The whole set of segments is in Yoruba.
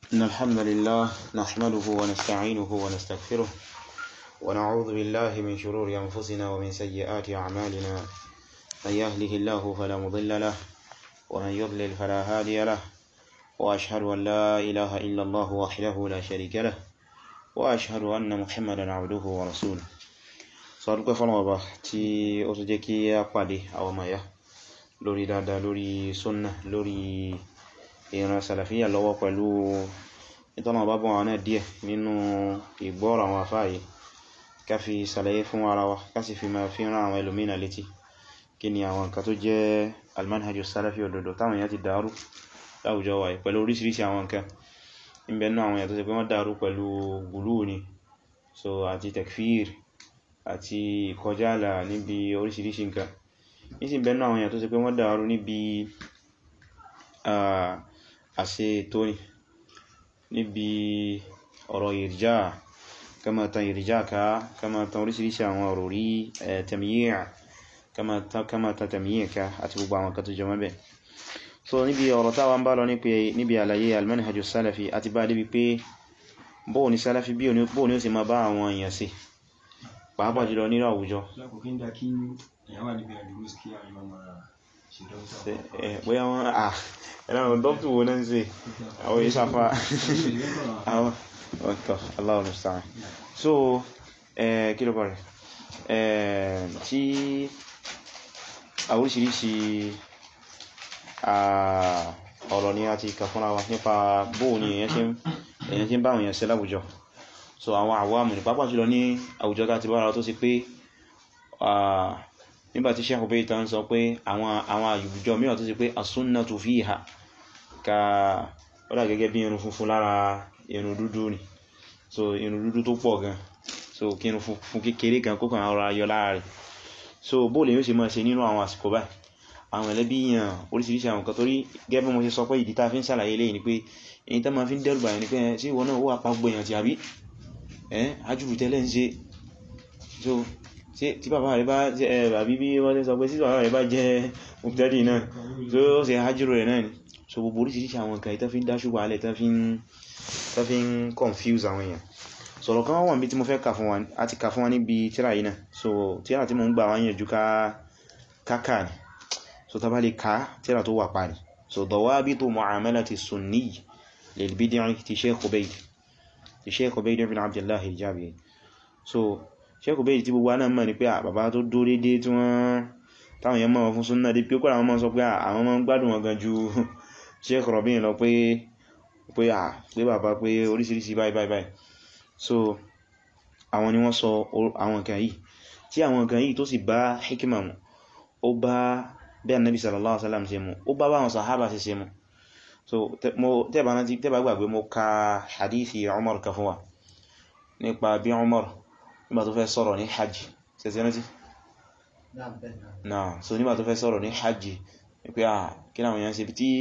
إن الحمد لله نحمده ونستعينه ونستغفره ونعوذ بالله من شرور أنفسنا ومن سيئات أعمالنا من يهده الله فلا مضل له ومن يضلل فلا هادي له وأشهد أن لا إله إلا الله وحده لا شريك له وأشهد أن محمدا عبده ورسوله sọ́dúnkẹ́ fọ́lọ̀wọ̀bá tí ó tó jẹ́ kí a pàdé àwọn maya lórí dáadáa lórí súnnà lórí ìran sàlàfíyà lọ́wọ́ pẹ̀lú ìtọ́nà bábọn àwọn náà díẹ̀ nínú ìgbọ́rọ̀ àwọn afáyé ká fi sàlàyé fún ara wa ká sì fi máa fi rán àwọn ẹlòmínà létí kí ni àwọn nǹkan tó jẹ́ almanhajjú sàlàfí òdodo táwọn èèyàn ti dàrú láwùjọ wa pẹ̀lú oríṣiríṣi àwọn nǹkan ìbẹ̀nú àwọn èèyàn tó ṣe pé wọ́n dàrú pẹ̀lú gùlú ni so àti tekfir àti ìkọjáàlà níbi oríṣiríṣi nǹkan nísìn bẹ̀nú àwọn èèyàn tó ṣe pé wọ́n dàrú níbi àṣẹ tóní níbi ọ̀rọ̀ ìrìjá kamatan ìrìjá ká kamatan oríṣiríṣi àwọn ọ̀rọ̀ rí tẹ̀míyà kamatan tẹ̀míyà ká àti gbogbo àwọn kan tó jẹ mọ́bẹ̀ so níbi ọ̀rọ̀ táwa ń bá lọ níbi àlàyé almanhajjú salafi àti bá débi pé bóò ní salafi bóò ní ó sì máa bá àwọn èèyàn sí pàápàá jùlọ nínú àwùjọ bóyá wọ́n à ẹ̀lọ́run dọ́pù wo náà ń ṣe àwọn ìṣàfà àwọn ọ̀tọ̀ Allahu musta'an so kí ló bọ̀rẹ̀ tí àwúríṣiríṣi ọ̀rọ̀ ni a ti kà fúnra wa nípa bóò ni èyàn tí ń bá àwọn èèyàn ṣe láwùjọ so àwọn àwọ́mù ní pápá jùlọ ní àwùjọ tá ti bára tó sì pé nígbàtí Sheikh Ubayt ń sọ pé àwọn àwùjọ mìíràn tó sì pé as-sunnatu fiha ka ọ́dá gẹ́gẹ́ bí irun funfun lára irun dúdú ni so irun dúdú tó pọ̀ gan so kí irun funfun kékeré kan kó kàn ara yọ lára rẹ̀ so bóòlù yóò ṣe máa ṣe nínú àwọn àsìkò báyìí àwọn ẹlẹ́bí yàn oríṣiríṣi àwọn kan torí gẹ́gẹ́ bí mo ṣe sọ pé ìdí tá fi ń ṣàlàyé lẹ́yìn ni pé èyí tá ma fi ń dẹ́rùbà yẹn ni pé sí ìwọ náà ó wà pa gbẹ̀yàn ti àbí ẹ́n ajúbù tẹ́lẹ̀ ń ṣe so tí bàbá rẹ̀ bá jẹ́ àbí bí wọ́n tẹ́ sọ pé sí bàbá rẹ̀ bá jẹ́ mùtẹ́dì náà so ó ṣe hajjúrò rẹ̀ náà ni so gbogbo oríṣiríṣi àwọn nǹkan ìtẹ́ fi ń dáṣùgbà alẹ́ tẹ́ fi ń confuse àwọn èèyàn sọ̀rọ̀ kan wọ́n bí tí mo fẹ́ kà fún wa àti kà fún wa níbi tíra yìí náà so tíra tí mo ń gbà wá yànjú káàkà ni so ta bá lè ká tíra tó wà pa ni so dawabitu mu'amalati sunni lil bid'i ti Sheikh Ubayd ti Sheikh Ubayd ibn Abdullah al-Jabiri so Sheikh Ubayd tí gbogbo náà mọ̀ ní pé bàbá tó dó dédé tí wọ́n táwọn yẹn mọ̀ fún súnnà dé pé kọ́lá wọn mọ́ sọ pé àwọn mọ́ gbádùn wọn gan ju Sheikh Rabi' lọ pé pé à pé bàbá pé oríṣiríṣi báyìí báyìí báyìí so àwọn ni wọ́n sọ àwọn nǹkan yìí tí àwọn nǹkan yìí tó sì bá hikima mu ó bá bí Annabi sallallahu alaihi wasallam ṣe mu ó bá báwọn sahaba ṣe ṣe mu so tẹ́bà gbàgbé mo ka hadithi Umar kan fún wa nípa bí Umar nígbà tó fẹ́ sọ̀rọ̀ ní hajji ṣẹ̀ṣẹ̀ rántí? náà so nígbà tó fẹ́ sọ̀rọ̀ ní hajji pé à kí náà wọ́n ṣe bí tí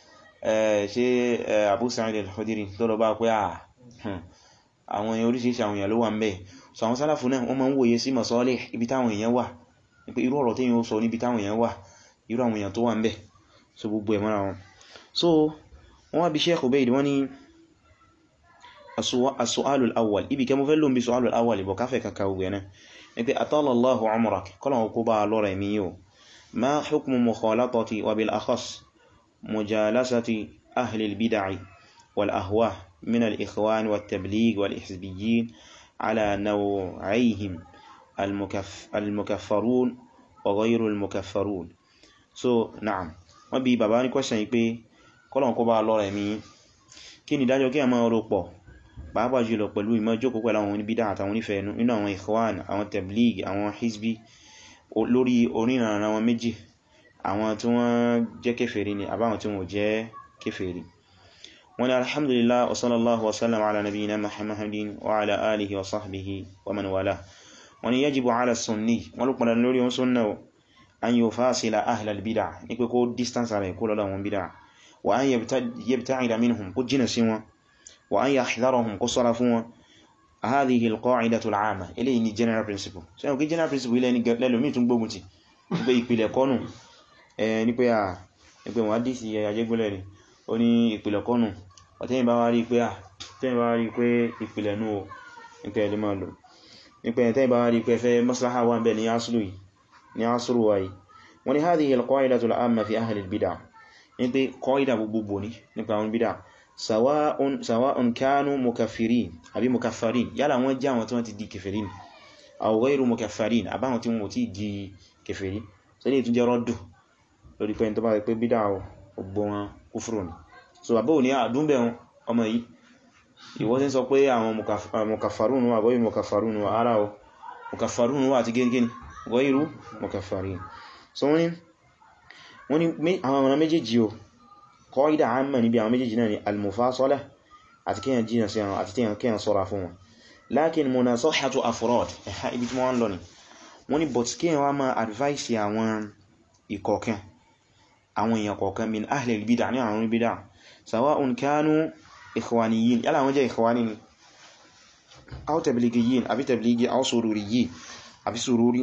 ṣe Abu Sa'id al-Khudri tó lọ bá pé à àwọn èèyàn oríṣiríṣi àwọn èèyàn ló wà ń bẹ̀ so àwọn sálàfù náà wọ́n máa ń wòye sí masalih ibi táwọn èèyàn wà pé irú ọ̀rọ̀ tí yíò sọ níbi táwọn èèyàn wà irú àwọn èèyàn tó wà ń bẹ̀ so gbogbo ẹ̀ mọ́ra wọn so wọ́n wá bí Sheikh Ubayd wọ́n ni as-su'alul awwal ibi kẹ mọ́ fẹ́ lóun bí su'alul awwal ibọ̀ káfẹ́ kaka ogun ẹ̀nà ni pé atala Allahu umrak kọ́lọ̀ kó bá lọ́rọ̀ ẹ̀mí yíò ma hukmu mukhalatati wa bil akhas mujalasati ahli al-bid'i wal ahwa min al-ikhwan wat tabligh wal hizbiyyin ala naw'ayhim al-mukaffarun wa ghayru al-mukaffarun so na'am wọ́n bí bàbá ní question yìí pé kọ́lọ̀ kó bá lọ́rọ̀ ẹ̀mí kí ni dájọ́ kí a máa rò pọ̀ pàápàá jùlọ pẹ̀lú ìmọ̀ jókòó pẹ̀lú àwọn oníbídá àtàwọn onífẹ́ nínú àwọn ikhwan àwọn tabligh àwọn hizbi lórí orínàrà wọn méjì àwọn tí wọ́n jẹ́ kèfèrí ni àbáwọn tí wọ́n jẹ́ kèfèrí wọ́n ni alhamdulillah wa sallallahu wa sallam ala nabiyyina muhammadin wa ala alihi wa sahbihi wa man wala wọ́n ni yajibu ala sunni wọ́n ló pàdà lórí wọn sunna an yufasila ahlal bid'ah ní pé kó distance rẹ̀ kó lọ́dọ̀ wọn bid'ah wa an yabta'ida minhum kó jìnà sí wọn wa an yahdharahum kó ṣọ́ra fún wọn hadhihi alqa'idatu al'ama eléyìí ni general principle so yau kí general principle ilẹ̀ ni lẹ́lòmí tún gbógun ti pé ìpìlẹ̀ kọ́nù ní pé à ní pé wọ́n dìsí ayégbélẹ̀ ni ó ní ìpìlẹ̀ kọ́nù ọ̀tẹ́yìn bá wá rí pé à tẹ́yìn bá rí pé ìpìlẹ̀ nú o nípa ẹ̀lẹ́ máa lò nípa ẹ̀tẹ́yìn bá rí pé fẹ́ maslaha wà ń bẹ ní aslu yìí ní aslu wa yìí wọ́n ni hadhihi al-qa'idatu al-amma fi ahli al-bid'ah ní pé qaida gbogbo ní nípa àwọn bid'ah sawa'un sawa'un kanu mukaffirin àbí mukaffarin yálà wọ́n jẹ́ àwọn tí wọ́n ti di kèfèrí aw ghayru mukaffarin àbáwọn tí wọ́n ti di kèfèrí so ní ìtúnjẹ́ rọ́dù lórí pé tó bá rẹ̀ pé bídá ọgbọ́ wọn kúfùrù ní so àbọ́ ní àdúnbẹ̀ wọn ọmọ yìí ìwọ́n tí ń sọ pé àwọn mukaffarun wà ghayru mukaffarun wà ara o mukaffarun wà àti gẹ́gẹ́ni ghayru mukaffarin so wọ́n ni àwọn ọmọ méjèèjì o qaida amma níbi àwọn méjèèjì náà ni al-mufasalah àti kíyàn jìnà sí àwọn àti kíyàn sọ́ra fún wọn lakin munasahatu afrad ẹ̀ha ibi tí wọ́n lọ ni wọ́n ni but kíyàn wá máa advice àwọn ìkọ̀ọ̀kan àwọn èèyàn kọ̀ọ̀kan min ahli al-bid'ah ní àwọn bid'ah sawa'un kanu ikhwaniyyin yálà wọ́n jẹ́ ikhwani ni aw tabligiyyin àbí tabligi aw sururiyyin àbí sururi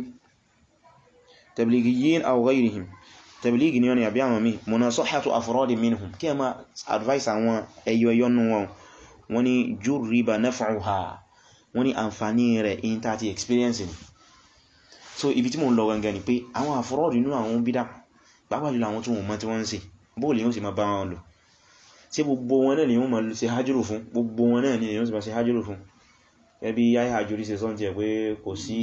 tabligiyyin aw ghayrihim tabligi ni wọ́n ni àbí àwọn mi munasahatu afradi minhum kí ẹ ma advice àwọn ẹyọ ẹyọ nù wọn wọ́n ni jurriba naf'uha wọ́n ni àǹfàní rẹ̀ in tàti experience ni so ibi tí mo ń lọ gangan ni pé àwọn àfọ́rọ́dì nínú àwọn bídá pàápàá jùlọ àwọn tí wọ́n mọ̀ tí wọ́n ń ṣe bóòlì yóò sì máa bá wọn lò tí gbogbo wọn náà ni wọ́n máa ṣe hajjúrù fún gbogbo wọn náà ni wọ́n sì máa ṣe hajjúrù fún ẹbí yáyí hajjúrí ṣe sọ́n jẹ́ pé kò sí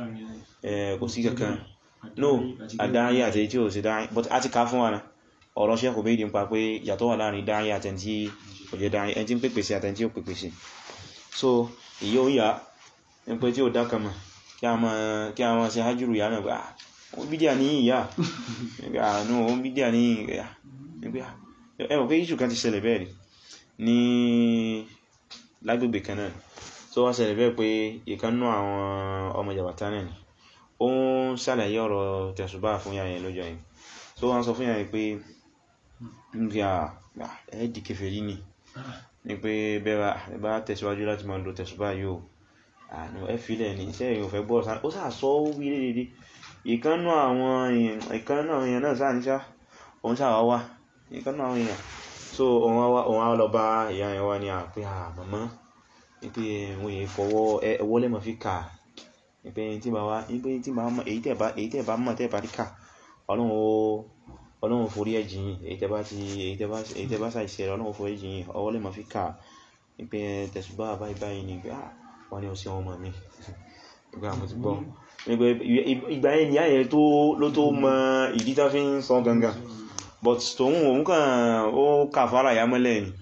kò sí kankan no àdáyé àti tí ò sí dáyé but a ti ká fún wa náà ọ̀rọ̀ ṣẹ́kù bí ìdí ń pa pé yàtọ̀ wà láàrin dáyé àtẹntí kò jẹ́ dáyé ẹni tí ń pèpè sí àtẹntí ò pèpè sí so ìyẹ́ ó yà ń pé tí ó dákàmà kí a máa ṣe hajjúrù yà náà pé ah ó bídíà ní ìyá àánú ó bídíà ní ìyá ẹwọ̀n pé ìṣù kan ti ṣẹlẹ̀ bẹ́ẹ̀ rí ní lágbègbè kan náà tó wá ṣẹlẹ̀ bẹ́ẹ̀ pé ìkannú àwọn ọmọ jàbátá náà ni ó ń ṣàlàyé ọ̀rọ̀ tẹ̀sùbá fún yàyẹn lọ́jọ́ yìí tó wá ń sọ fún yàyẹn pé ẹ̀ẹ́dì kèfèrí ni ní pé bẹ́ẹ̀ bá tẹ̀síwájú láti máa lo tẹ̀sùbá yóò àánú ẹ́fìlẹ̀ ní iṣẹ́ èyàn fẹ́ bọ́ ó sáà sọ ó wí lédèdè ìkánnú àwọn èèyàn náà sáà níṣá òun sáà wá ìkánnú àwọn èèyàn so òun á lọ bá ìyá ẹ̀ wá ní àpé àmàmá wípé wọ́n yẹ fọwọ́ ẹwọ́ lẹ́mọ̀ fi kà wípé tí bá wá wípé tí bá mọ̀ èyí tẹ́ bá mọ̀ tẹ́ bá rí kà ọlọ́run forí ẹ̀jìn èyí tẹ́ bá ti èyí tẹ́ bá ṣàìṣẹ́ ọlọ́run forí ẹ̀jìn ọwọ́ lẹ́mọ̀ fi kà wípé tẹ̀sùbá báyìí báyìí ni wọ́n ní ọsí ọmọ mi ìgbà àmọ́ ti gbọ́ ìgbà yẹn ni ayẹ ló tó mọ ìdí tá fi ń sọ gangan but tóhun òun kàn ó kàfàrà ya mọ́lẹ̀ ni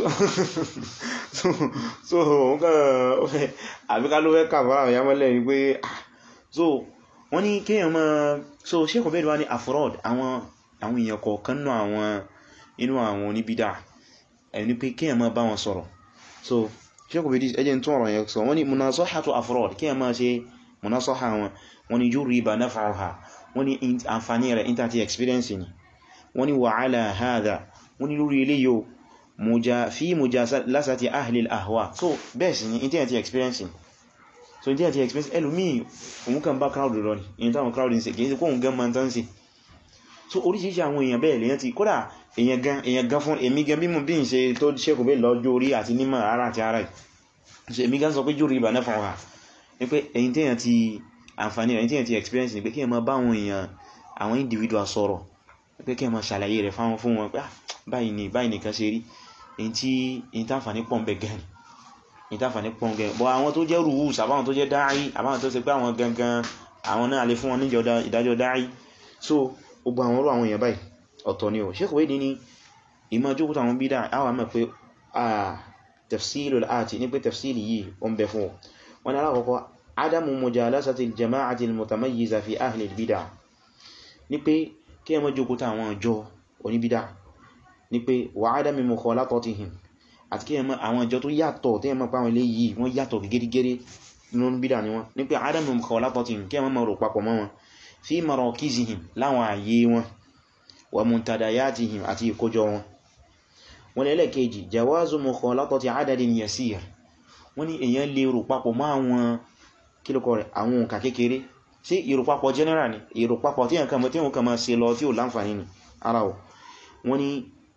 so òun kàn ó fẹ́ àbíká ló fẹ́ kàfàrà ya mọ́lẹ̀ ni pé so wọ́n ní kéèyàn mọ́ so Sheikh Ubaid wá ní afrod àwọn àwọn èèyàn kọ̀ọ̀kan nínú àwọn inú àwọn oníbídà ẹni pé kéèyàn mọ́ bá wọn sọ̀rọ̀ so ṣekù bí ẹjẹ́ tó ọ̀rọ̀ yẹn sọ wọ́n ni munasahatu afrod kí ẹ máa ṣe munasaha wọn wọ́n ni yurriba naf'uha wọ́n ni àǹfàní rẹ̀ internet experience ni wọ́n ni wa ala hadha wọ́n ni lórí ilé yóò fi mujalasati ahli al-ahwa so bẹ́ẹ̀ sì ni internet experience so internet experience ẹlòmí òun kàn bá crowd lọ ní in táwọn crowd ń ṣe kìí sí kóhun gan man tán sí so oríṣiríṣi àwọn èèyàn bẹ́ẹ̀ lèyàn ti kódà èèyàn gan èèyàn gan fún èmi gan bí mo bí n ṣe tó ṣẹ́kù bẹ́ẹ̀ lọ́jọ́ orí àti nímọ̀ ara àti ara so èmi gan sọ pé jù rí ìbà náà fún wa ní pé èyí tèèyàn ti àǹfààní rẹ̀ tèèyàn ti experience ni pé kí ẹ máa bá àwọn èèyàn àwọn individual sọ̀rọ̀ pé kí ẹ máa ṣàlàyé rẹ̀ fáwọn fún wọn pé báyìí ni báyìí nìkan ṣe rí èyí tí èyí tàǹfààní pọ̀ ń bẹ gan èyí tàǹfààní pọ̀ ń gan bọ́ àwọn tó jẹ́ ruhus àbáwọn tó jẹ́ dáì àbáwọn tó ṣe pé àwọn gangan àwọn náà lè fún wọn níjọ ìdájọ́ dáì so gbogbo àwọn orú àwọn èèyàn báyìí ọ̀tọ̀ ni ò Sheikh Ubaid ní ìmọ̀ jókòó àwọn bídà àwọn àmọ̀ pé tafsilu al-ati ní pé tafsili yìí o ń bẹ fún wọn ni alákọ̀ọ́kọ́ adamu mujalasati al-jama'ati al-mutamayyiza fi ahli al-bid'ah ní pé kí ẹ má jókòó àwọn ọjọ́ oníbídà ní pé wa adami mukhalatatihim àti kí ẹ má àwọn ọjọ́ tó yàtọ̀ tí ẹ má pàwọn ilé yìí wọ́n yàtọ̀ gẹ́gẹ́gẹ́rẹ́ nínú bídà ni wọ́n ní pé adamu mukhalatatihim kí ẹ má má rò papọ̀ mọ́ wọn fi marakizihim láwọn àyè wọn wa muntadayatihim àti ìkójọ wọn wọ́n lẹ́lẹ̀ kejì jawazu mukhalatati adadin yasir wọ́n ní èyàn lè rò papọ̀ mọ́ àwọn kílùkọ́ rẹ̀ àwọn òǹkà kékeré sí ìrùpapọ̀ general ni ìrùpapọ̀ tí yàn kàmọ̀ tí wọ́n kàmọ̀ ṣe lọ tí ó láǹfàní ni ara ọ̀ wọ́n ní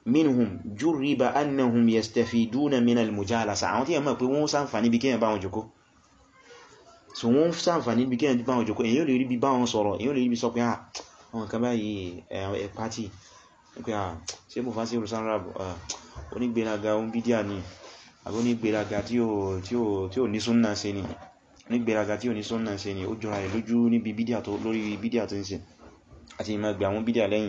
minhum jurriba annahum yastafiduna min al-mujalasa àwọn tí yẹn mọ̀ pé wọ́n ṣàǹfààní bí kíyàn bá wọn jòkó so wọ́n ṣàǹfààní bí kíyàn bá wọn jòkó èyí ò lè rí bí bá wọn sọ̀rọ̀ èyí ò lè rí bí sọ pé àwọn kan báyìí ẹ̀ pàtì pé à ṣe mú fásí olùsán rap onígbèraga ohun bídíà ni àbí onígbèraga tí ò ní súnnà ṣe ni onígbèraga tí ò ní súnnà ṣe ni ó jọra rẹ̀ lójú níbi bídíà tó lórí bídíà tó ń ṣe àti ìmọ̀ gbà àwọn bídíà lẹ́yìn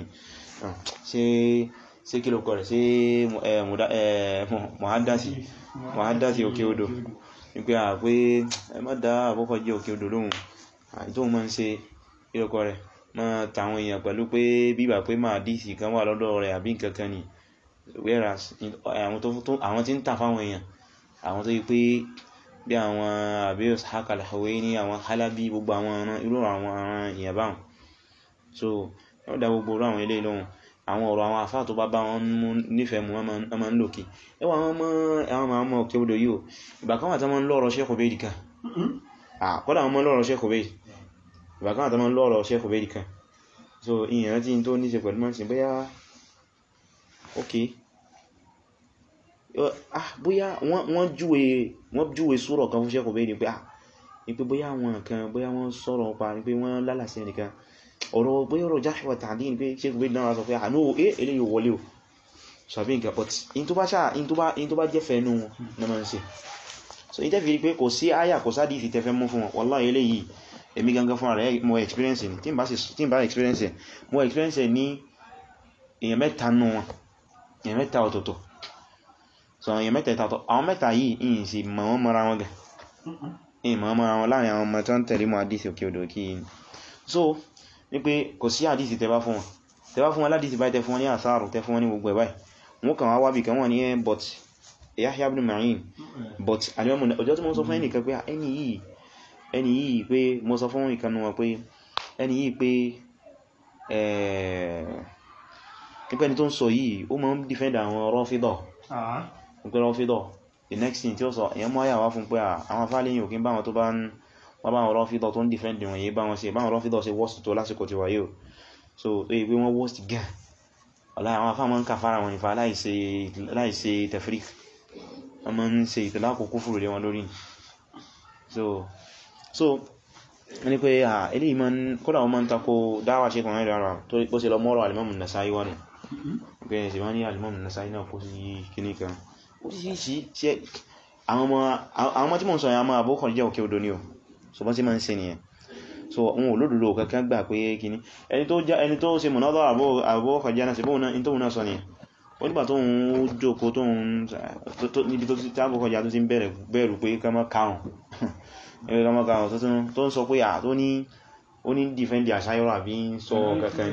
ṣe kí ló kọ̀ rẹ̀ ṣe mọ̀hádásí mọ̀hádásí òkè odò wípé à pé ẹ má dá àkọ́kọ́ jẹ́ òkè odò lóhun àìtó mọ́ ń ṣe kí ló kọ̀ rẹ̀ mọ́ tàwọn èèyàn pẹ̀lú pé bíbà pé máa dìsì kan wà lọ́dọ̀ rẹ̀ àbí nǹkankan ni whereas àwọn tí ń tà fáwọn èèyàn àwọn tó yí pé bí àwọn àbí hakalahawe ní àwọn halabi gbogbo àwọn irú àwọn èèyàn báwọn so wọ́n dá gbogbo àwọn ilé lóhun àwọn ọ̀rọ̀ àwọn àfáà tó bá bá wọn mú nífẹ̀ẹ́ mú wọ́n ma ń lòkè ẹwà àwọn ọmọ ọmọ òkè odò yíò ìgbà kan wà tán mọ́ ń lọ́rọ̀ Sheikh Ubayd kan kọ́dà wọn mọ́ lọ́rọ̀ Sheikh Ubayd ìgbà kan wà tán mọ́ ń lọ́rọ̀ Sheikh Ubayd kan so ìyẹn rántí tó ní ṣe pẹ̀lú mọ́sí bóyá ok bóyá wọ́n júwe súrọ̀ kan fún Sheikh Ubayd pé ah ní pé bóyá wọn kan bóyá wọ́n sọ̀rọ̀ pa ní pé wọ́n lálàsí ẹnìkan ọ̀rọ̀ bóyá ọ̀rọ̀ jáṣíwà tàbí ní pé Sheikh Ubayd náà sọ pé àánú eh eléyìí wọlé o sàbí nǹkan but in tó bá ṣáà in tó bá jẹ́ fẹ́nu wọn na máa ń ṣe so in tẹ́fì rí pé kò sí àyà kò sáàdì ìfì tẹ́fẹ́ mú fún wọn wallahi eléyìí èmi gangan fún ààrẹ mo experience ni tí n bá experience mo experience ní èyàn mẹ́ta nù wọn èyàn mẹ́ta ọ̀tọ̀ọ̀tọ̀ so èyàn mẹ́ta ìtàtọ̀ àwọn mẹ́ta yìí ìyìn sí mọ̀ wọ́n mọ́ra wọn gẹ̀ ìyìn mọ̀ mọ́ra wọn láàrin àwọn ọmọ tó ń tẹ̀lé mọ́ àdísì òkè odò kí so ní pé kò sí àdísì tẹ́bá fún wọn tẹ́bá fún wọn ládìsì báyìí tẹ́ fún wọn ní àsáàrù tẹ́ fún wọn ní gbogbo ẹ̀ báyìí wọ́n kàn wá wábì kan wọ́n ní ẹ́ but Yahya ibn Ma'in but alimọ́mù ọjọ́ tí mo sọ fún ẹnìkan pé ẹni yìí ẹni yìí pé mo sọ fún ìkanu wọn pé ẹni yìí pé nípẹ́ni tó ń sọ yìí ó máa ń defend àwọn Rāfidah pé Rāfidah the next thing tí ó sọ èyàn mọ́ àyàwá fún pé àwọn afálẹ́yìn òkín báwọn tó bá ń wọ́n báwọn Rāfidah tó ń defend wọn yìí báwọn ṣe báwọn Rāfidah ṣe worst tó lásìkò ti wáyé o so pé wọ́n worst gan ọ̀lá àwọn afá mọ́ ń kàfàrà wọn ìfà láìṣe tefrik wọ́n mọ́ ń ṣe ìtìlá kòkó fúrò lé wọn lórí so so ní pé à ilé ìmọ̀ kódà wọ́n mọ́ ń takò dáwà ṣe kọ̀nà ìrara tó bó ṣe lọ mọ́rọ̀ Al-Imam An-Nasa'i wọ́n pé ẹ̀sì wọ́n ní Al-Imam An-Nasa'i náà kó sí kíní kan ó sì sí ṣe àwọn ọmọ tí mò ń sọ yà máa bókọ̀ jẹ́ òkè odò ní o so bọ́n sí máa ń ṣe nìyẹn so wọn olódòdó kankan gbà pé kíní ẹni tó já ẹni tó ṣe mọ̀nádọ́ àbúkọ̀ jẹ́ náà sí bóun náà tó náà sọ nìyẹn ó nígbà tó ń jókòó tó ń níbi tó ti tábùkọ̀ jà tó ti ń bẹ̀rù pé kama káhùn ẹgbẹ́ kama káhùn tó ń sọ pé à tó ní ó ní dìfẹ́ndì àṣáyọ́rọ̀ àbí ń sọ kankan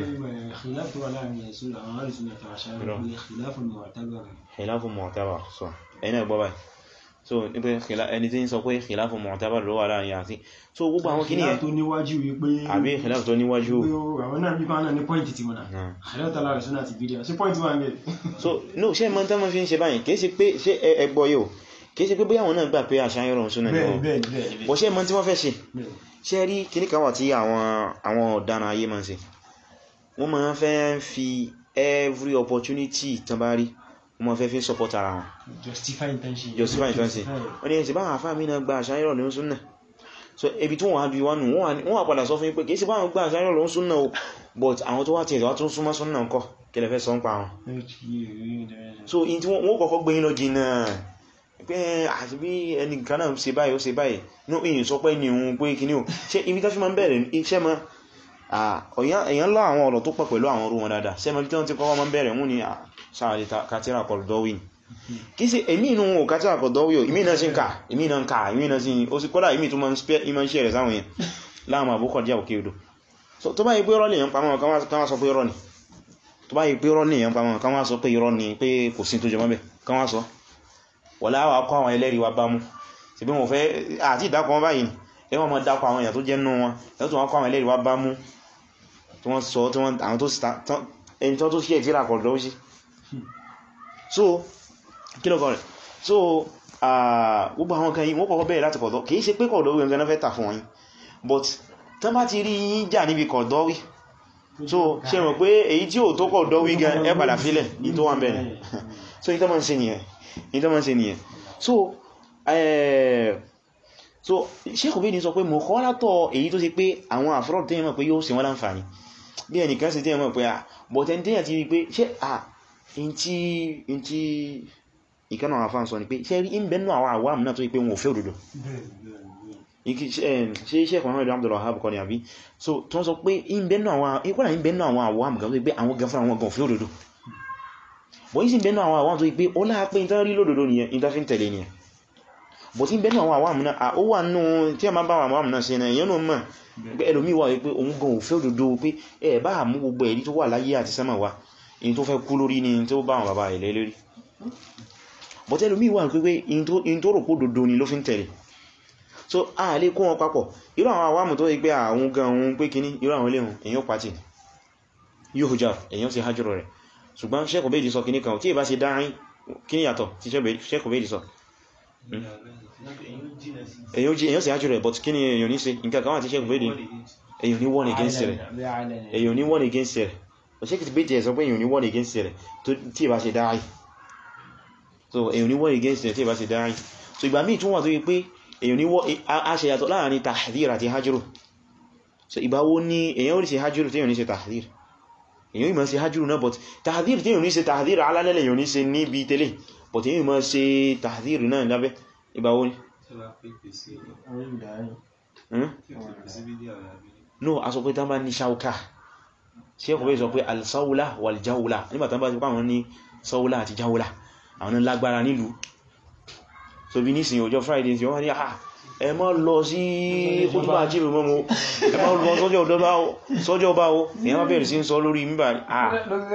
khilafu mu'tabar so ẹ̀yìn ẹgbọ́ báyìí so ní pé ẹni tí ń sọ pé khilafu mu'tabar ló wà láàrin àti so gbogbo àwọn kìíní ẹ̀ tó níwájú wípé àbí khilafu tó níwájú àwọn náà bí kọ́nà ní pọ́ìntì tí wọ́n náà khilafu tààlà rẹ̀ sọ́nà àti fídíò sí pọ́ìntì wà ń bẹ̀ so no ṣe mọ́ tán mọ́ fi ń ṣe báyìí kìí ṣe pé ṣe ẹgbọ́ yóò kìí ṣe pé bóyá àwọn náà gbà pé àṣáyọ́rọ̀ súnà ní wọn bọ́ ṣe mọ́ tí wọ́n fẹ́ ṣe ṣe rí kìíní kan wà tí àwọn ọ̀daràn ayé máa ń ṣe wọ́n máa fẹ́ fi every opportunity tán bá rí wọ́n máa fẹ́ fi support ara wọn justify intention justify intention wọ́n ni ẹ̀sìn báwọn àfáà mi náà gba àṣáyọ́rọ̀ ní súnà so ebi tí wọ́n á bí wọ́n nù wọ́n wà padà sọ fún yín pé kìí sí báwọn gba àṣáyọ́rọ̀ ní súnà o but àwọn tó wá tí ẹ̀sọ́ tún súnmọ́ súnà ńkọ́ kí lẹ fẹ́ sọ ń pa wọn so in tí wọ́n kọ́kọ́ gbé yín lọ jìnnà pé àti bí ẹni kan náà ṣe báyìí ó ṣe báyìí ní ìyìn sọ pé ní ohun pé kí ní o ṣe ibi tó fi máa ń bẹ̀rẹ̀ iṣẹ́ mọ́ èyàn lọ àwọn ọ̀rọ̀ tó pọ̀ pẹ̀lú àwọn orú wọn dáadáa ṣe mọ́ tí wọ́n ti kọ́kọ́ máa ń bẹ̀rẹ̀ mú ní sáàlì kátírà Qaradawi kí sí èmì inú wọn kátírà Qaradawi ìmì náà sí ń ká ìmì náà ń ká ìmì náà sí ó sì kọ́lá ìmì tó máa ń ṣe rẹ̀ sáwọn yẹn láàmà àbúkọ̀ jẹ́ òkè odò so tó bá yí pé rọ́lì yẹn pamọ́ kan wá sọ pé rọ́ ni tó bá yí pé rọ́lì yẹn pamọ́ kan wá sọ pé irọ́ ni pé kò sí tó jẹ mọ́bẹ̀ kan wá sọ wọ̀lá wà kọ́ àwọn ẹlẹ́rìí wa bá mú sí bí wọ́n fẹ́ àti ìdákọ̀ wọn báyìí ẹ wọ́n mọ́ dákọ̀ àwọn èèyàn tó jẹ́ nú wọn ẹ tó wọ́n kọ́ àwọn ẹlẹ́rìí wa bá mú tí wọ́n sọ tí wọ́n àwọn tó ẹni tó sí ẹ̀tíra kọ̀ọ̀dọ̀ sí so kí lọ́kọ̀ rẹ̀ so gbogbo àwọn kan yìí wọ́n kọ́kọ́ bẹ̀rẹ̀ láti kọ̀ọ̀dọ̀ kìí ṣe pé kọ̀ọ̀dọ̀ wí ẹgbẹ́ fẹ́ tà fún wọn but tán bá ti rí yín jà níbi kọ̀ọ̀dọ̀ wí so ṣe mọ̀ pé èyí tí ò tó kọ̀ dọ́wí gan ẹ padà fílẹ̀ ní tó wà ń bẹ̀rẹ̀ so ní tó mọ́ sí nìyẹn ní tó mọ́ sí nìyẹn so so Sheikh Ubaydi sọ pé mọ̀ kọ́ látọ̀ èyí tó sì pé àwọn àfúrọ̀ tí mọ̀ pé yóò ṣe wọ́n láǹfààní bí ẹnìkan sì tí mọ̀ pé à bọ̀tẹ̀ tí yẹn ti rí pé ṣe à in tí ìkánà àwọn afáàn sọ ni pé ṣe rí in bẹ́nu àwọn àwọn àmì náà tó sì pé wọn ò fẹ́ òdodo ṣe iṣẹ́ kan mẹ́rin Abdul Wahhab kọ́ ni àbí so tó ń sọ pé ìbẹ̀nù àwọn ìkọ́nà ìbẹ̀nù àwọn àwọn àmì gan tó pé àwọn gan fún àwọn gan fún òdòdó bọ̀ yí sí ìbẹ̀nù àwọn àwọn tó pé ó láà pé ìtàn rí lódòdó nìyẹn ìtàn fi ń tẹ̀lé nìyẹn bọ̀ tí ìbẹ̀nù àwọn àwọn àmì náà ó wà nù tí a máa bá àwọn àmì náà ṣe náà èyàn náà mọ̀ pé ẹlòmíì wà pé òun gan ò fẹ́ òdòdó pé ẹ bá mú gbogbo ẹ̀rí tó wà láyé àti sẹ́mà wa èyí tó fẹ́ kú lórí ni tó bá àwọn bàbá ilẹ̀ lérí bọ̀ tí ẹlòmíì wà pé in tó rò pó òdòdó ni ló fi ń tẹ̀lé so a lè kó wọn papọ̀ irú àwọn àwámù tó yí pé àwọn gan ohun pé kíní irú àwọn iléhun èyàn pàtì yóò hujá èyàn sí hajjúrò rẹ̀ ṣùgbọ́n Sheikh Ubaydi sọ kíní kan tí ìbá ṣe dárín kíní yàtọ̀ tí Sheikh Ubaydi sọ èyàn sí hajjúrò rẹ̀ but kíní èyàn ní ṣe nǹkan kan wà tí Sheikh Ubaydi èyàn ní wọ́n against rẹ̀ èyàn ní wọ́n against rẹ̀ but Sheikh Ubaydi sọ pé èyàn ní wọ́n against rẹ̀ tí ìbá ṣe dárín so èyàn ní wọ́n against rẹ̀ tí ìbá ṣe dárín so ìgbà míì tún wà tó yí pé èyàn ní a ṣe yàtọ̀ láàrin tahdhir àti hajjúrù so ìbáwó ní èyàn orí ṣe hajjúrù tí èyàn ní ṣe tahdhir èyàn ìmọ̀ ṣe hajjúrù náà but tahdhir tí èyàn ní ṣe tahdhir alálẹ́lẹ̀ èyàn ní ṣe níbi tẹ́lẹ̀ but èyàn ìmọ̀ ṣe tahdhir náà lábẹ́ ìbáwó ní no a sọ pé tán bá ní ṣáuká sí ẹkùn bẹ́ sọ pé al-sawla wal-jawla nígbàtán bá ti pàwọn ní sawla àti jawla àwọn lágbára nílùú so bí nísìn ọjọ́ friday tí wọ́n ní àà ẹ má lọ sí kútùbà àjíbì mọ́ mọ́ ẹ má lọ sọ́jọ́ ọba o èyàn má bẹ̀rẹ̀ sí ń sọ lórí mímbà àà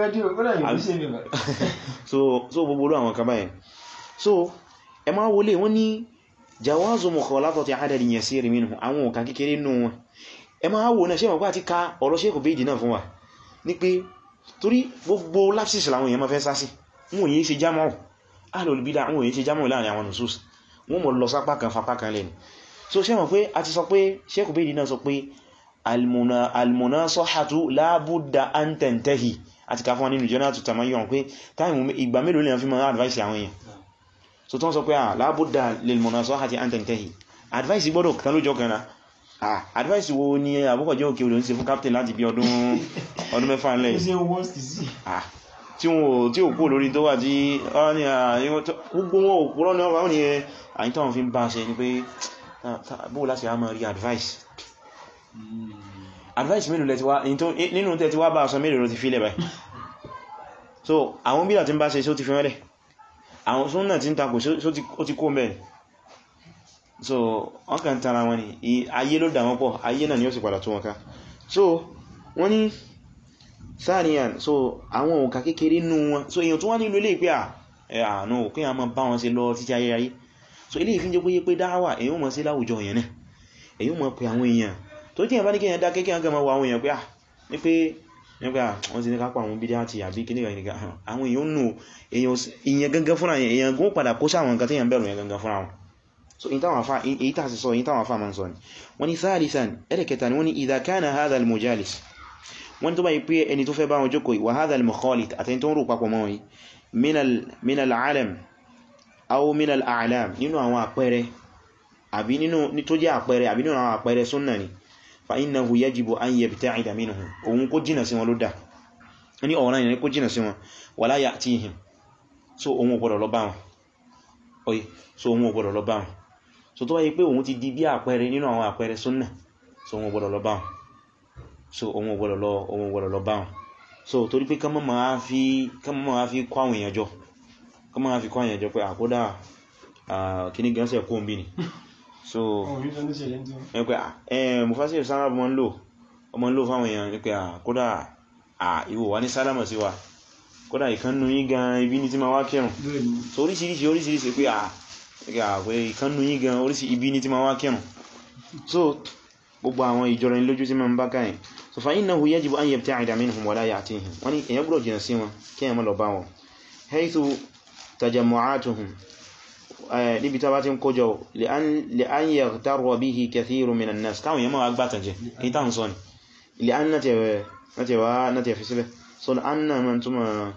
so gbogbo olú àwọn kaba yẹn so ẹ má wọlé wọ́n ní jawazu mukhalatati adadin yasir minhu àwọn òkà kékeré nù wọn ẹ má wò náà ṣe mọ̀ pé àti ka ọ̀rọ̀ Sheikh Ubaydi náà fún wa ní pé torí gbogbo lapsis làwọn èèyàn má fẹ́ sásí wọn yìí ṣe jámọ́ alòlùbídà àwọn èèyàn ṣe jámọ́ láàrin àwọn nusus wọ́n mọ̀ lọ sápá kan fapá kan lẹ́nu so ṣe mọ̀ pé a ti sọ pé Sheikh Ubaydi náà sọ pé al-munasahatu la budda an tantahi àti ká fún wọn nínú Janatu Tamayyun pé táìmù ìgbà mélòó lè fi mọ́ advice àwọn èèyàn so tó ń sọ pé à la budda lil-munasahati an tantahi advice gbọ́dọ̀ kan lójọ́ kan náà ah advice wo ni àbúkọ̀ jẹ́ òkè olóń ṣe fún captain láti bí ọdún ọdún mẹ́fà ńlẹ̀ ah tí wọ́n tí ò kú lórí tó wà tí ọ́ ní gbogbo wọn ò kúrọ́ ní ọwọ́ ní àyíntọ́ wọn fi ń bá ṣe ní pé bóò láti á máa rí advice advice mélòó lẹ́ti wá nínú tẹ́ ti wá bá ọ̀sán mélòó ti fílẹ̀ báyìí so àwọn bílà tí ń bá ṣe só ti fi mẹ́lẹ̀ àwọn súnnà tí ń takò só ti kó mẹ́rin so wọ́n kàn tara wọn ni ayé ló dà wọ́n pọ̀ ayé náà ni ó sì padà tó wọn ká so wọ́n ní sáàríyàn so àwọn òkà kékeré nú wọn so èyàn tó wá nílò ilé ìpé àánú òkè àmọ́ bá wọn ṣe lọ títí ayé ayé so ilé ìfín jẹ́ pé pé dáwà èyàn mọ̀ sí láwùjọ èyàn náà èyàn mọ̀ pé àwọn èèyàn tó tí èyàn bá ní kéèyàn dá kéèyàn gẹ́mọ̀ wọ àwọn èèyàn pé à ní pé nípa wọ́n ti ní kápá àwọn bídá àti àbí kíníkà kíníkà àwọn èèyàn nù èèyàn gangan fúnra yẹn èèyàn gún padà kó sáwọn nǹkan téèyàn bẹ̀rù yẹn gangan fúnra wọn so in táwọn afá èyí tàà sí sọ èyí táwọn afá ma ń sọ ni wọ́n ni thalithan ẹ̀rẹ̀kẹta ni wọ́n ni idha kana hadha al-mujalis wọ́n tó bá yí pé ẹni tó fẹ́ bá wọn jókòó wa hadha al-mukhalit àtẹni tó ń rò papọ̀ mọ́ yìí min al-alam aw min al-a'lam nínú àwọn àpẹẹrẹ àbí nínú tó jẹ́ àpẹẹrẹ àbí nínú àwọn àpẹẹrẹ súnnà ni fa innahu yajibu an yabta'ida minhum òun kó jìnà sí wọn ló dá ní ọ̀rọ̀ yẹn kó jìnà sí wọn wala ya'tihim so òun ò gbọdọ̀ lọ bá wọn oye so òun ò gbọdọ̀ lọ bá wọn so tó bá yí pé òun ti di bí àpẹẹrẹ nínú àwọn àpẹẹrẹ súnnà so òun ò gbọdọ̀ lọ bá wọn so òun ò gbọdọ̀ lọ òun ò gbọdọ̀ lọ bá wọn so torí pé kán mọ́ máa fi kán mọ́ máa fi kọ́ àwọn èèyàn jọ kán mọ́ máa fi kọ́ àwọn èèyàn jọ pé àkódà kíní gánṣẹ́ kó ń bí ni so ẹ pé ẹ Mufasir sára ọmọ ń lò ọmọ ń lò fáwọn èèyàn ní pé àkódà ìwò wà ní sálámà sí wa kódà ìkánnú yí gan ibi ní tí ma wá kẹrùn so oríṣiríṣi oríṣiríṣi pé àpẹ ìkánnú yí gan oríṣi ibi ní tí ma wá kẹrùn so gbogbo àwọn ìjọra ní lójú tí ma ń bá káyìn so fa innahu yajibu an yabta'ida minhum wa la ya'tihim wọ́n ni èyàn gbọ́dọ̀ jìnà sí wọn kí èyàn má lọ bá wọn haythu tajammu'atuhum níbi tó bá ti ń kójọ li an yaghtarra bihi kathirun minan nas káwọn èyàn máa gbátànjẹ èyí táwọn sọ ni ilẹ̀ an náà tẹ̀ fi sílẹ̀ so an náà ma túnmà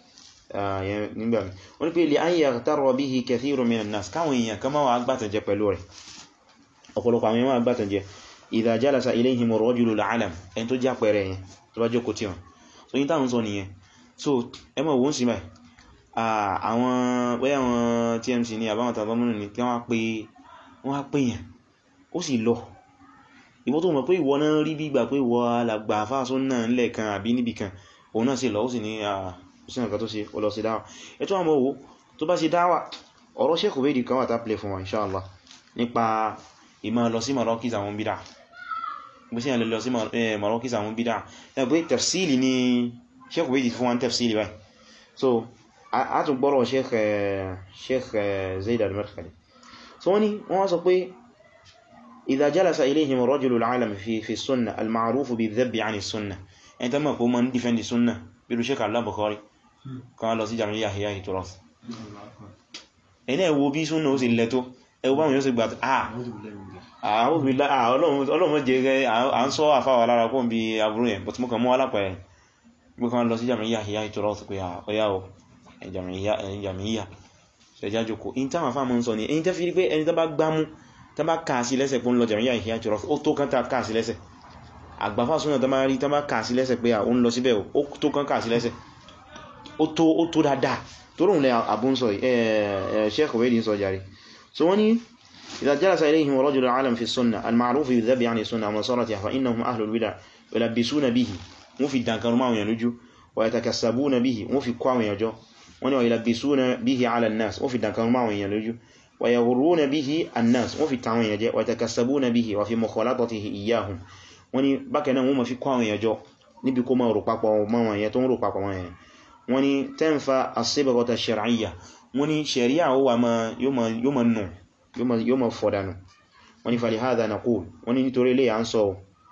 nígbà mi wọ́n ni pé ilẹ̀ an yaghtarra bihi kathirun minan nas káwọn èèyàn kan máa gbátànjẹ pẹ̀lú rẹ̀ ọ̀pọ̀lọpọ̀ àwọn èèyàn máa gbátànjẹ idha jalasa ilayhim ar-rajulu al-alam ẹni tó já pẹ̀rẹ̀ yẹn tó bá jókòó tí wọn so yí táwọn sọ nìyẹn so ẹmọ̀ wọ́n sí báyìí àwọn wẹ́yà wọn TMC ní àbáwọn tàbámúnù ní kí wọ́n pé wọ́n á pè yàn ó sì lọ ìwọ tó mọ̀ pé ìwọ náà rí bí ìgbà pé ìwọ alàgbà fáṣọ náà ńlẹ̀ kan àbí níbì kan òun náà sì lọ ó sì ní àṣìṣàn kan tó ṣe ó lọ sí dáwà ẹ̀tọ́ àmọ́ owó tó bá ṣe dáwà ọ̀rọ̀ Sheikh Ubaydi kan wà tá play fún wa inshallah nípa ìmọ̀ lọ sí Marokis àwọn bídà bó sí àlè lọ sí Marokis àwọn bídà ẹgbẹ́ tafsili ni Sheikh Ubaydi fún wa tafsili báyìí so a tún gbọ́rọ̀ Sheikh Zaid al-Madkhali so wọ́n ni wọ́n sọ pé إذا جلس إليهم الرجل العالم في في السنة المعروف بالذب عن السنة أنت ما قوم من دفن السنة بيقولوا شيخ الله بخاري كان الله سيجعل لي أحياء تراث ẹni ẹwọ bí súnà ó sì lẹ́tọ́ ẹwọ báwọn yóò sì gbà àà àwọn òbílá ọlọ́run jẹ́ rẹ̀ à ń sọ àfáwà lára kó bí aburú yẹn bọ̀tí mọ́kàn mọ́ alápẹ̀ẹ́ gbé kan lọ sí jàmìyà àhíyá ìtọ́rọ pé ọya ò jàmìyà ṣẹjá jòkó in táwọn afá mọ́ ń sọ ní ẹni tẹ́ fi rí pé ẹni tẹ́ bá gbámú tán bá kàásí lẹ́sẹ̀ pé ń lọ jàmíyà ìhìyà jùlọ ó tó kán tàà kàásí lẹ́sẹ̀ àgbàfà súnà tán bá rí tán bá kàásí lẹ́sẹ̀ pé àwọn lọ síbẹ̀ ó tó kán kàásí lẹ́sẹ̀ ó tó dáadáa tó rùn lẹ àbún sọ Sheikh Ubaydi sọ jàre so wọ́n ni idha jalasa ilayhim rajulun alim fi sunna al-ma'ruf yudhabi 'ani sunna wa nasaratiha fa innahum ahlul bid'ah yulabbisuna bihi wọ́n fi dankan máa yẹn lójú wa yatakassabuna bihi wọ́n fi kọ́ àwọn èèyàn jọ wọ́n ni wa yulabbisuna bihi 'ala an-nas wọ́n fi dankan máa yẹn lójú ويغرون به الناس وفي التعوين يجي ويتكسبون به وفي مخالطته إياهم wọ́n ní bákan náà wọ́n ma fi kọ́ àwọn èèyàn jọ níbi kó máa rò papọ̀ mọ́ wọn yẹn tó ń rò papọ̀ wọn yẹn wọ́n ní tẹ́ǹfà as-sibghata ash-shar'iyya wọ́n ní ṣẹ̀ríà ó wà yóò ma nù yóò ma fọ̀dánù wọ́n ní falihadha naqul wọ́n ní nítorí ilé à ń sọ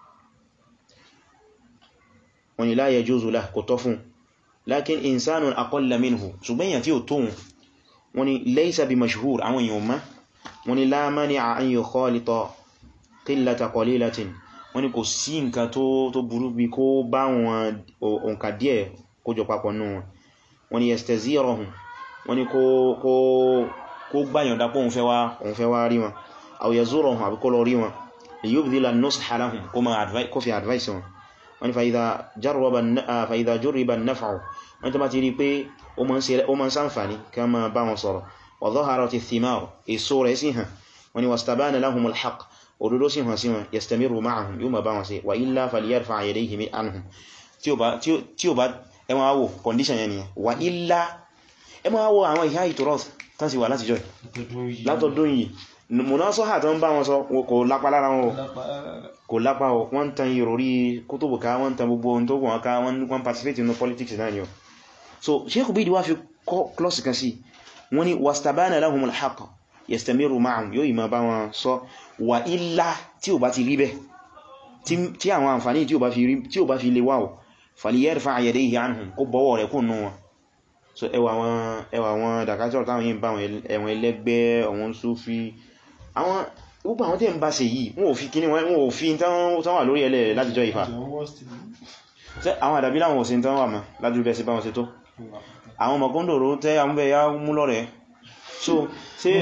wọ́n ní la yajuzu lahu kò tọ́ fún lakin insanun aqalla minhu ṣùgbọ́n èèyàn tí ó tóhun wọ́n ní laysa bi mashhur àwọn èèyàn ma wọ́n ní la mani'a an yukhalita qillata qalilatin wọ́n ní kò sí nǹkan tó burú bí kó bá wọn òǹkà díẹ̀ kó jọ papọ̀ nù wọn wọ́n ní yastazirahum wọ́n ní kó gbáyàn dápọ̀ òun fẹ́ wá rí wọn aw yazurahum àbí kó lọ rí wọn liyubdhila an-nusha lahum kó fi advice wọn wọ́n ní fa idha jurriba an-naf'u wọ́n tó bá ti rí pé ó ma ń ṣàǹfàní ká ma bá wọn sọ̀rọ̀ wa dhaharat ath-thimar èso rẹ̀ sí hàn wọ́n ní wastabana lahum al-haqq òdodo sí hàn sí wọn yastamiru ma'ahum yóò ma bá wọn sí wa illa falyarfa' yadayhi anhum tí ó bá ẹmọ àwọ̀ condition yẹn nìyẹn wa illa ẹmọ àwọ̀ àwọn ìhá ìtòrọ̀t tán sì wà láti jọ látọdún yìí munasaha tó ń bá wọn sọ kò lápá lára wọn kò lápá wọ́n tan ìròrí kútùbù ká wọ́n tan gbogbo ohun tó wọ́n ká wọ́n participate in politics náà ni o so Sheikh Ubaydi wá fi klọ́sì kan sí wọ́n ni wastabana lahumul haqq yastamiru ma'ahum yóò ìmọ̀ bá wọn sọ wà illa tí ò bá ti rí bẹ́ tí àwọn àǹfàní tí ò bá fi lè wáwọ̀ falyarfa' yadayhi anhum kó bọ́wọ̀ rẹ̀ kún nù wọn so ẹwà wọn dàkájọ́ táwọn yìí ń bá ẹ̀wọ̀n ẹlẹ́gbẹ́ àwọn Sufi àwọn gbogbo àwọn tí ń bá ṣe yìí wọ́n ò fi kíní wọ́n ò fi tán wà lórí ẹlẹ́ látijọ́ ìfà àwọn àdàbí láwọn òsìn tán wà mọ́ lájú bẹ́ẹ̀ sí bá wọn ṣe tó àwọn mọ̀kúndòrò tẹ́ àmúbẹ̀ ya mú lọ́rẹ̀ so ṣe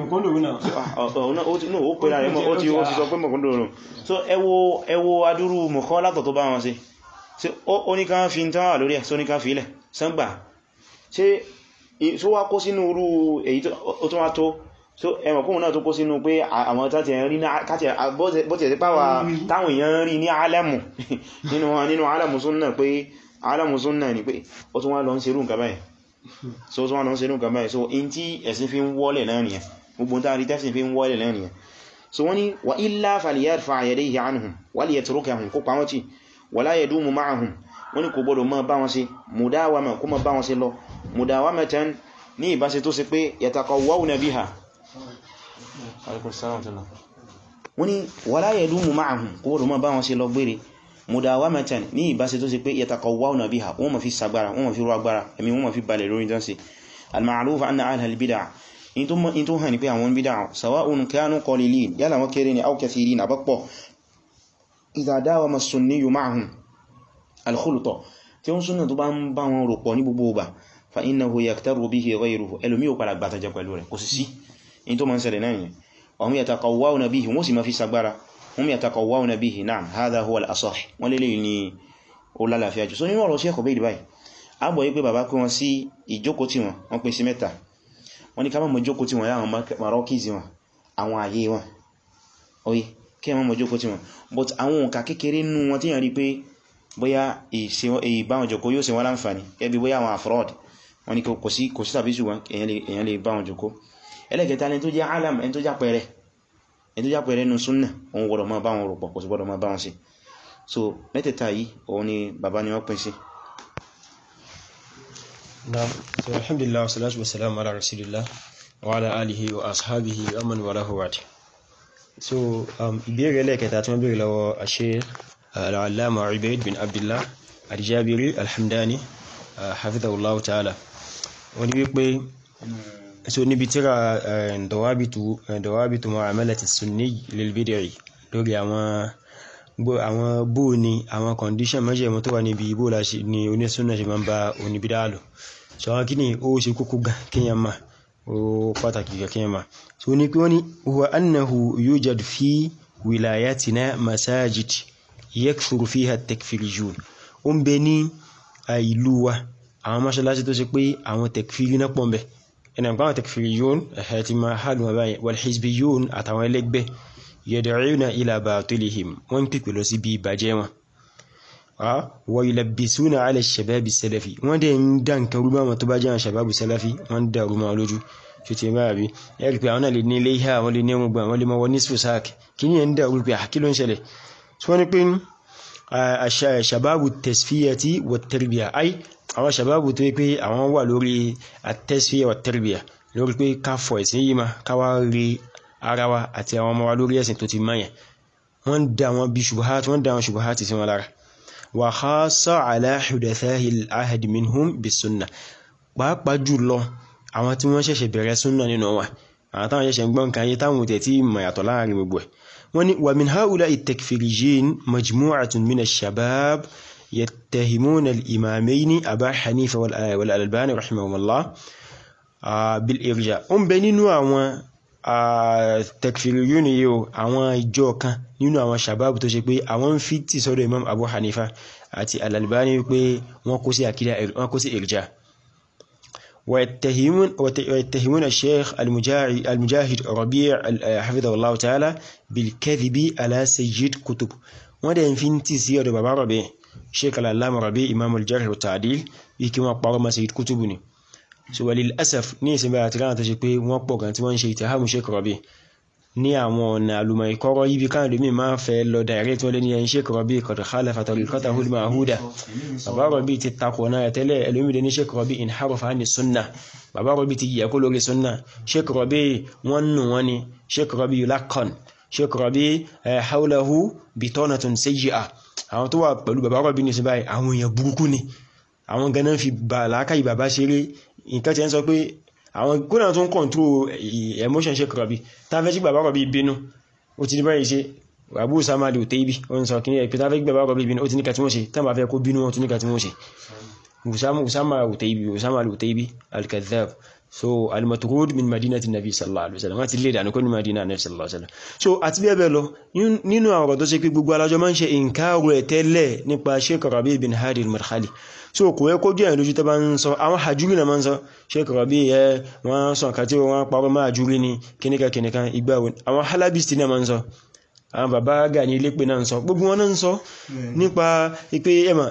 ó pẹ̀lá rẹ̀ ó ti sọ pé mọ̀kúndòrò so ẹ wo adúrú mọ̀kọ́ látọ̀ tó bá wọn ṣe ṣe ó ní ká fi tán wà lórí ẹ̀ só ní ká fi ilẹ̀ sángbà ṣe tó wá kó sínú irú èyí tó wá tó so ẹmọ̀ kóhun náà tó kó sínú pé àwọn tàti ẹ̀rí bọ́tẹ̀ sí pàwà táwọn èèyàn rí ní alẹ́mù nínú alẹ́mù súnnà pé alẹ́mù súnnà ni pé ó tún wá lọ ń ṣerú nǹkan báyìí so tún wá lọ ń ṣerú nǹkan báyìí so in tí ẹ̀sìn fi ń wọ́lẹ̀ náà nìyẹn gbogbo tá rí tẹ́sìn fi ń wọ́lẹ̀ náà nìyẹn so wọ́n ni wa illa falyarfa' yadayhi anhum wa liyatrukahum kó pa wọ́n tì wa la yadumu ma'ahum wọ́n ni kò gbọdọ̀ máa bá wọn ṣe mudawama kó máa bá wọn ṣe lọ mudawamatan ní ìbáṣe tó ṣe pé yataqawwawna biha wọ́n ni wala yadumu ma'ahum kó gbọdọ̀ máa bá wọn ṣe lọ gbére mudawamatan ní ìbáṣe tó ṣe pé yataqawwawna biha wọ́n ma fi sagbára wọ́n ma fi rú agbára ẹ̀mí wọ́n ma fi balẹ̀ lórí dánsì al-ma'ruf anna ahla al-bid'ah in tó hàn ní pé àwọn bid'ah sawa'un kanu qalilin yálà wọ́n kéré ni aw kathirin àbọ́pọ̀ idha dawama as-sunniyyu ma'ahum al-khulta tí ó ń súnnà tó bá ń bá wọn rò pọ̀ ní gbogbo ọba fa innahu yaktaru bihi ghayruhu ẹlòmí ò padà gbàtàjẹ pẹ̀lú rẹ̀ kò sí sí in tó ma ń ṣẹlẹ̀ náà yẹn ọmọ yataqawwawna bihi wọ́n sì ma fi sagbára wọ́n yataqawwawna bihi na'am hadha huwa al-asah wọ́n lélẹ̀ ní ó lálàáfíà jù so nínú ọ̀rọ̀ sí ẹ̀kọ́ bẹ́ẹ̀ báyìí a bọ̀ yí pé bàbá pé wọn sí ìjókòó tí wọn wọ́n pín sí mẹ́ta wọ́n ní ká mọ̀ jókòó tí wọn láwọn marọ́kìzì wọn àwọn ààyè wọn oye kí ẹ mọ̀ jókòó tí wọn but àwọn òǹkà kékeré nínú wọn tí yàn rí pé bóyá ìbáwọn jòkó yóò ṣe wọ́n láǹfàní ẹbí bóyá àwọn afrod wọ́n ní kò sí kò sí tàbí ṣùgbọ́n èyàn lè báwọn jòkó ẹlẹ́gẹ̀ta ẹni tó jẹ́ alam ẹni tó já pẹ̀rẹ̀ ẹni tó já pẹ̀rẹ̀ nínú súnnà òun gbọ́dọ̀ máa báwọn rọ̀pọ̀ kò sí gbọ́dọ̀ máa báwọn sí so mẹ́tẹ̀ẹ̀ta yìí òun ni bàbá ni wọ́n pín sí Naam, so alhamdulillah wassalatu wassalamu ala rasulillah wa ala alihi wa ashabihi wa man walahu wa so um ìbéèrè lẹ́kẹta tí wọ́n béèrè lọ́wọ́ Sheikh al-allama Ubayd bin Abdullah al-Jabiri al-Hamdani hafidhahullahu ta'ala wọ́n ní wípé so níbi tíra dawabitu dawabitu mu'amalati sunni lil bid'i lórí àwọn àwọn bó ní àwọn condition mẹ́jẹ̀mọ́ tó wà níbi ibó láṣí ní onísúnnà ṣe máa ń bá oníbídá lò so àwọn kí ni ó ṣe kókó gan kíyàn máa ó pàtàkì gan kíyàn máa so ní pé wọ́n ni huwa annahu yujad fi wilayatina masajid yakthuru fiha at-takfiriyun ó ń bẹ ní ìlú wa àwọn mọ́ṣálásí tó ṣe pé àwọn takfiri náà pọ̀ ń bẹ ẹnà nǹkan àwọn takfiriyun ẹ̀hẹ́ ti máa hàlùm àbáyé wal hizbiyun àtàwọn ẹlẹ́gbẹ́ yad'una ila batilihim wọ́n pípẹ̀ lọ sí bí ìbàjẹ́ wọn wa yulabbisuna ala shababi salafi wọ́n dẹ̀ ń dá nǹkan rúbá wọn tó bá jẹ́ àwọn shababu salafi wọ́n dá rúmọ́ lójú ṣe ti máa bí ẹ̀rì pé àwọn náà lè ní ilé ìhà wọ́n lè ní ọmọ gbà wọ́n lè mọ́ wọ́n ní sùsáàk kí ní ẹ̀ ń dá rú pé àkí ló ń ṣẹlẹ̀ tí wọ́n ní pé shababu tasfiyati wa tarbiya ai àwọn shababu tó yẹ pé àwọn wà lórí at-tasfiya wa tarbiya lórí pé ká fọ ẹ̀sìn yìí ma káwá rí ara wa àti àwọn ọmọ wa lórí ẹ̀sìn tó ti mọ́yàn wọ́n dá wọn bí ṣubuhat wọ́n dá wọn ṣubuhat sí wọn lára wa khassa ala hudathahi al-ahd minhum bis sunnah pàápàá jùlọ àwọn tí wọ́n ṣẹ̀ṣẹ̀ bẹ̀rẹ̀ súnnà nínú wa àwọn táwọn ṣẹ̀ṣẹ̀ gbọ́n kan yé táwọn tẹ̀ tí mọ̀ yàtọ̀ láàrin gbogbo ẹ̀ wọ́n ní wa min haula'i at-takfirijin majmu'atun min ash-shabab yattahimuna al-imamayni aba hanifa wal albani rahimahumullah bil irja ó ń bẹ nínú àwọn takfiriyun yìí o àwọn ìjọ kan nínú àwọn shabab tó ṣe pé àwọn ń fi tì sọ́dọ̀ imam abu hanifa àti al-albani pé wọ́n kó sí àkídà wọ́n kó sí irja ويتهمون ويتهمون الشيخ المجاهد ربيع حفظه الله تعالى بالكذب على سيد كتب ودين فين تسير بابا ربيع شيخ العلامة ربيع إمام الجرح والتعديل يكما قرم سيد كتبني so وللأسف ní ìsinmi àti rántí tó ṣe pé wọ́n pọ̀ gan tí wọ́n ń ṣe ìtàhàmù Sheikh Rabi ní àwọn ọ̀nà àlùmọ̀ ìkọ́rọ̀ yìí bí káà lómi máa fẹ́ lọ direct wọlé ní ẹni Sheikh Rabi qad khalafa tariqatahu al-ma'huda bàbá Rabi ti takọ̀ náà tẹ́lẹ̀ ẹlòmídé ní Sheikh Rabi inharafa ní sunna bàbá Rabi ti yẹ kó lórí sunna Sheikh Rabi wọ́n nù wọ́n ni Sheikh Rabi yulaqan Sheikh Rabi hawlahu bitanatun sayyi'a àwọn tó wà pẹ̀lú bàbá Rabi ní sí báyìí àwọn èèyàn burúkú ni àwọn ganan fi bàlákà ìbàbá ṣeré nǹkan tí ẹ ń sọ pé àwọn kódà tó ń kọ̀ntró emotion Sheikh Rabi tàbí bàbá Rabi bínú ó ti ní báyìí ṣe Abu Usama al-Utaybi ó ń sọ kí ní ẹ̀pẹ́ tàbí bàbá Rabi bínú ó ti ní kàtí wọ́n ṣe tàbí bá fẹ́ kó bínú wọn tún ní kàtí wọ́n ṣe Usama al-Utaybi Usama al-Utaybi al-Kadhdhab so al-matrud min madinati nabi sallallahu alaihi wasallam wọ́n ti lè dànù kó ní madina nabi sallallahu alaihi wasallam so àti bẹ́ẹ̀ bẹ́ẹ̀ lọ nínú àwọn ọ̀rọ̀ tó ṣe pé gbogbo alájọ máa ń ṣe ìǹkàrù ẹ̀ tẹ́lẹ̀ nípa Sheikh Rabi bin Hadi al-Madkhali so kò yẹ kó jẹ́ ìlójú tó bá ń sọ àwọn hajjúrí na máa ń sọ Sheikh Rabi ẹ wọ́n sọ nǹkan tí wọ́n parọ́ máa hajjúrí ní kíníkà kíníkà ìgbà wọn àwọn halabisti náà máa ń sọ àwọn bàbá gà ní ilépè náà ń sọ gbogbo wọn náà ń sọ nípa ipé ẹmà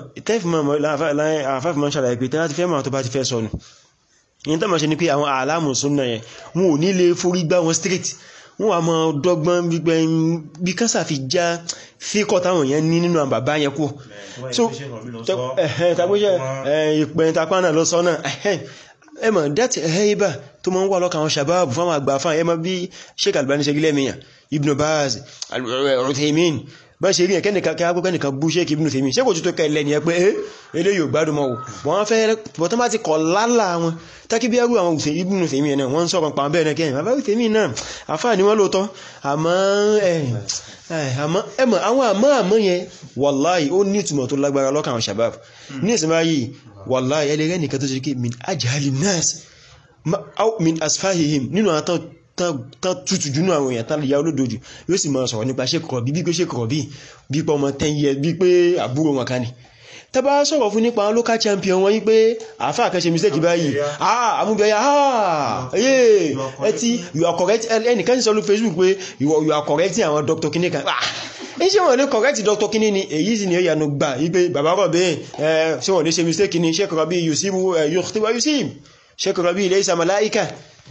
tẹ́fìmọ̀ ṣàlàyé pé tẹ́lá ti fẹ́ máa tó bá ti fẹ́ sọnù yìí tó máa ṣe ni pé àwọn àlámù súnnà yẹn wọn ò ní lè forí gbá wọn straight wọ́n wà mọ́ dọ́gbọ́n bí kásà fi já fíkọ́ táwọn èèyàn ní nínú àwọn bàbá yẹn kú so tàbíṣẹ́ ìpẹ̀yìn tapá náà lọ sọ́nà ẹmọ̀ that haiba tó mọ́ ń wà lọ́kà àwọn sàbáàbù fáwọn àgbà fáwọn ẹmọ bí Sheikh Albani ṣe gílẹ̀ mìíyàn Ibn Baz Al-Uthaymin bá ṣe rí ẹ̀kẹ́ nìkan kí á gbọ́gbẹ́ nìkan bú ṣe kí ibùnú tèmi ṣé kò tó kẹ́ lẹ́ni ẹ pé ẹ́ ilé yóò gbádùn mọ́ wọ́n fẹ́ bọ́tán bá ti kọ̀ lálà wọn tákí bí ẹrù àwọn òsè ibùnú tèmi ẹ̀ náà wọ́n ń sọ̀rọ̀ pa bẹ́ẹ̀ náà kẹ́yìn bàbá tèmi náà àfáà ni wọ́n lóòótọ́ àmọ́ ẹmọ̀ àwọn àmọ́ àmọ́ yẹn wàláì ó ní ìtumọ̀ tó lágbára lọ́kàn àwọn shabab ní ìsinmi yìí wàláì ẹlẹ́rẹ́ nìkan tó ṣe kí min ajali nas min asfahihim nínú àwọn tán tútù jùnú àwọn èèyàn tán lè ya olódojù yóò sì máa sọ̀rọ̀ nípa ṣékọ̀rọ̀ bí pé ṣékọ̀rọ̀ bí bí pọ̀ ọmọ 10 years bí pé àbúrò wọn kan ni tàbá sọ̀rọ̀ fún nípa local champion wọ́n yí pé àfá àkẹ́ṣe mistake báyìí ah amúbẹ̀yà ah yé ẹtí you are correct ẹnìkan sí sọ́lú Facebook pé you are correcting àwọn Dr. Kiní kan ah iṣẹ́ wọn ní correct Dr. Kiní ni èyí sì ni ó yànú gbà yí pé bàbá rọ̀ bẹ́ẹ̀ ṣé wọ́n ní ṣe mistake ni ṣékọ̀rọ̀ bí yusibu yukhtiwa yusib ṣékọ̀rọ̀ bí laysa malaika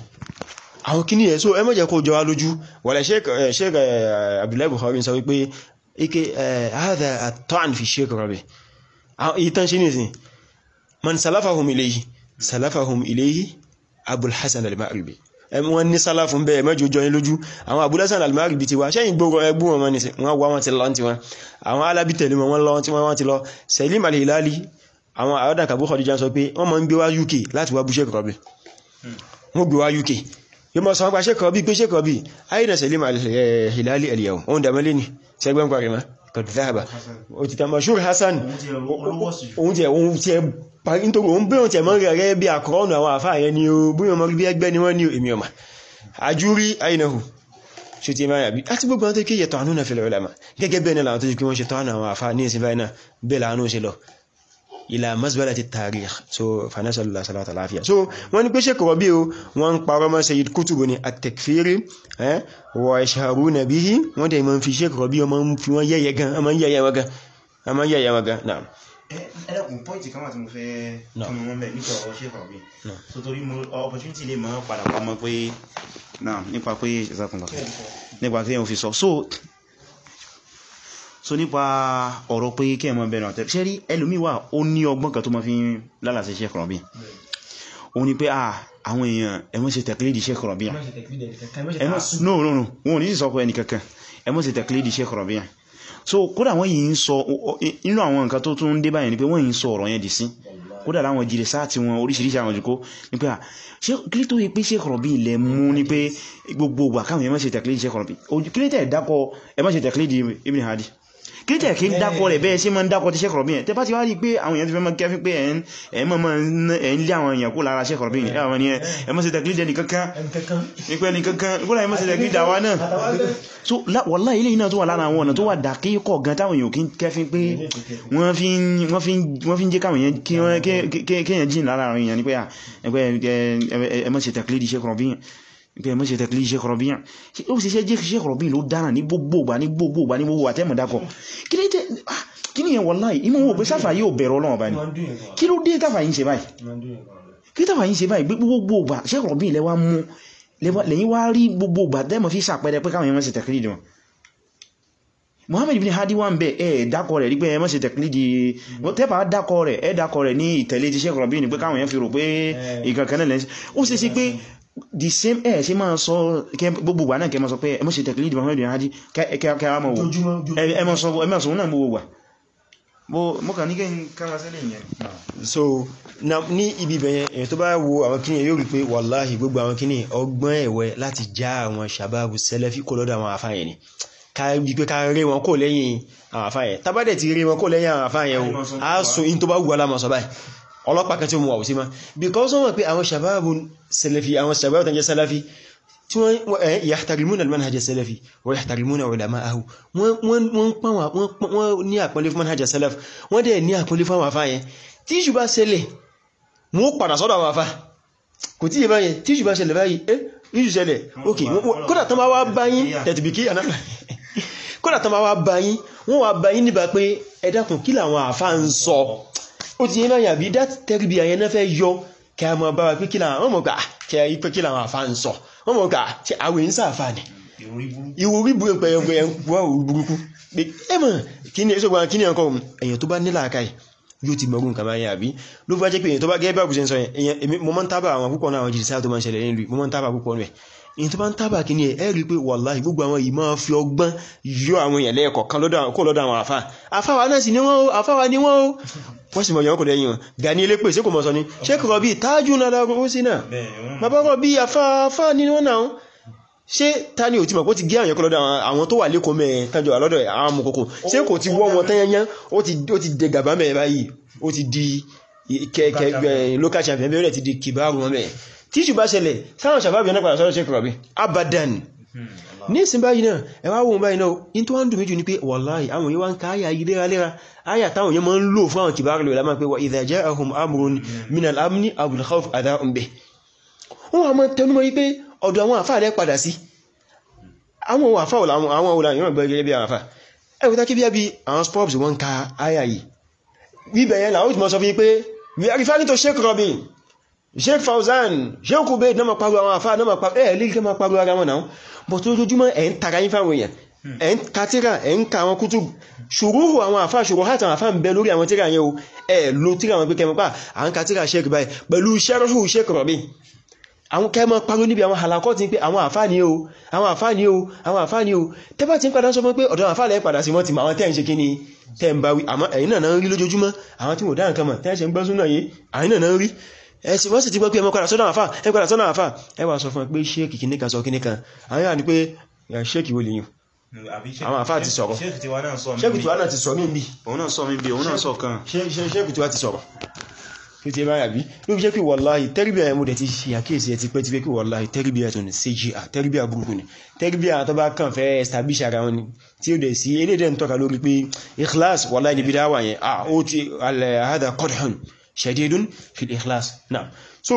àwọn kíní ẹ̀ so ẹmọ́jẹ́ kó jọ wá lójú wàlẹ̀ sheik Abdullahi Bukhari sọ wípé ike hadha at-ta'n fi sheik Rabi ìtàn ṣe nìsìn man salafahum ilayhi salafahum ilayhi Abul Hasan al-Ma'ribi wọ́n ní sálàfún bẹ́ẹ̀ mẹ́jọ jọ ní lójú àwọn Abul Hasan al-Ma'ribi ti wá ṣẹ́yìn gbogbo ẹgbù wọn mọ́ nìsìn wọ́n wá wọn ti lọ tí wọn àwọn alábí tẹ̀lé wọn lọ tí wọ́n ti lọ Salim al-Hilali àwọn àwọ́dà kàbú Khadija sọ pé wọ́n mọ́ ń gbé wá UK láti wá bú sheik Rabi wọ́n gbé wá UK yóò mọ́ sọ́wọ́n pa ṣékọ̀ bí pé ṣékọ̀ bí ayina Salim al-Hilali al-yawm oun dàmẹ́lẹ́ ni ṣẹgbẹ́ parí ma kọ̀dù záàbà o ti tàbí ṣúrù Hassan oun tí ẹ̀wọ̀n tí ẹ parí nítorí oun bí oun tí ẹ̀mọ́ rẹ̀ bí àkọ́ọ̀nù àwọn àfáà yẹn ni o bí ọmọ bí ẹgbẹ́ ni wọ́n ní èmi ọmọ àjúrí ayinahu ṣe ti máa yàbí láti gbogbo àwọn tó kí yẹtọ̀ àánú na fil ulama gẹ́gẹ́ bẹ́ẹ̀ ni làwọn tó ti kí wọ́n ṣe tọ́ àwọn àfáà ní ìsinmi náà bẹ́ẹ̀ làánú ṣe lọ ila mazbalati tarikh so fanasallallahu salatu alafiya so wọ́n ní pé Sheikh Rabi o wọ́n parọ́ mọ́ Sayyid Qutb ní at-takfiri eh wa yashharuna bihi wọ́n dẹ̀ mọ́ fi Sheikh Rabi o mọ́ fi wọ́n yẹ̀yẹ̀ gan a mọ́ yẹ̀yẹ̀ wọn gan a mọ́ yẹ̀yẹ̀ wọn gan náà ẹlẹ́kùn pọ́ìntì kan wà tí mo fẹ́ kí mo mọ́ mẹ́ nípa ọ̀rọ̀ Sheikh Rabi so torí mo opportunity lè mọ́ padà wá mọ́ pé náà nípa pé ìsàkùnlọ́ nípa kí èèyàn fi sọ so so nípa ọ̀rọ̀ pé kí ẹmọ bẹ̀rẹ̀ àtẹ́ ṣẹ́rí ẹlòmíwà ó ní ọgbọ́n kan tó ma fi ń lálàsẹ̀ Sheikh Rabi o ní pé àwọn èèyàn ẹmọ́ ṣe tẹ̀klídì Sheikh Rabi no no no wọn ò ní sọ pé ẹni kankan ẹmọ́ ṣe tẹ̀klídì Sheikh Rabi so kódà wọ́n yìí ń sọ inú àwọn nǹkan tó tún dé báyìí ni pé wọ́n yìí ń sọ ọ̀rọ̀ yẹn dì sí kódà láwọn jìrì sáàtì wọn oríṣiríṣi àwọn jùkó ní pé kí tó yí pé Sheikh Rabi ilẹ̀ mú ní pé gbogbo ìgbà káwọn ẹmọ́ ṣe tẹ̀klídì Sheikh Rabi kí ló tẹ̀ dákọ̀ ẹmọ́ ṣe tẹ̀klídì Ibn Hadi kírísẹ̀ kí dákọ̀ rẹ̀ bẹ́ẹ̀ sí mọ́ ń dákọ̀ ti Sheikh Rabi tẹ́ bá ti wá rí pé àwọn èèyàn ti fẹ́ mọ́ kẹfí pé ẹ̀ mọ́ ẹ̀ ń lé àwọn èèyàn kó lára Sheikh Rabi ẹ̀wọ̀n ni ẹ mọ́ sí tẹ̀klídẹ̀ ní kankan nípẹ́ ní kankan kúrò ẹ mọ́ sí tẹ̀klídẹ̀ àwa náà so wallahi ilé iná tó wà lára àwọn ọ̀nà tó wà dàkíkọ̀ gan táwọn èèyàn kí kẹfí pé wọ́n fi ń jẹ́ káwọn èèyàn kéèyàn jìn lára àwọn èèyàn ní pé ẹ mọ́ sí tẹ̀klídẹ̀ Sheikh Rabi pé mọ́ ṣe tẹ̀klí Sheikh Rabi ó sì ṣe jẹ́ Sheikh Rabi ló dára ní gbogbo ní gbogbo ní gbogbo àtẹ́mọ̀ dákọ̀ kí ní yẹn wallahi imú wò pé sáfà yóò bẹ̀rọ Ọlọ́run bá ní kí ló dé tàfà yìí ṣe báyìí kí tàfà yìí ṣe báyìí gbogbo Sheikh Rabi lẹ́wà mú lẹ́yìn wá rí gbogbo tẹ́mọ̀ fi sàpẹrẹ pé káwọn yẹn mọ́ ṣe tẹ̀klí dùn Muhammad ibn Hadi wà ń bẹ̀ ẹ̀ dákọ̀ rẹ̀ rí pé ẹ mọ́ ṣe tẹ̀klí di tẹ́bà dákọ̀ rẹ̀ ẹ dákọ̀ rẹ̀ ní ìtẹ̀lé ti Sheikh Rabi ní pé káwọn yẹn fi rò pé ìkankan náà lẹ́sí ó sì sí pé the same ẹ̀ ṣe máa sọ gbogbo wà náà kẹ máa sọ pé ẹmọ́ ṣe tẹ̀kìlì ìdìbò Muhammad Hadi kẹwàá mọ̀ wò ẹmọ́ sọ náà gbogbo wà mọ́ kà ní kẹ́ kára sílẹ̀ yẹn so ní ibi bẹ̀yẹn èyàn tó bá wo àwọn kíní yóò rí pé wàláhì gbogbo àwọn kíní ọgbọ́n ẹ̀wẹ́ láti já àwọn sàbábù sẹ́lẹ́fì kó lọ́dọ̀ àwọn àfáyẹ̀ ni kárí pé ká rí wọn kó lẹ́yìn àwọn àfáyẹ̀ tàbádẹ̀ ti rí wọn kó lẹ́yìn àwọn àfáyẹ̀ o á sọ in tó bá wù alámọ̀ sọ báyìí ọlọ́pàá kan tí ó mú àwòsí ma because wọ́n mọ̀ pé àwọn sàbábù sẹlẹ̀fì àwọn sàbábù tàn jẹ́ sẹlẹ̀fì tí wọ́n yahtarimuna al-manhaj as-salafi wa yahtarimuna ulama'ahu wọ́n pán wọ́n ní àpọ́nlé fún manhaj as-salaf wọ́n dẹ̀ ní àpọ́nlé fún àwọn afá yẹn tí ìṣù bá ṣẹlẹ̀ wọ́n padà sọ́dọ̀ àwọn afá kò tí ìbá yẹn tí ìṣù bá ṣẹlẹ̀ báyìí eh ìṣù ṣẹlẹ̀ ok kódà tán bá wá báyín tẹ̀tìbìkí kódà tán bá wá báyín wọ́n wá báyín níbà pé ẹ dákun kí làwọn afá ń sọ ó ti yẹn báyà bí that tẹ́rìbì àyẹn náà fẹ́ yọ kí a mọ̀ bá wa pé kí làwọn mọ̀ gbà kí a yí pé kí làwọn àfá ń sọ wọ́n mọ̀ gbà tí àwẹ̀ ń sáàfà ní ìwòrí burúkú ẹgbẹ̀ ẹgbẹ̀ burúkú ẹmọ̀ kí ni ẹsọ́gbà kí ni ọkọ̀ èyàn tó bá nílà àkáì yóò ti mọ̀rún nǹkan báyìí àbí ló fẹ́ jẹ́ pé èyàn tó bá gẹ́gẹ́ bá bùsẹ̀ sọ yẹn mo mọ́ ń tábà àwọn púpọ̀ náà àwọn jìdí sáà tó máa ń ṣẹlẹ̀ nílùú mo mọ́ ń tábà púpọ̀ rẹ̀ èyí tó bá ń tábà kí ní ẹ̀ ẹ́ rí pé wàláhì gbogbo àwọn yìí máa fi ọgbọ́n yọ àwọn èèyàn lẹ́ẹ̀kọ̀ kan kó lọ́dọ̀ àwọn àfá àfáwà náà sì ní wọ́n ó àfáwà ní wọ́n ó wọ́n sì mọ̀ yọ̀ kò lẹ́yìn wọn Gani elépè sí kò mọ̀ sọ ní Sheikh Rabi tájú náà ó sí náà bàbá Rabi àfáà ní wọ́n náà ṣé ta ni ò ti mọ̀ pé ó ti gé àwọn ẹ̀kọ́ lọ́dọ̀ àwọn tó wà lẹ́kọ̀ọ́ mẹ́ tánjọ àlọ́dọ̀ àwọn amòkòkò ṣé kò ti wọ́ wọn tẹ́yẹnyán ó ti dẹ gàbá mẹ́ báyìí ó ti di kẹ́kẹ́ local champion bẹ́ẹ̀ ti di kìbáàrù wọn mẹ́ tí ṣùgbà ṣẹlẹ̀ sáwọn ṣàbábì náà padà sọ́rọ̀ Sheikh Rabi abadan ní ìsìn báyìí náà ẹwà wọn báyìí náà in tó wá ń dùn méjì ní pé wàláhì àwọn yíwá ń ká àyà yìí léraléra àyà táwọn yẹn máa ń lò fún àwọn kìbáàrù lè lámà pé wa idha ja'ahum amrun minal amni aw al khawf adha'un bih wọ́n wà mọ́ tẹnumọ́ yí pé ọ̀dọ̀ àwọn àfáà rẹ̀ padà sí àwọn àfá àwọn òlà ìran gbẹ̀rẹ̀ bí àfá ẹgbẹ̀ta kí bí i àwọn spurs wọ́n ka àyà yìí bíbẹ̀ yẹn láwọ́ ìtìmọ̀ sọ fi pé we are referring to Sheikh Rabi Sheikh Fauzan Sheikh Ubaid náà ma paru àwọn àfá náà ma paru ẹ̀ lè kẹ́ ma paru ara wọn náà but lójoojúmọ́ ẹ̀ ń tara yín fáwọn èèyàn ẹ̀ ń ka tíra ẹ̀ ń ka àwọn kútù ṣòróhù àwọn àfá ṣòro hàtà àwọn àfá ń bẹ lórí àwọn tíra yẹn o ẹ̀ lo tíra wọn pé kẹmọ́ pa à ń ka tíra Sheikh báyìí pẹ̀lú sẹ́rọ̀hù Sheikh Rabi àwọn kẹmọ́ paró níbi àwọn halakọ́ ti ń pé àwọn àfáàní o àwọn àfáàní o àwọn àfáàní o tẹ́bà ti ń padà sọ fún pé ọ̀dọ̀ àfáàlẹ̀ padà sí wọ́n ti ma àwọn tẹ́ ń ṣe kí ni tẹ́ ń bá wí àmọ́ ẹ̀yin náà rí lójoojúmọ́ àwọn tí wò dá nǹkan mọ̀ tẹ́ ṣe ń gbọ́ súnà yìí àyín náà rí ẹ̀sì wọ́n sì ti gbọ́ pé ẹmọ padà sọ́dọ̀ àfá ẹ padà sọ́dọ̀ àfá ẹ wá sọ fún pé ṣéèkì kìíní kan sọ kìíní kan àwọn yà ní pé ṣéèkì wo lè yìn àwọn àfá ti sọ̀rọ̀ ṣéèkì tiwa náà ti sọ mí bí òun náà sọ mí bí òun náà sọ kan ṣéèkì tiwa ti sọ̀rọ̀ fi ti báyà bí ló fi jẹ́ pé wàláhì tẹ́rìbíà ẹmú dẹ̀ ti ṣe àkíyèsí ẹ ti pẹ́ ti pé kí wàláhì tẹ́rìbíà tó ní CGR tẹ́rìbíà burúkú ni tẹ́rìbíà tó bá kàn fẹ́ establish ara wọn ni tí ó dẹ̀ sí elédè ń tọ́ka lórí pé ikhlas wàláhì níbi dáwà yẹn à ó ti alhada qadhun shadidun fil ikhlas náà so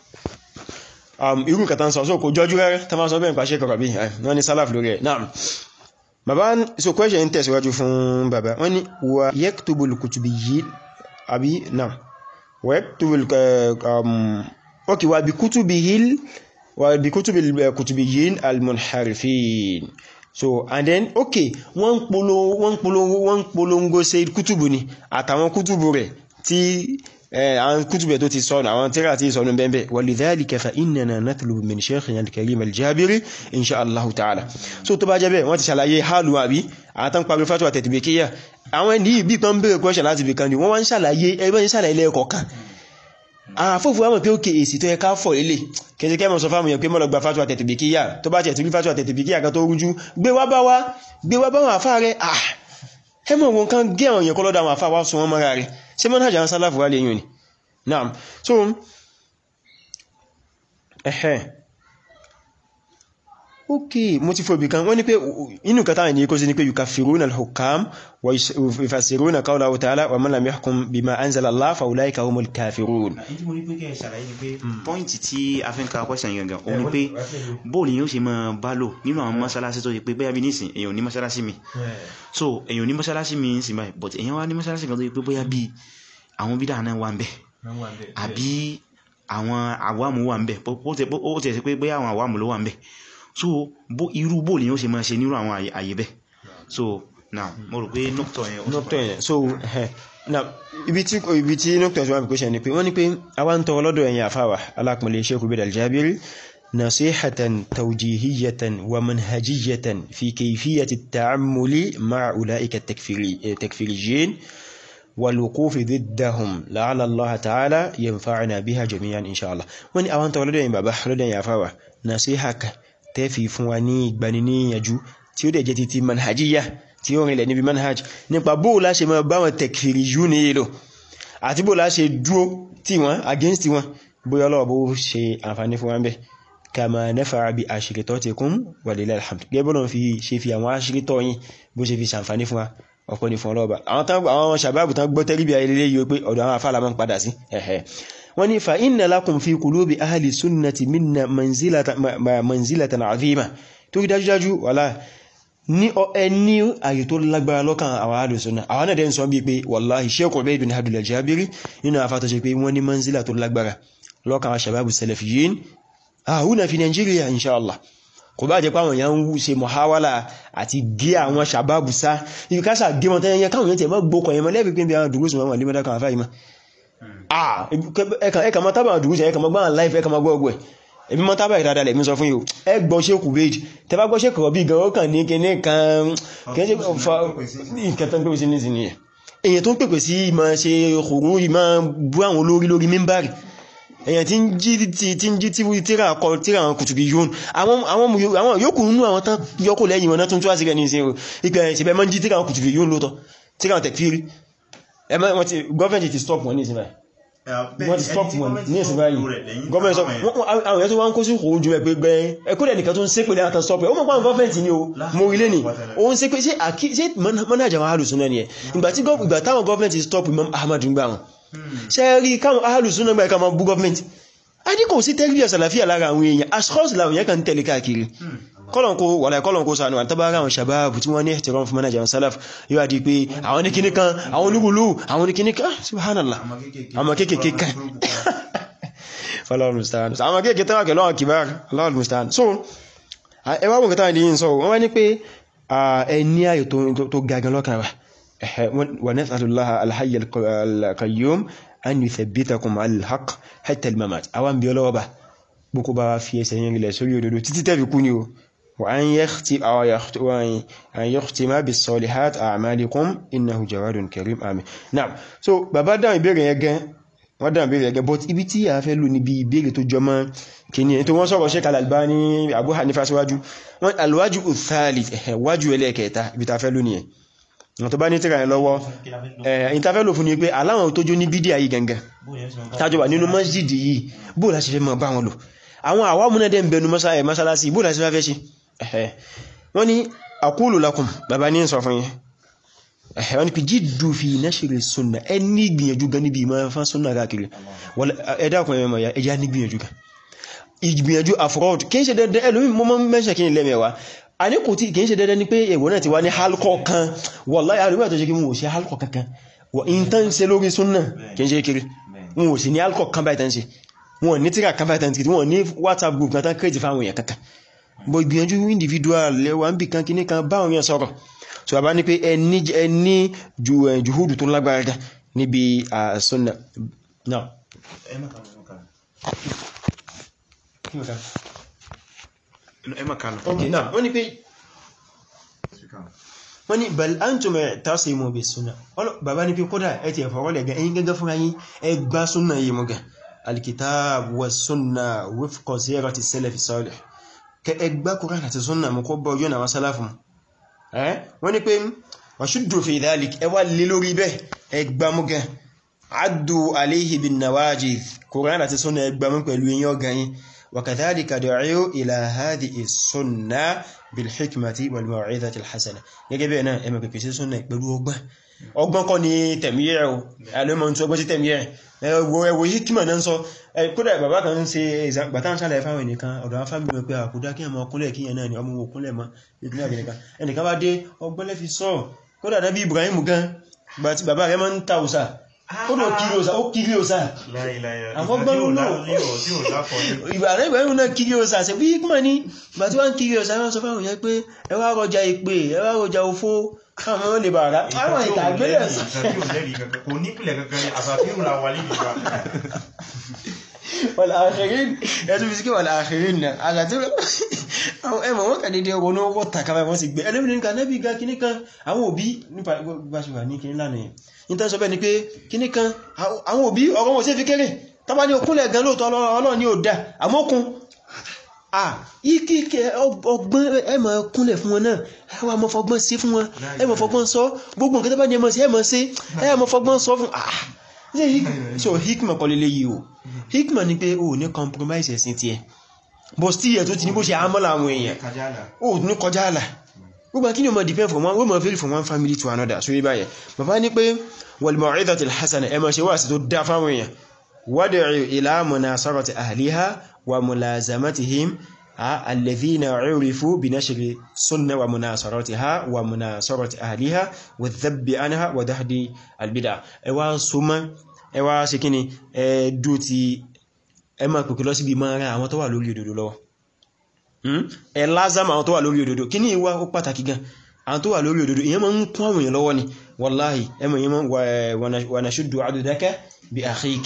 irú kàtà ń sọ so kò jọjú rẹ̀ tá máa sọ bẹ́ẹ̀ pàṣẹ kọ̀rọ̀ bí wọ́n ni salaf lórí ẹ̀ náà bàbá so question ń tẹ̀síwájú fún bàbá wọ́n ni wà yaktubul kutubiyyin àbí náà ويكتب اوكي وبكتبه وبكتب الكتبيين المنحرفين so and then okay wọ́n polongo wọ́n polongo wọ́n polongo ṣe kútùbù ni àtàwọn kútùbù rẹ̀ tí àwọn kútùbù rẹ̀ tó ti sọnù àwọn tírà tí sọnù bẹ́ẹ̀ ولذلك فإننا نطلب من شيخنا الكريم الجابري إن شاء الله تعالى so tó bá jẹ́ bẹ́ẹ̀ wọ́n ti ṣàlàyé hálù àbí àtàn parí fatuwa tẹ̀tìbẹ̀kíyà àwọn ẹni ìbí kan bèèrè question láti bìkan ni wọ́n wá ń ṣàlàyé ẹgbẹ́ ń ṣàlàyé lẹ́ẹ̀kọ̀ọ̀kan àfófù wọ́n mọ̀ pé òkè èsì tó yẹ ká fọ̀ ilé kẹsí kẹ́mọ̀ sọ fáwọn èèyàn pé mọ́lọ gba fatuwa tẹ̀tìbẹ̀kíyà tó bá tẹ̀tìbí fatuwa tẹ̀tìbẹ̀kíyà kan tó rújú gbé wá bá wá gbé wá bá wọn àfá rẹ̀ ah ẹmọ̀ wọn kan gé àwọn èèyàn kọ́lọ́dà àwọn àfá wá sun wọn mọ́ra rẹ̀ ṣé mọ́nà àjà sálàfù wá lè yùn ni naam so ẹ̀hẹ́ ok mo ti fòbí kan wọ́n ní pé inú kata ní kó sí ní pé yukafiruna al-hukam wa yufassiruna qawlahu ta'ala wa man lam yahkum bima anzala Allah fa ulaika humul kafirun pọ́ìntì tí a fi ń ka question yẹn gan òun ni pé bóòlù yóò ṣe máa bá lò nínú àwọn mọ́sálásí tó ṣe pé bóyá bí nísìn èyàn ní mọ́sálásí mi so èyàn ní mọ́sálásí mi ń sìn báyìí but èyàn wá ní mọ́sálásí kan tó ṣe pé bóyá bí àwọn bídà náà wà ń bẹ̀ àbí àwọn àwàmù wà ń bẹ̀ ó tẹ̀ sí pé bóyá àwọn àwàmù ló wà ń bẹ̀ so bó irú bó lè yóò ṣe máa ṣe nírú àwọn àyè bẹ́ so now mo rò pé nọ́pítọ̀ yẹn nọ́pítọ̀ yẹn so now ibi tí ibi tí nọ́pítọ̀ yẹn wọ́n pè ni pé wọ́n ní pé àwa ń tọrọ lọ́dọ̀ ẹ̀yin àfáwà alákùnlé Sheikh Ubayd al-Jabiri nasihatan tawjihiyatan wa manhajiyatan fi kayfiyati at-ta'ammuli ma'a ulaika at-takfiriyyin والوقوف ضدهم لعل الله تعالى ينفعنا بها جميعا إن شاء الله wọ́n ní àwọn tọrọ lọ́dọ̀ ẹ̀yin bàbá lọ́dọ̀ ẹ̀yin àfáwà nasihaka tẹ́fì fún wa ní ìgbaniníyànjú tí ó dẹ̀ jẹ́ títí manhajiyya tí ó rìnlẹ̀ níbi manhaj nípa bóò láṣe máa bá wọn tẹ̀kfìrì yú ní èlò àti bóò láṣe dúó tí wọ́n against wọn bóyá ọlọ́wọ́ bó ṣe àǹfààní fún wa ń bẹ̀ kama nafa'a bi ashritatikum walillahil hamd gẹ́gẹ́ bọ́lọ̀ fi ṣe fi àwọn aṣírítọ́ yìí bó ṣe fi ṣàǹfààní fún wa ọ̀pọ̀ ní fún ọlọ́ọ̀bà àwọn sàbábù tán gbọ́ tẹ́rìbì ayẹlẹ́ yìí pé ọ̀dọ̀ àwọn afálà máa ń padà sí ẹ̀hẹ̀ wọ́n ní fa inna lakum fi qulubi ahli sunnati minna manzilatan azima tó rí dájúdájú wàlá ní ẹni àyè tó lágbára lọ́kàn àwọn ahli sunna àwọn náà dẹ́ ń sọ bí pé wallahi Sheikh Ubayd bin Abdul Jabiri nínú afátọ́ ṣe pé wọ́n ní manzila tó lágbára lọ́kàn àwọn sàbábù salafiyyin ahuna fi Nigeria inshallah kò bá jẹ́ pé àwọn èèyàn ń ṣe mọ̀háwálà àti gé àwọn sàbábù sá ibi káṣà gé wọn tẹ́yẹn káwọn èèyàn tẹ̀ mọ́ gbókọ̀ ẹ̀mọ́ lẹ́bí pé bí àwọn dùgbòsùn wọn wà ní mẹ́dàkàn àfáà ìmọ̀ ẹ̀kà mọ́ tábà dùgbòsùn ẹ̀kà mọ́ gbáhàn láìfẹ́ ẹ̀kà mọ́ gbọ́gbọ́ ẹ̀ èmi mọ́ tábà ìdádá lẹ̀ mi sọ fún yíò ẹ gbọ́ ṣe kù bèèdì tẹ bá gbọ́ ṣe kọ̀rọ̀ bí gan ó kàn ní kíní kan kẹ́ṣe fa ìkẹta pẹ̀pẹ̀ sí ní sí nìyẹn èyàn tó ń pèpè sí ìmọ̀ ṣe òkùnrùn ìmọ̀ bú àwọn olórí lórí mímbàrì èyàn tí ń jí tí ń jí tí tíra kọ tíra àwọn kùtùbí yóò àwọn yóò kùnú àwọn tán yọkù lẹ́yìn wọn tún tó wá sí rẹ̀ ní ìsìn ìpẹ̀ ìṣẹ̀bẹ̀ mọ́ jí tíra àwọn kùtùbí yóò lótọ́ tíra àwọn tẹ̀kfírí gọ́ọ̀mẹ̀ntì ti stop wọn ní ìsìn báyìí wọ́n ti stop wọn ní ìsìn báyìí gọ́ọ̀mẹ̀ntì stop àwọn èèyàn tó wá ń kó sí òun jù ẹgbẹ́ gbẹ́ ẹkúrẹ́ nìkan tó ń sé pèlé àtàn stop ẹ̀ ó mọ̀ pàwọn gọ́ọ̀mẹ̀ntì ni o mo ilé ni ó ń sé pé sí mọ́nájà wọn alùsùn náà ni ẹ̀ ìgbà táwọn gọ́ọ̀mẹ̀ntì stop Imam Ahmad ń gbà wọn ṣe rí káwọn alùsùn náà gbà ẹ̀ka máa bú gọ́ọ̀mẹ̀ntì a ní kò sí tẹ́lifíà sàlàfíà lára àwọn èèyàn ashkhas làwọn èèyàn kan tẹ̀lé káàkiri kọ́lọ̀nkó wàlá kọ́lọ̀nkó sànú àtàbára àwọn sàbáàbù tí wọ́n ní ẹ̀tẹ̀rọ fún manager salaf yóò àdí pé àwọn ní kíní kan àwọn onígùlú àwọn ní kíní kan subhanallah àwọn kéèkéé kan Allahul musta'an àwọn kéèkéé tẹ́wà kẹlọ́ àwọn kìbára Allahul musta'an so ẹwà wọn kẹta ìdíyìn sọ wọ́n wá ní pé ẹni ayò tó gagan lọ́kàn wa nas'alullaha al-hayy al-qayyum an yuthabbitakum ala al-haqq hatta al-mamat àwọn bí ọlọ́wọ́ bá gbogbo bá fi ẹsẹ̀ yẹn rilẹ̀ sórí òdodo títí tẹ́fi kú ni o وأن يختم أو أن يختم بالصالحات أعمالكم إنه جواد كريم آمين نعم so bàbá dáhùn ìbéèrè yẹn gan wọ́n dáhùn ìbéèrè yẹn gan but ibi tí a fẹ́ lò níbi ìbéèrè tó jọmọ́ kìíní ẹni tó wọ́n sọ̀rọ̀ Sheikh Al-Albani Abu Hanifa síwájú wọ́n alwájú uthalith ẹ̀hẹ̀ wájú ẹlẹ́ẹ̀kẹta ibi ta fẹ́ lò nìyẹn wọ́n tó bá ní tíra yẹn lọ́wọ́ ẹ̀yìn ta fẹ́ lò fún ni pé aláwọn tó jó ní bídíà yìí gangan tájọba nínú masjidi yìí bóò láti fẹ́ mọ́ bá wọn lò àwọn àwọn múnadẹ́ ń bẹnu mọ́sálásí bóò láti fẹ́ ṣe ẹ̀hẹ́ wọ́n ni aqulu lakum bàbá ní sọ fún yín ẹ̀hẹ́ wọ́n ni pí jiddu fi nashri sunna ẹni gbìyànjú gan níbi ìmọ̀ fán sunna káàkiri ẹ̀dàkùn ẹ̀mọ̀ ya ẹjá ní gbìyànjú gan ìgbìyànjú afrod kí n ṣe dandan ẹlòmí mọ́ mọ́ mẹ́ṣẹ̀ kí n lẹ́mẹ̀wá a ní kò tí kì í ṣe dandan ní pé èwọ̀ náà ti wá ní halkọ̀ kan wallahi àríwá tó ṣe kí wọ́n ò ṣe halkọ̀ kankan wọ́n in tán ṣe lórí sunna kì í ṣe kiri wọ́n ò sì ní halkọ̀ kan báyìí tán ṣe wọ́n ní tíra kan báyìí tán ṣe wọ́n ní whatsapp group kan tán create fáwọn èèyàn kankan bọ̀ ìgbìyànjú individual lẹ́wà ń bí kan kíní kan báwọn yẹn sọ̀rọ̀ so a bá ní pé ẹni juhudu tó lágbára dá níbi àṣọ́nà náà wọ́n ní pé wọ́n ní bal antum tasimu bis sunna bàbá ní pé kódà ẹ ti ẹ̀fọ́ rọ́lẹ̀ gan ẹ̀yin gẹ́gẹ́ fún ayín ẹgbá sunna yìí mọ́ gan alkitab wa sunna wifqa sirati salafi salih kẹ ẹgbá kúrò àti súnnà mú kó bọ́ yóò na wọ́n sálàfún wọ́n ni pé wàṣúdù fi dhalik ẹwà lè lórí bẹ́ ẹgbá mú gẹ addu alayhi bin nawajidh kúrò àti súnnà ẹgbá mú pẹ̀lú yíò ganyi wa kadhalika du'u ila hadhihi súnnà bil hikmati wal maw'izati al hasana gẹ́gẹ́ bẹ́ẹ̀ náà ẹmọ pẹ̀pẹ̀ sí súnnà pẹ̀lú ọgbọ́n ọgbọ́n kọ́ ni tẹ̀míyẹ̀ o alẹ́mọ̀ tí ọgbọ́n sí tẹ̀míyẹ̀ ẹwọ ẹwọ hikima náà sọ kódà bàbá kan ń ṣe ìgbàtán sálẹ̀ fáwọn ẹnìkan ọ̀dọ̀ àwọn fámílì pé àkúdá kí ẹmọ ọkúnlẹ̀ kí ẹ̀nà ni ọmọ òkúnlẹ̀ mọ́ ìpínlẹ̀ àbẹ̀nìkan ẹnìkan bá dé ọgbọ́lẹ̀ fi sọ kódà dábí Ibrahim gan gbàtí bàbá rẹ̀ máa ń ta òsà kódà kiri òsà ó kiri òsà àfọ́gbọ́n ló ìgbà rẹ̀ Ibrahim náà kiri òsà ṣe bí hikima ní gbàtí wọ́n kiri òsà wọ́n sọ fáwọn yẹn pé ẹ wá rọjà ìpè ẹ wá rọjà òfó káwọn ó lè bà rá àwọn ìtàgbélẹ̀ kò nípìlẹ̀ kankan ní àsàfíìrù la wà níbi ìgbà wàlàáṣìrín ẹ̀tún fi sí kí wàlàáṣìrín náà àgbàtúrò ẹmọ̀ wọ́n kà dédé ọgbọ̀n náà wọ́n tàkàbà wọ́n sì gbé ẹlẹ́bìn ní kanẹ́bí ga kíní kan àwọn òbí nípa gbáṣùwà ní kíní lánàá yẹn ní tán sọ bẹ́ ni pé kíní kan àwọn òbí ọ̀rọ̀ wọn sí fi kéré tàbá ní okúnlẹ̀ gan lóòtọ́ Ọlọ́run ní òdá àmọ́kun ìkíkẹ́ ọgbọ́n ẹmọ̀ kúnlẹ̀ fún wọn náà ẹwà mọ́ fọgbọ́n sí fún wọn ẹmọ̀ fọgbọ́n sọ gbogbo nǹkan tó bá ní ẹmọ̀ sí ẹmọ̀ sí ẹmọ̀ fọgbọ́n sọ fún ah so hikma kọ́ lélẹ́ yìí o hikma ni pé o ní compromise ẹ̀sìn tí ẹ bọ̀ sí ẹ̀ tó ti ní bó ṣe àmọ́lá àwọn èèyàn o ní kọjá àlà gbogbo kí ni o mọ̀ depend from one woman vary from one family to another so yíba yẹn bàbá ní pé wal maw'izatil hasana ẹ máa ṣe wá sí tó dá fáwọn èèyàn wad'u ila munasarati ahliha wa mulazamatihim alladhina urifu bi nashri sunna wa munasaratiha wa munasarati ahliha wa dhabbi anha wa dahdi albid'a ẹ wá súnmọ́ ẹ wá ṣe kíni ẹ dú ti ẹ máa pèkè lọ síbi máa ra àwọn tó wà lórí òdodo lọ́wọ́ ẹ lázàmà àwọn tó wà lórí òdodo kí ní ìwá ó pàtàkì gan àwọn tó wà lórí òdodo ìyẹn máa ń kún àwọn èèyàn lọ́wọ́ ni wallahi ẹmọ ìyẹn wa nashuddu adudaka bi akhik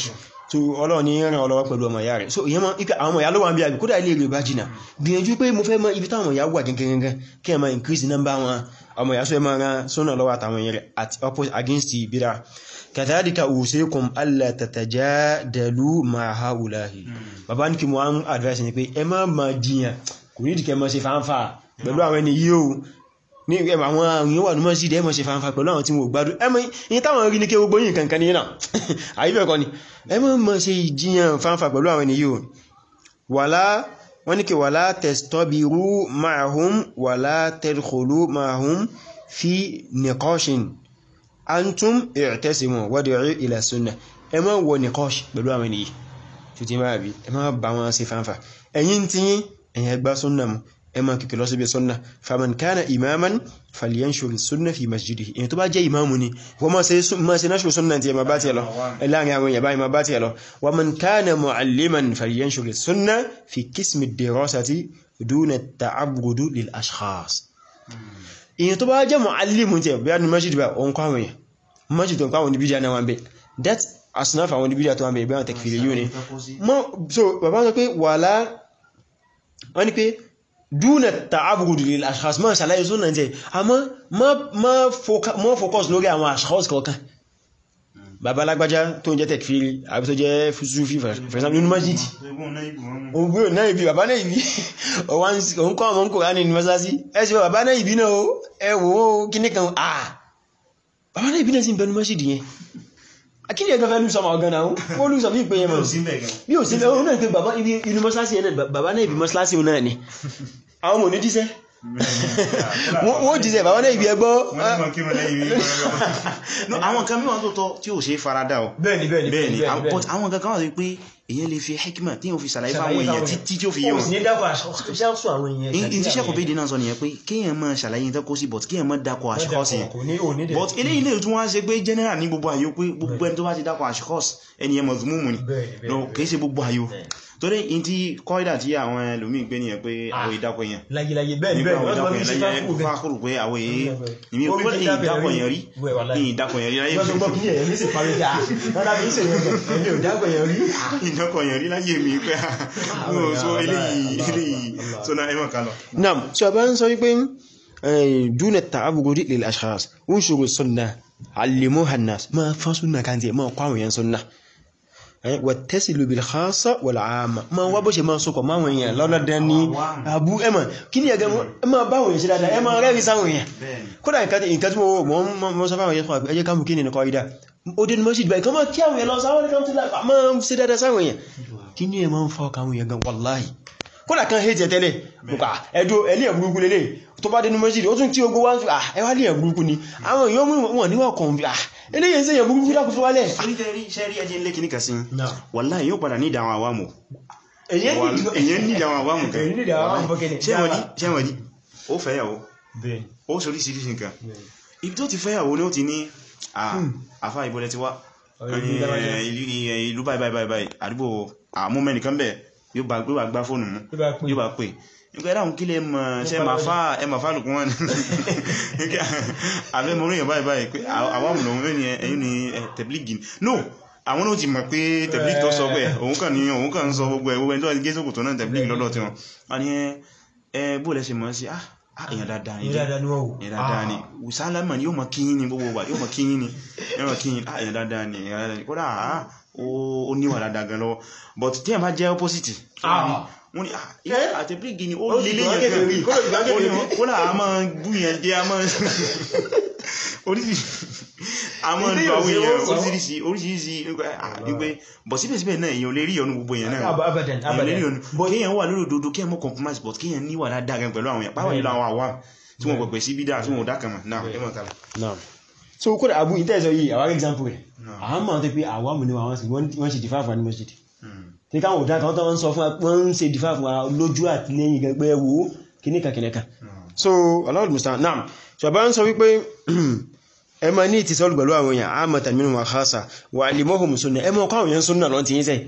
so ọlọ́run ní ràn ọlọ́wọ́ pẹ̀lú ọmọ ìyá rẹ̀ so ìyẹn mọ́ ipẹ́ àwọn ọmọ ìyá ló wà ń bí àbí kódà ilé rẹ̀ bá jìnà gbìyànjú pé mo fẹ́ mọ ibi táwọn ìyá wà gẹ́gẹ́gẹ́ kí ẹ máa increase number wọn ọmọ ìyá sọ ẹ máa ran sọ́nà lọ́wọ́ àtàwọn èèyàn rẹ̀ at opposite against bídà kàtàdíkà usikum alla tatajadalu ma'a haulahi bàbá ní kí mo wọ́n advice ni pé ẹ má ma jiyàn kò ní ìdíkẹ́ mọ́ sí fáńfà pẹ̀lú àwọn ẹni yíò ní ẹmà àwọn èèyàn wà ní mọ́ sí ìdẹ́ mọ́ sí fáńfà pẹ̀lú àwọn tí mo gbádùn ẹmọ yìí táwọn rí ní kí gbogbo yìí kankan ní náà àyíbẹ̀kọ́ ni ẹ má ma ṣe ìjiyàn fáńfà pẹ̀lú àwọn ẹni yíò wàlá wọ́n ní kí wàlá tastabiru ma'ahum wàlá tadkhulu ma'ahum fi niqashin antum i'tasimu wad'u ila sunnah ẹ má wọ niqash pẹ̀lú àwọn ènìyàn tó ti máa bí ẹ má bá wọn ṣe fáńfà ẹ̀yin tí yín ẹ̀yin ẹgbá súnnà mú ẹ má kìkì lọ sí bí súnnà faman kana imaman falyanshur súnnà fi masjidihi èyàn tó bá jẹ́ imamu ni wọ́n má ṣe náṣù súnnà tí ẹ ma bá tí ẹ lọ láàrin àwọn èèyàn báyìí ma bá tí ẹ lọ wa man kana mu'alliman falyanshur súnnà fi qismi dirasati duna ta'abbudu lil ashkhas èyàn tó bá jẹ́ mu'allimu tí ẹ bí i masjid bá òun kọ́ àwọn èèyàn masjid tó ń kọ́ àwọn oníbíjà náà wọn bẹ́ that asnaf àwọn oníbíjà tó wọn bẹ́ ìbẹ́ àwọn tẹ̀kfìrí yóò ni so bàbá sọ pé wàlá wọ́n ni pé dúnà tààbùrùdù lè ashkhas máa ṣàlàyé súnà jẹ́ àmọ́ mọ́ focus lórí àwọn ashkhas kọ̀ọ̀kan bàbá lágbájá tó ń jẹ́ tẹ̀kfìrí àbí tó jẹ́ Sufi for example nínú masjid ògbé náà ibi bàbá náà ibi òun kọ́ ọmọ kòrán ní mọ́sálásí ẹsì bàbá náà ibi náà ẹwọ́ kíní kan ah bàbá náà ibi náà sí ìbẹnu masjid yẹn akíni ẹgbẹ́ fẹ́ lùsọmọ ọ̀gán náà ó lùsọ bí ìpé yẹn mọ̀ bí ò sí bẹ́ ó náà pé bàbá ibi inú mọ́sálásí ẹ̀ bàbá náà ibi mọ́sálásí náà ni àwọn mò ní jíṣẹ́ wọ́n jíṣẹ́ bàbá náà ibi ẹgbọ́ àwọn kan mìíràn tó tọ́ tí ò ṣe farada ọ̀ bẹ́ẹ̀ni bẹ́ẹ̀ni bẹ́ẹ̀ni but àwọn kan kan wà pé èyàn lè fi hikima tí yóò fi sàlàyé fáwọn èèyàn títí tí ó fi yé wọn in tí sẹ́kọ̀ọ́ bèèdè náà sọ nìyẹn pé kíyàn mọ́ sàlàyé tó kó sí but kíyàn mọ́ dákọ̀ àṣíkọ́sì yẹn but eléyìí lè tún wá ṣe pé general ní gbogbo àyò pé gbogbo ẹni tó bá ti dákọ̀ àṣíkọ́sì ẹni ẹmọ̀ zumumu ni no kìí ṣe gbogbo àyò torí in tí kọ́ìdà tí àwọn ẹlòmíì gbé nìyẹn pé àwọn ìdákọ̀ yẹn láyìláyìí bẹ́ẹ̀ni nígbà bẹ́ẹ̀ni àwọn wọ́n ti ìdákọ̀ máa yẹn fi láyé ṣe fáfù fákùrù pé àwọn èyí ìmí ò pé ìdákọ̀ yẹn rí ìdákọ̀ yẹn rí láyé Wọ́n tó gbọ́ kí ní ẹ̀yẹ́ ní sì parí jà. Wọ́n dábí ń ṣèyàn gẹ̀. Ẹni ò dágbẹ̀ yẹn rí. ìdákọ̀ yẹn rí láyé mi pé so eléyìí eléyìí so náà ẹmọ̀ kalọ̀ Naam, so a bá ń sọ wípé dúnà ta'abugudi lil ashkhas ń ṣòro sunna allimuha an-nas ma fa sunna kan tí ma kọ́ àwọn èèyàn sunna wattasilu bil khassa wal 'amma ma wá bó ṣe ma sọkọ̀ máa wọ̀nyí lọ́lọ́dẹ́ ní àbú ẹmà kí ní ẹgbẹ́ ẹmà báwọn èèyàn ṣe dáadáa ẹmà rẹ́rí sáwọn èèyàn kódà nǹkan tí mo mọ́ sọ fáwọn èèyàn ẹjẹ́ ká mú kí ní nìkan ìdá ó dé ní mọ́síd báyìí kan mọ́ kí àwọn èèyàn lọ sáwọn èèyàn tó dáa máa ṣe dáadáa sáwọn èèyàn kí ní ẹ máa ń fọ́ káwọn èèyàn gan wallahi kódà kan hate tẹ́lẹ̀ bùkà ẹ̀dọ́ ẹlẹ́ ẹ̀bùrúkú lélẹ̀ tó bá dénú mọ́sídì ó tún tí ogbó wá ń fi ẹwà lè ẹ̀bùrúkú ni àwọn èèyàn mú wọn níwọ̀n kan bí eléyìn sí ẹ̀bùrúkú dákù fún wálẹ̀ sẹ́rí ẹjẹ́ ilé kìíní kà sí wàláhì yóò padà ní ìdáwọn àwámù èyàn èyàn ní ìdáwọn àwámù kan ní ìdáwọn àwámù fọ́kẹ́ni ṣẹ́wọ̀dí ó fẹ́yàwó ó sorí sí nǹkan ibi tó ti fẹ́yàwó ni ó ti ní àfá ìbọlẹ̀ ti wá ìlú báyìí báyìí báyìí àdúgbò àmúmẹ́nìkan bẹ̀ yóò bá gbá fóònù mú yóò bá pè nígbà ẹ̀dàkùn kí lè mọ̀ ṣe ẹmà fálùkún wọn àbẹ́ mọ̀ oríyàn báyìí báyìí pé àwọn àmùnà òun ní ẹ̀yìn ní tẹ̀blígì no àwọn náà ti mọ̀ pé tẹ̀blígì tó sọ pé òun kàn ní òun kàn ń sọ gbogbo ẹ̀wọ́ ẹni tó gé sókò tó náà tẹ̀blígì lọ́dọ̀ tí wọn a ní ẹ bó lẹ́sẹ̀ mọ́ sí ah èyàn dáadáa ni èyàn dáadáa ni sálámà ni yóò mọ̀ kíyìn ni gbogbo wà yóò mọ̀ kíyìn ni yóò mọ̀ kíyìn ah èyàn dáadáa ni èyàn dáadáa ni kódà ah ó níwà dáadáa gan lọ́wọ́ but tí ẹ̀ bá jẹ́ opposite wọ́n ni àtẹ̀bírígì ni ó lílé yẹn gan kódà a máa bú yẹn dé a máa oríṣiríṣi a máa lọ àwọn èèyàn oríṣiríṣi oríṣiríṣi wípé bọ̀ síbẹ̀síbẹ̀ náà èèyàn lè rí ọ̀nà gbogbo èèyàn náà èèyàn lè rí ọ̀nà kéèyàn wà lórí òdodo kéèyàn mọ́ compromise but kéèyàn níwà dáadáa gan pẹ̀lú àwọn èèyàn pàápàá nílò àwọn àwa tí wọ́n pẹ̀pẹ̀ sí bídá tí wọ́n dá kàmà náà ẹ mọ̀ kàlà. so kódà abu ìtẹ́ẹ̀sọ yìí àwọn example rẹ̀ àwọn máa tó pé àwọn mú ní wọ́n ṣe dìfà fún animosity tí káwọn òdá kan tó ń sọ fún wọn ń ṣe dìfà fún wa lójú àti lẹ́yìn gẹgbẹ́ wo kìníkà kìníkà so Allahul musta'an naam so bá ń sọ wípé ẹ ma ní ìtìsọ́lù pẹ̀lú àwọn èèyàn àmàtà minhum wa khassa wa alimohum sunna ẹ mọ́ kọ́ àwọn èèyàn sunna lọ́n ti yí sẹ́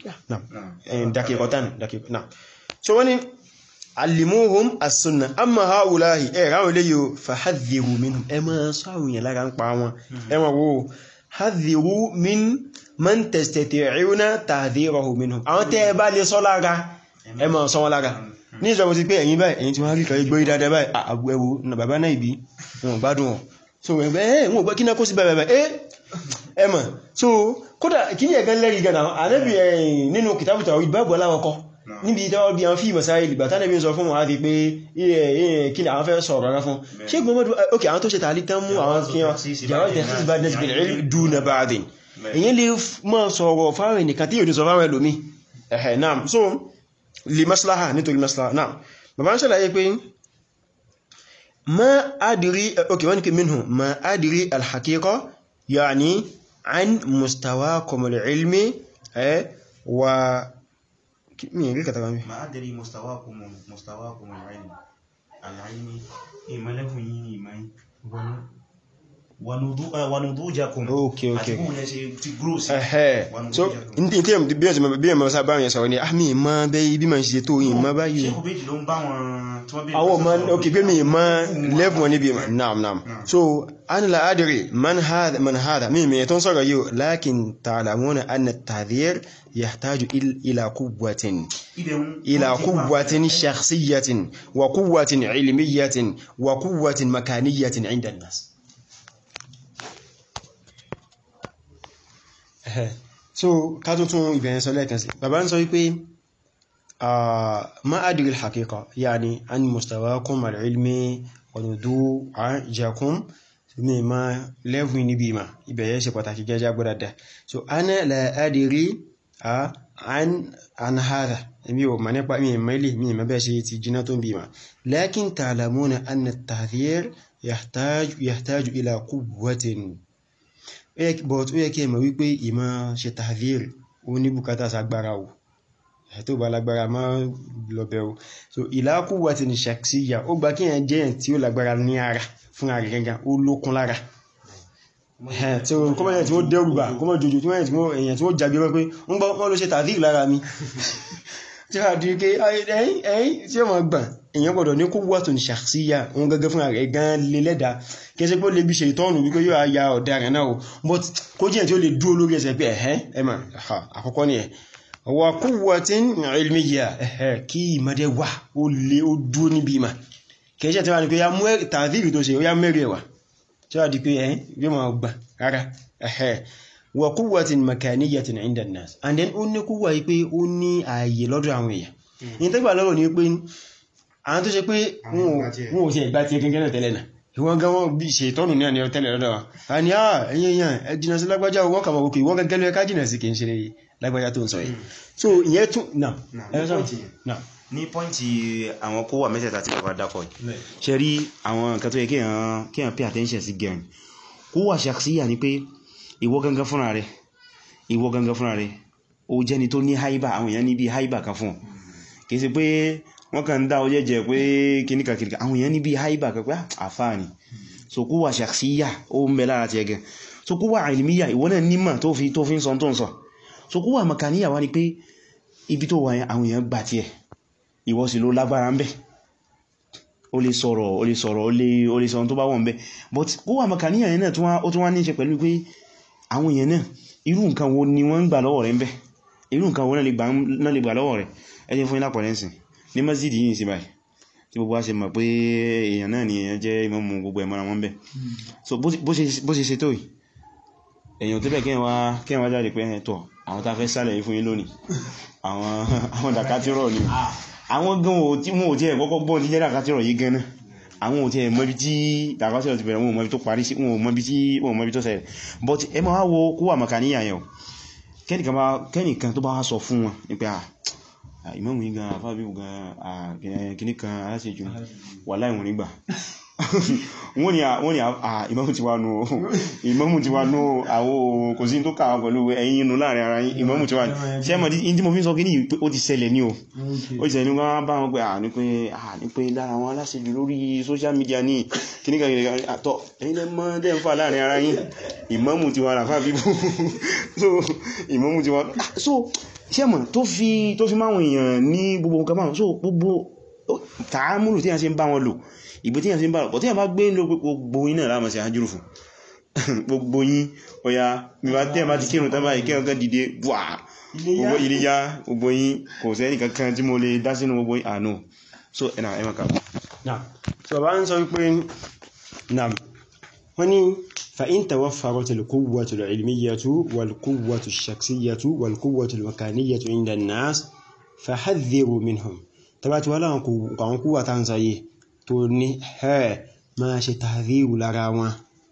dákẹ́kọ̀tán so wọ́n ni alimohum as-sunna amma haulahi ẹ ráwọn ilé yóò fahadhiru minhum ẹ ma sọ àwọn èèyàn lára ń pa wọn ẹ ma wo hadhiru min man tastati'una tahdhirahu minhum àwọn tẹ́ ẹ bá lè sọ lára ẹ máa sọ wọn lára ní ìjọba ti pé ẹ̀yin báyìí ẹ̀yin tí wọ́n rí kan gbé dáadáa báyìí àgbẹ̀wò na bàbá náà ìbí wọn gbádùn wọn so ẹgbẹ́ ẹ̀ wọn gbọ́ kí náà kó sí bẹ́ẹ̀ bẹ́ẹ̀ ẹ́ ẹ mọ̀ so kódà kí ní ẹ̀gán lẹ́rìí gan náà ànábì ẹ̀yìn nínú kìtàbù tàwhídì báàbù aláwọ̀ kọ́ níbi ìtawọ́ bí àwọn fíìmọ̀ sáré ìgbà tánàbí ń sọ fún wọn á fi pé kí ni àwọn fẹ́ sọ̀rọ̀ rárá fún ṣé gbọmọdún ok àwọn tó ṣe tààlí tán mú àwọn kí wọn jàwọ́ tẹ̀sí bá dẹ́sí bìnrin rí dúnà bá dín èyí lè mọ́ sọ̀rọ̀ fáwọn ènìyàn tí yóò ní sọ fáwọn ẹlòmí ẹ̀hẹ̀ náà so lè maslaha nítorí maslaha náà bàbá ń ṣàlàyé pé ma adìrí ok wọ́n ni kí minhu ma adìrí alhaqiqa yani an mustawakum al-ilmi wa mi rí kàtàkà mi ما أدري مستواكم مستواكم العلم العلم إما لكم إما ونضوجكم Okay, okay. àti bóun lẹ ṣe ti grow sí ẹ̀hẹ́ Wa so nudujakum. ní tí èm bí ẹ̀sẹ̀ bí ẹ̀mọ̀ sábà yẹn sọ̀rọ̀ ni ah mi ma bẹ́ bí ma ń ṣe tó yìí ma báyìí ṣe kò méjì ló ń bá wọn tí wọ́n bí àwọn ọmọ ok pé mi ma lẹ́fún wọn níbi naam naam so an la adiri man hada man hada mi mi tó ń sọ̀rọ̀ yìí lakin ta'lamuna anna at-tahdhir yahtaju il- ila quwwatin ila quwwatin shakhsiyyatin wa quwwatin ilmiyyatin wa quwwatin makaniyyatin 'inda an-nas Ẹ̀hẹ́. so ká tó tún ìbẹ̀yẹn sọ lẹ́ẹ̀kan sí bàbá ń sọ wípé آه، ما أدري الحقيقة يعني عن مستواكم العلمي ونضوجكم مما لفني بما يبقى شيء pàtàkì جاجا gbọ́dọ̀ so أنا لا أدري آه، عن عن هذا mi ò mọ̀ nípa mi ìmọ̀ ilé mi ìmọ̀ bẹ́ẹ̀ ṣe ti jiná tó ń bí ma لكن تعلمون أن التحذير يحتاج يحتاج إلى قوة Ó yẹ kí- but ó yẹ kí ẹ mọ̀ wípé ìmọ̀ ṣe tahdhir ó ní bùkátà sagbára o ẹ̀ tó bá lágbára má lọ́bẹ̀ o so ìlàkù wà tí ní ṣàkíyà ó gba kí ẹ̀ jẹ́ ẹ̀ tí ó lágbára ní ara fún ara gẹ́gẹ́ ó lókun lára ẹ̀ tí ó kọ́mọ̀ ẹ̀ tí ó dẹ́rùbà kọ́mọ̀ jòjò tí wọ́n èyàn tí ó jàgbé wọ́n pé ń gbọ́ wọ́n ló ṣe tàdír lára mi tí a di pé ẹ̀yìn ẹ̀yìn tí ó mọ̀ gbà èyàn gbọ́dọ̀ ní kó wà tó ní ṣàkíyà òun gẹ́gẹ́ fún ara ẹ̀ gan lè lẹ́dà kí ẹ ṣe pé ó lè bí ṣe ìtọ́nù wípé yóò ya ọ̀daràn náà o but kó jẹ́ ẹ̀ tí ó lè dúró lórí ẹsẹ̀ pé ẹ̀hẹ́ ẹ̀mà àkọ́kọ́ ni ẹ̀ wa quwwatin ilmiyya ẹ̀hẹ́ kí ìmọ̀dé wà ó lè ó dúó níbi ìmọ̀ kìí ṣe tí wà ní pé ya mú tààdìrì tó ṣe ó yá mẹ́rẹ̀ wà tí wà di pé ẹ̀hẹ́ yóò máa gbà rárá ẹ̀hẹ́ wa quwwatin makaniyyatin 'inda an-nas and then ó ní kúwà yí pé ó ní ààyè lọ́dọ̀ àwọn èèyàn ní tẹ́gbà lọ́rọ̀ ni pé àwọn tó ṣe pé wọn ò- wọn ò ti ẹ̀gbá ti gẹ́gẹ́ náà tẹ́lẹ̀ náà ìwọ́n gan wọ́n bí ṣe ìtọ́nù ní àníyàn tẹ́lẹ̀ lọ́dọ̀ wa a ní àà ẹ̀yìn èèyàn ẹ jìnà sí lágbájá wọ́n kàmà òkè ìwọ́n gẹ́gẹ́ lóyẹ ká jìnà sí kì í ṣe lágbájá tó ń sọ yìí so ìyẹn tún náà Náà, ẹ ní sọ pọ́ìntì yẹn. náà ní pọ́ìntì àwọn kó wà mẹ́tẹ̀ẹ̀ta tí bàbá dákọ̀ yìí ṣe rí àwọn nǹkan tó yẹ kéèyàn kéèyàn pay attention sí gẹ̀rìn kó wà ṣàkíyà ní pé ìwọ gangan fúnra rẹ̀ ìwọ gangan fúnra rẹ̀ ó jẹ́ni tó ní haiba àwọn èèyàn ní bí haiba kan fún ọ kìí ṣe pé wọ́n kàn ń dá ọjẹ́ jẹ pé kìníkà kìníkà àwọn èèyàn ní bí haiba kan pé "Ah, àfáà ni so kó wà ṣàkíyà ó ń bẹ lára ti ẹgẹ so kó wà ilmiya ìwọ náà nímọ̀ tó fi tó fi ń sọ tó ń sọ so kó wà makaniya wá ní pé ibi tó wà yẹn àwọn èèyàn gbà tiẹ̀ ìwọ sì ló lágbára ń bẹ ó lè sọ̀rọ̀ ó lè sọ̀rọ̀ ó lè ó lè sọ̀rọ̀ tó bá wọ́n bẹ́ but kó wà makaniya yẹn náà tún wá- ó tún wá ní ṣe pẹ̀lú pé àwọn èèyàn náà irú nǹkan wo ni wọ́n ń gbà lọ́wọ́ rẹ̀ ń bẹ́ irú nǹkan wo náà lè gbà ń- náà lè gbà lọ́wọ́ rẹ̀ ẹjẹ́ fún ilá pọ̀lẹ́sìn ní masjid yìí sí báyìí tí gbogbo wa ṣe mọ̀ pé èèyàn náà ni èèyàn jẹ́ ìmámù gbogbo ẹ̀mọ́ra wọn bẹ́ so bó ṣe- bó ṣe bó ṣe ṣe tó yìí èèyàn tó bẹ̀ kí wá kí wá jáde pé ẹ̀ tọ̀ àwọn tá a fẹ́ sálẹ̀ yìí fún yín lónìí àwọn àwọn dàkátírọ̀ ni àwọn gan ò tí wọn ò tí ẹ̀ kọ́kọ́ gbọ́n tí jẹ́ dàkátírọ̀ yìí gan náà àwọn ò tí ẹ̀ mọ́bí tí dàkátírọ̀ ti bẹ̀rẹ̀ wọn ò mọ́bí tó parí sí wọn ò mọ́bí tí wọn ò mọ́bí tó ṣẹlẹ̀ but ẹ máa wo kó wà màkàníyà yẹn o kẹ́nìkan bá kẹ́nìkan tó bá wá sọ fún wọn ní pé à ìmọ̀mù yìí gan àfáàbíwò gan kìníkan aláṣẹ́jù wà láìwọ̀n nígbà wọ́n ni à- wọ́n ni à- à, ìmámù ti wá nù ó ìmámù ti wá nù ó àwọ kò sí tó kàwà pẹ̀lú ẹ̀yin inú láàrin ara yín ìmámù ti wá nù ṣe mọ̀ tí mo fi ń sọ kí ní pé ó ti ṣẹlẹ̀ ní o ó ti ṣẹlẹ̀ ní wọ́n bá wọn pé à ní pé à ní pé lára wọn aláṣẹ́jù lórí social media ní kíníkà kíníkà àtọ́ ẹ̀yin lẹ́ mọ́ dẹ́ ń fà láàrin ara yín ìmámù ti wá rà fà bíbú so ìmámù ti wá so ṣe mọ̀ tó fi tó fi máwọn èèyàn ní gbogbo nǹkan báwọn so gbogbo ó- tààmùlù tí a ṣe ń bá wọn lò ìbò tí a ṣe ń bá lò pọ̀ tí a bá gbé ń lo gbogbo iná láàmà sí àjúrù fún gbogbo yín ọya mímá tí ẹ bá ti kírun tán báyìí kí ọkàn dìde buwa gbogbo iléyá gbogbo yín kò sẹ́ni kankan tí mo lè dá sínú gbogbo yín àánú so ẹ̀nà ẹ̀mà kà Naam. So bá ń sọ wípé naam wọ́n ní fa'in tawaffarat al-quwwatu al-ilmiyyatu wal-quwwatu ash-shakhsiyyatu wal-quwwatu al-makaniyyatu inda an-nas fahadhdhiru minhum tabati wala àwọn kúwà tá ń sáyé tó ní ẹ̀ máa ṣe tahdhiru lára wọn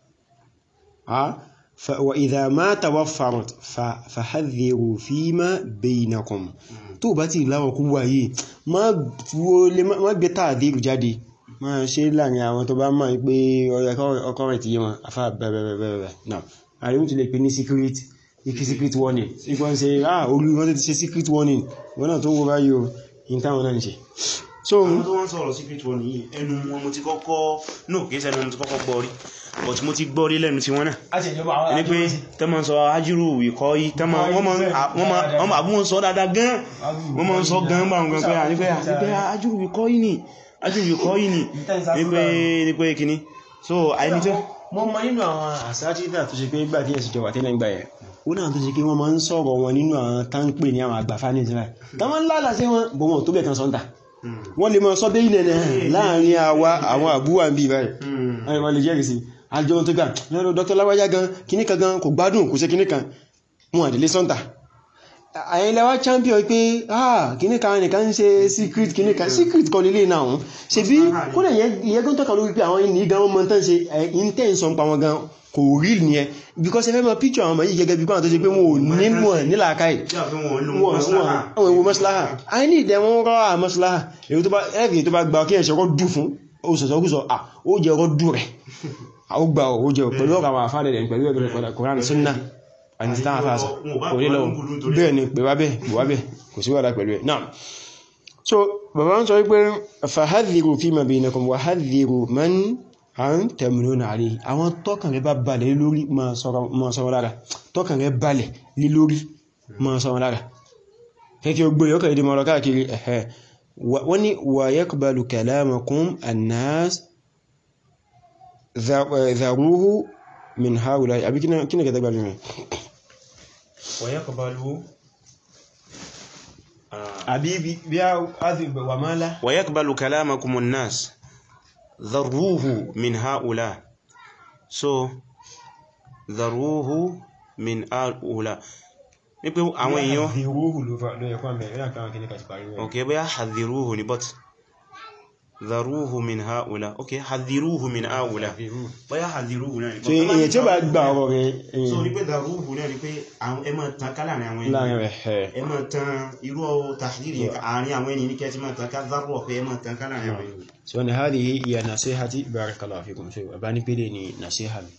wa idha ma tawaffarat fahadhdhiru fima baynakum tó bá ti láwọn kúwà yìí má gbé tahdhiru jáde máa ṣe láàrin àwọn tó bá máa pé ọkọ̀ rẹ̀ ti yé wọn afá bẹ̀rẹ̀bẹ̀rẹ̀ náà àríwú ti lè pè ní secret secret warning ìgbọ́n ṣe ah orí wọ́n ti ṣe secret warning wọ́n náà tó wó báyìí o in táwọn náà ń ṣe so àwọn tó wọ́n sọ̀rọ̀ secret wọn yìí ẹnu wọn mo ti kọ́kọ́ no kìí sẹ́nu mo ti kọ́kọ́ gbọ́ rí but mo ti gbọ́ rí lẹ́nu tí wọ́n náà ẹni pé tẹ́mọ̀ sọ ájúrù ìkọ́ yìí tẹ́mọ̀ wọ́n ma bú wọn sọ dáadáa gan wọ́n ma ń sọ gan bá wọn gan pé àti pé ájúrù ìkọ́ yìí ni ájúrù ìkọ́ yìí ni ní pé kíní so àìní tó mọ́ mọ́ nínú àwọn àsájítà tó ṣe pé gbà tí ẹ̀sì jọwà tẹ́lẹ̀ gbà ẹ̀ ó náà tó ṣe pé wọ́n máa ń sọ̀rọ̀ wọn nínú àwọn táńpè ní àwọn àgbàfà ní ìsinmi tàwọn lálà sí wọn bọ̀ wọn tó bẹ̀ kan sọ́ntà wọ́n lè máa sọ bẹ́ ilẹ̀ láàrin àwa àwọn àbúwà ń bí báyìí wọ́n lè jẹ́rìí sí àjọ tó gbà lọ́rọ̀ dr láwájá gan kíníkan gan kò gbádùn kò ṣe kíníkan wọn àdílé sọ́ntà àyẹ̀lẹ́wà champion pé ah kíníkan nìkan ń ṣe secret kíníkan secret kọ́ lílé náà ṣe bí kódẹ̀ ìyẹ́gún tọ́ka lórí pé àwọn ìní gan wọ́n tán ṣe intention pa wọn gan kò rí ní ẹ because ẹfẹ́ mọ́ picture àwọn ọmọ yìí gẹ́gẹ́ bí kọ́nà tó ṣe pé wọn ò nílùú ẹ̀ nílàákàí wọ́n ìwò mọ́síláhà a ní ìdẹ̀ wọ́n rọ́ à mọ́síláhà èyí tó bá ẹ̀rì tó bá gba kí ẹ̀ṣẹ̀ rọ́ dù fún òṣèṣọ́gúsọ à ó jẹ́ rọ́ dù rẹ̀ ó gba ó jẹ́ pẹ̀lú ọ̀rọ̀ àwọn àfáàdẹ̀ rẹ̀ pẹ̀lú ẹgbẹ̀rẹ̀ Kùránì Sunnah àti tán àfáàsọ kò ní lọ́wọ́ bẹ́ẹ̀ ni pè wá bẹ́ẹ̀ pè wá bẹ́ẹ̀ kò sí wàdá pẹ̀lú ẹ̀ náà so bàbá ń sọ wípé fahadhiru fima bainakum wa hadhiru man an tẹ̀mìnà àrí àwọn tọ́kàn rẹ̀ bá balẹ̀ lórí ma sọ́rọ̀ lára tọ́kàn rẹ̀ balẹ̀ lé lórí ma sọ́rọ̀ lára kẹ́kẹ́ ogbó yọ́kà ìdí mọ́rọ̀ káàkiri ẹ̀hẹ́ wọ́n ni wa yaqbalu kalamakum annas dharuhu min haula àbí kí ní kẹta gbàlú rẹ̀ wa yaqbalu àbí bí a wà máa lá wa yaqbalu kalamakum annas dharuhu min haula so dharuhu min haula ní pé àwọn èèyàn hadhiruhu ló yẹ kọ́ mẹ́rin láti àwọn kìnnìkà ti parí rẹ̀ ok bóyá hadhiruhu ni but dharuhu min haula ok hadhiruhu min haula bóyá hadhiruhu náà ni so èyàn tí ó bá gba ọ̀rọ̀ rẹ̀ so ní pé dharuhu náà ni pé ẹ máa tan ká láàrin àwọn láàrin ènìyàn rẹ̀ ẹ máa tan irú tahdhiri yẹn àárín àwọn ènìyàn ní kẹ́ ti máa tan ká dharru pé ẹ máa tan ká láàrin àwọn ènìyàn so ni hadhihi hiya nasihati barakallahu fikum so bá ní pélé ni nasiha mi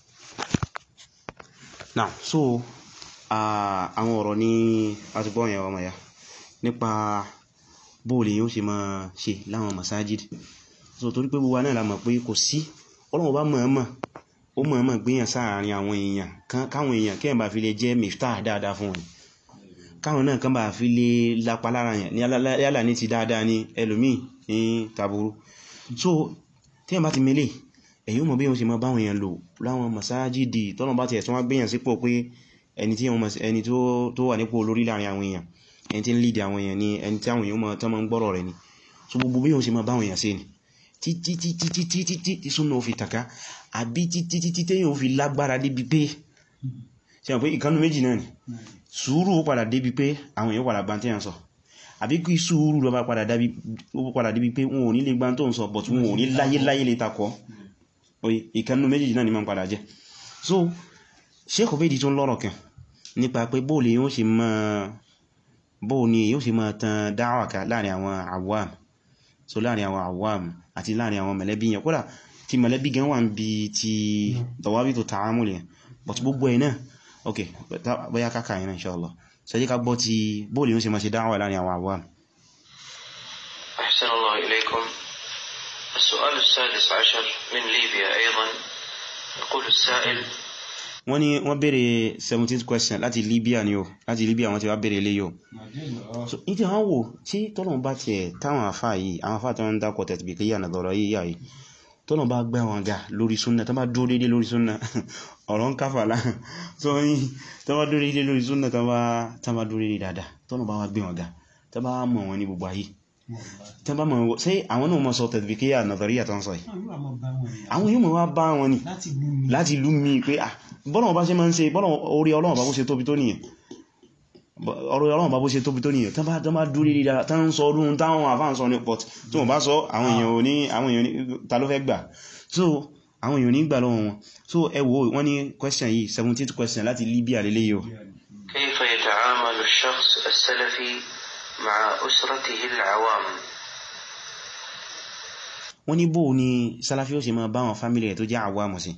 now so àwọn ọ̀rọ̀ ní àtúgbọ́ yẹn ọmọ ya nípa bóòlì yóò ṣe máa ṣe láwọn masajid so torí pé gbogbo náà la mọ̀ pé kò sí Ọlọ́run bá mọ̀ọ́mọ̀ ó mọ̀ọ́mọ̀ gbéyàn sáàrin àwọn èèyàn káwọn èèyàn kẹ́yàn bá fi lè jẹ́ miftah dáadáa fún wọn káwọn náà kan bá fi lè lápa lára yẹn yálà ní ti dáadáa ní ẹlòmíì ní tàbúrú so tí ẹ bá ti mẹ́lẹ̀ èyí mọ̀ bí wọ́n ṣe máa báwọn èèyàn lò láwọn masajidi tọ́nà bá ti ẹ̀tún wá gbéyàn sípò pé ẹni tí ẹni tó wà nípò olórí láàrin àwọn èèyàn ẹni tí ń lead àwọn èèyàn ni ẹni tí àwọn èèyàn mọ̀ tán máa ń gbọ́rọ̀ rẹ̀ ni so gbogbo bí wọ́n ṣe máa báwọn èèyàn ṣe ni títí títí títí títí tí súnà ó fi tàká àbí títí títí téèyàn ó fi lágbára débi pé ṣe hàn pé ìkánú méjì náà ni sùúrù ó padà débi pé àwọn èèyàn padà gbá tí yàn sọ àbí kí sùúrù lọ bá padà débi pé wọn ò ní lè gbá tó ń sọ but wọn ò ní láyé láyé lè takọ́ oye ìkánú méjì náà ni máa ń padà jẹ́ so Sheikh Ubaydi tó ń lọ́rọ̀ kan nípa pé bóòlì yóò ṣe máa bóòlì yóò ṣe máa tan dáwàká láàrin àwọn awam so láàrin àwọn awam àti láàrin àwọn mẹ̀lẹ́bí yẹn kódà tí mẹ̀lẹ́bí gan wà ń bí ti dọ̀wábí tó ta'amul yẹn but gbogbo ẹ̀ náà ok bóyá káka yẹn insha Allah sẹ́jẹ́ ká gbọ́ ti bóòlì yóò ṣe máa ṣe dáwà láàrin àwọn awam أحسن الله إليكم السؤال السادس عشر من ليبيا أيضا يقول السائل wọ́n ní wọ́n bèèrè 17th question láti Libya ni o láti Libya wọ́n ti wá bèèrè eléyò so ìdí àwọn wò tí tọ́lọ̀n bá ti ẹ̀ táwọn àfá yìí àwọn àfá tó ń dákọ̀ tẹ̀tìbì kí yà nàdọ̀rọ̀ yìí yà yìí tọ́nà bá gbá wọn ga lórí súnnà tó bá dúró dédé lórí súnnà ọ̀rọ̀ ń káfàlá tó yí tó bá dúró dédé lórí súnnà tó bá dúró dédé dáadáa tọ́nà bá wá gbé wọn ga tó bá mọ̀ wọn ní gbogbo ayé tó bá mọ̀ wọn sí àwọn náà mọ̀ sọ tẹ̀lifíkíyà nàzàríyà tó ń sọ yìí àwọn yóò mọ̀ wá bá wọn ni láti lú mi pé ah bọ́nà bá ṣe máa ń ṣe bọ́nà orí ọlọ́run bá bó ṣe tóbi tó nìyẹn ọ̀rọ̀ ọlọ́run bá bó ṣe tóbi tó nìyẹn tán bá tán bá dúrí rí dára tán ń sọ ọdún táwọn àfáà ń sọ ní pọ̀t tí wọ́n bá sọ àwọn èèyàn ò ní àwọn èèyàn ní ta ló fẹ́ gbà so àwọn èèyàn ní gbà lọ́wọ́ wọn so ẹ wo wọ́n ní question yìí 17th question láti Libya lélẹ́ yìí o كيف يتعامل الشخص السلفي مع أسرته العوام wọ́n ní bó ni Salafi ó ṣe máa bá wọn fámílì rẹ̀ tó jẹ́ àwa mọ̀ sí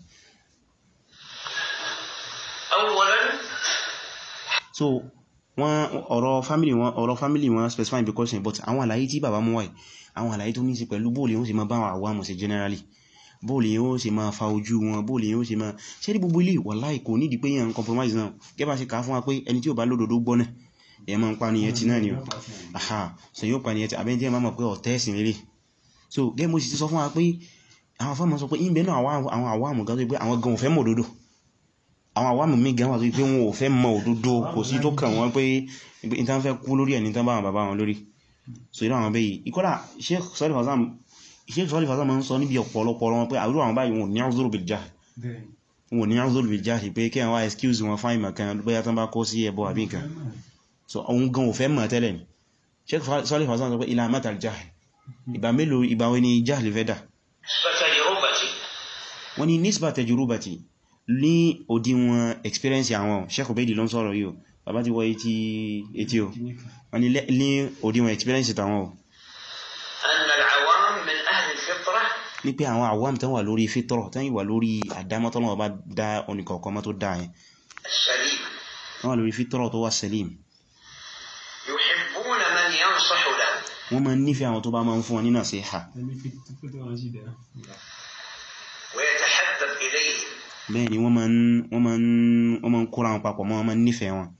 أولا so wọ́n ọ̀rọ̀ family wọn ọ̀rọ̀ family wọn specify because but àwọn àlàyé tí bàbá mú wáyé àwọn àlàyé tó ní sí pẹ̀lú bóòlì yóò ṣe máa bá àwọn àwàmù sí generally bóòlì yóò ṣe máa fa ojú wọn bóòlì yóò ṣe máa ṣe rí gbogbo ilé wàláhì kò nídìí pé yàn compromise náà gẹ́bà ṣe kàá fún wa pé ẹni tí ò bá lódodo gbọ́ náà ẹ máa ń pa ní ẹtì náà ni o aha so yóò pa ní ẹtì àbẹ́ntí ẹ máa mọ̀ pé ọ̀tẹ́ ẹ̀sìn lélẹ̀ so gẹ́gẹ́ mo sì ti sọ fún wa pé àwọn afọ́mọ sọ pé ìbẹ̀ náà àwọn àwàmù gan tó pé àwọn gan ò fẹ́ mọ̀ òdodo àwọn àwàmù mi gan wà tó pé wọn ò fẹ́ mọ̀ òdodo kò sí tó kàn wọ́n pé ìtàn fẹ́ kú lórí ẹni tán bá wọn bàbá wọn lórí so irú àwọn bẹ́yìí ìkọ́lá Sheikh Salih Fawzan Sheikh Salih Fawzan máa ń sọ níbi ọ̀pọ̀lọpọ̀ wọn pé àwúrò àwọn báyìí wọn ò ní uzuru bil jahl wọn ò ní uzuru bil jahl pé kí àwọn excuse wọn fáìn mọ̀kan bóyá tán bá kó sí ẹbọ àbí nǹkan so òun gan ò fẹ́ mọ̀ tẹ́lẹ̀ ni Sheikh Salih Fawzan sọ pé ila matal jahl ìgbà mélòó ìgbà wọn ni jahl fẹ́ dà فتجربتي wọ́n ni nisba tajrubati ní òdiwọ̀n experience àwọn Sheikh Ubaydi ló ń sọ̀rọ̀ yìí o bàbá ti wọ etí o wọ́n ni ní òdiwọ̀n experience tàwọn o أن العوام من أهل الفطرة ní pé àwọn àwọn tán wà lórí fítọ́rọ̀ tán wà lórí àdámọ́tọ́lọ́wọ́ bá dá oníkọ̀ọ̀kan mọ́ tó dá yẹn السليم wọ́n wà lórí fítọ́rọ̀ tó wà selim يحبون من ينصح له wọ́n máa ń nífẹ̀ẹ́ àwọn tó bá máa ń fún wọn ní nasiha ويتحبب إليهم bẹ́ẹ̀ ni wọ́n máa ń wọ́n máa ń wọ́n máa ń kóra wọn papọ̀ mọ́ wọn máa ń nífẹ̀ẹ́ wọn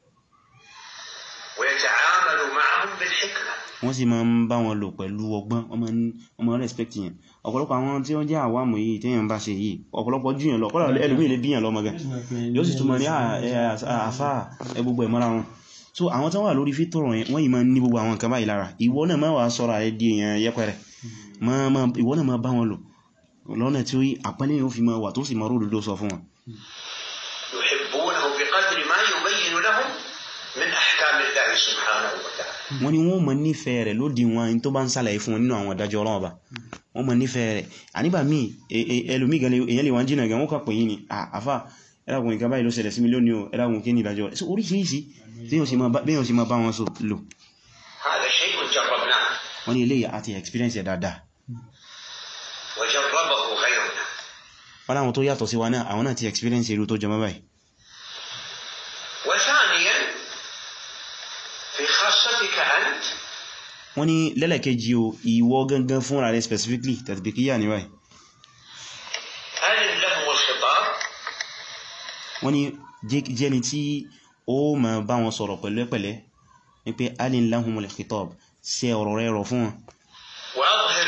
ويتعامل معهم بالحكمة wọ́n sì máa ń bá wọn lò pẹ̀lú ọgbọ́n wọ́n máa ń wọ́n máa ń respect yẹn ọ̀pọ̀lọpọ̀ àwọn tí wọ́n jẹ́ àwàmù yìí téèyàn bá ṣe yìí ọ̀pọ̀lọpọ̀ jùyàn lọ kọ́lá ẹlòmíì lè bíyàn lọ́mọ gan yóò sì túnmọ̀ ní àfá ẹ gbogbo ẹ̀ mọ́ra wọn so àwọn tán wà lórí fítọ̀rọ̀ yẹn wọ́n yìí máa ń ní gbogbo àwọn nǹkan báyìí lára ìwọ náà máa wà sọ́ra ẹ di èèyàn yẹpẹrẹ ìwọ náà máa bá wọn lò lọ́nà tí ó yí àpẹẹlẹ yóò fi máa wà tó sì máa ródòdó sọ fún wọn يحبونه بقدر ما يبين لهم من أحكام الله سبحانه وتعالى wọ́n ní wọ́n mọ̀ nífẹ̀ẹ́ rẹ̀ lódì wọn tó bá ń sàlàyé fún wọn nínú àwọn ìdájọ́ Ọlọ́run Ọba wọ́n mọ̀ nífẹ̀ẹ́ rẹ̀ àníbà míì ẹlòmí gan èyàn lè wọ́n jìnà gan wọ́n kà pè yí ni àfà ẹlágun nǹkan báyìí ló ṣẹlẹ̀ sí mi lónìí o ẹlágun kí ní ìdájọ́ rẹ̀ so oríṣiríṣi béèyàn ṣe máa bá wọn so lò هذا شيء جربناه wọ́n ní eléyìí àti experience ẹ̀ dáadáa وجربه غيرنا wọ́n láwọn tó yàtọ̀ sí wa náà àwọn náà ti experience irú tó jọmọ́ báyìí وثانيا في خاصتك أنت wọ́n ní lẹ́lẹ̀kejì o ìwọ gangan fúnra rẹ̀ specifically tàbíkíyà ní báyìí هل لهم الخطاب wọ́n ní jẹ́ni tí ó ma bá wọn sọ̀rọ̀ pẹ̀lẹ́pẹ̀lẹ́ ní pé alin lahumul khitab ṣe ọ̀rọ̀ rẹ̀ rọ̀ fún wọn وأظهر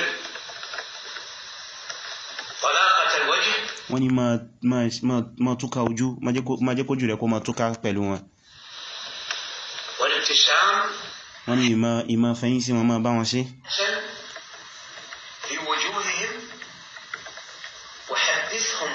طلاقة الوجه wọ́n ní ma túká ojú ma jẹ́ kójú rẹ̀ kó ma túká pẹ̀lú wọn والابتسام wọ́n ní ìmá fẹ́yìn sí wọn ma bá wọn ṣe حسن في وجوههم وحدثهم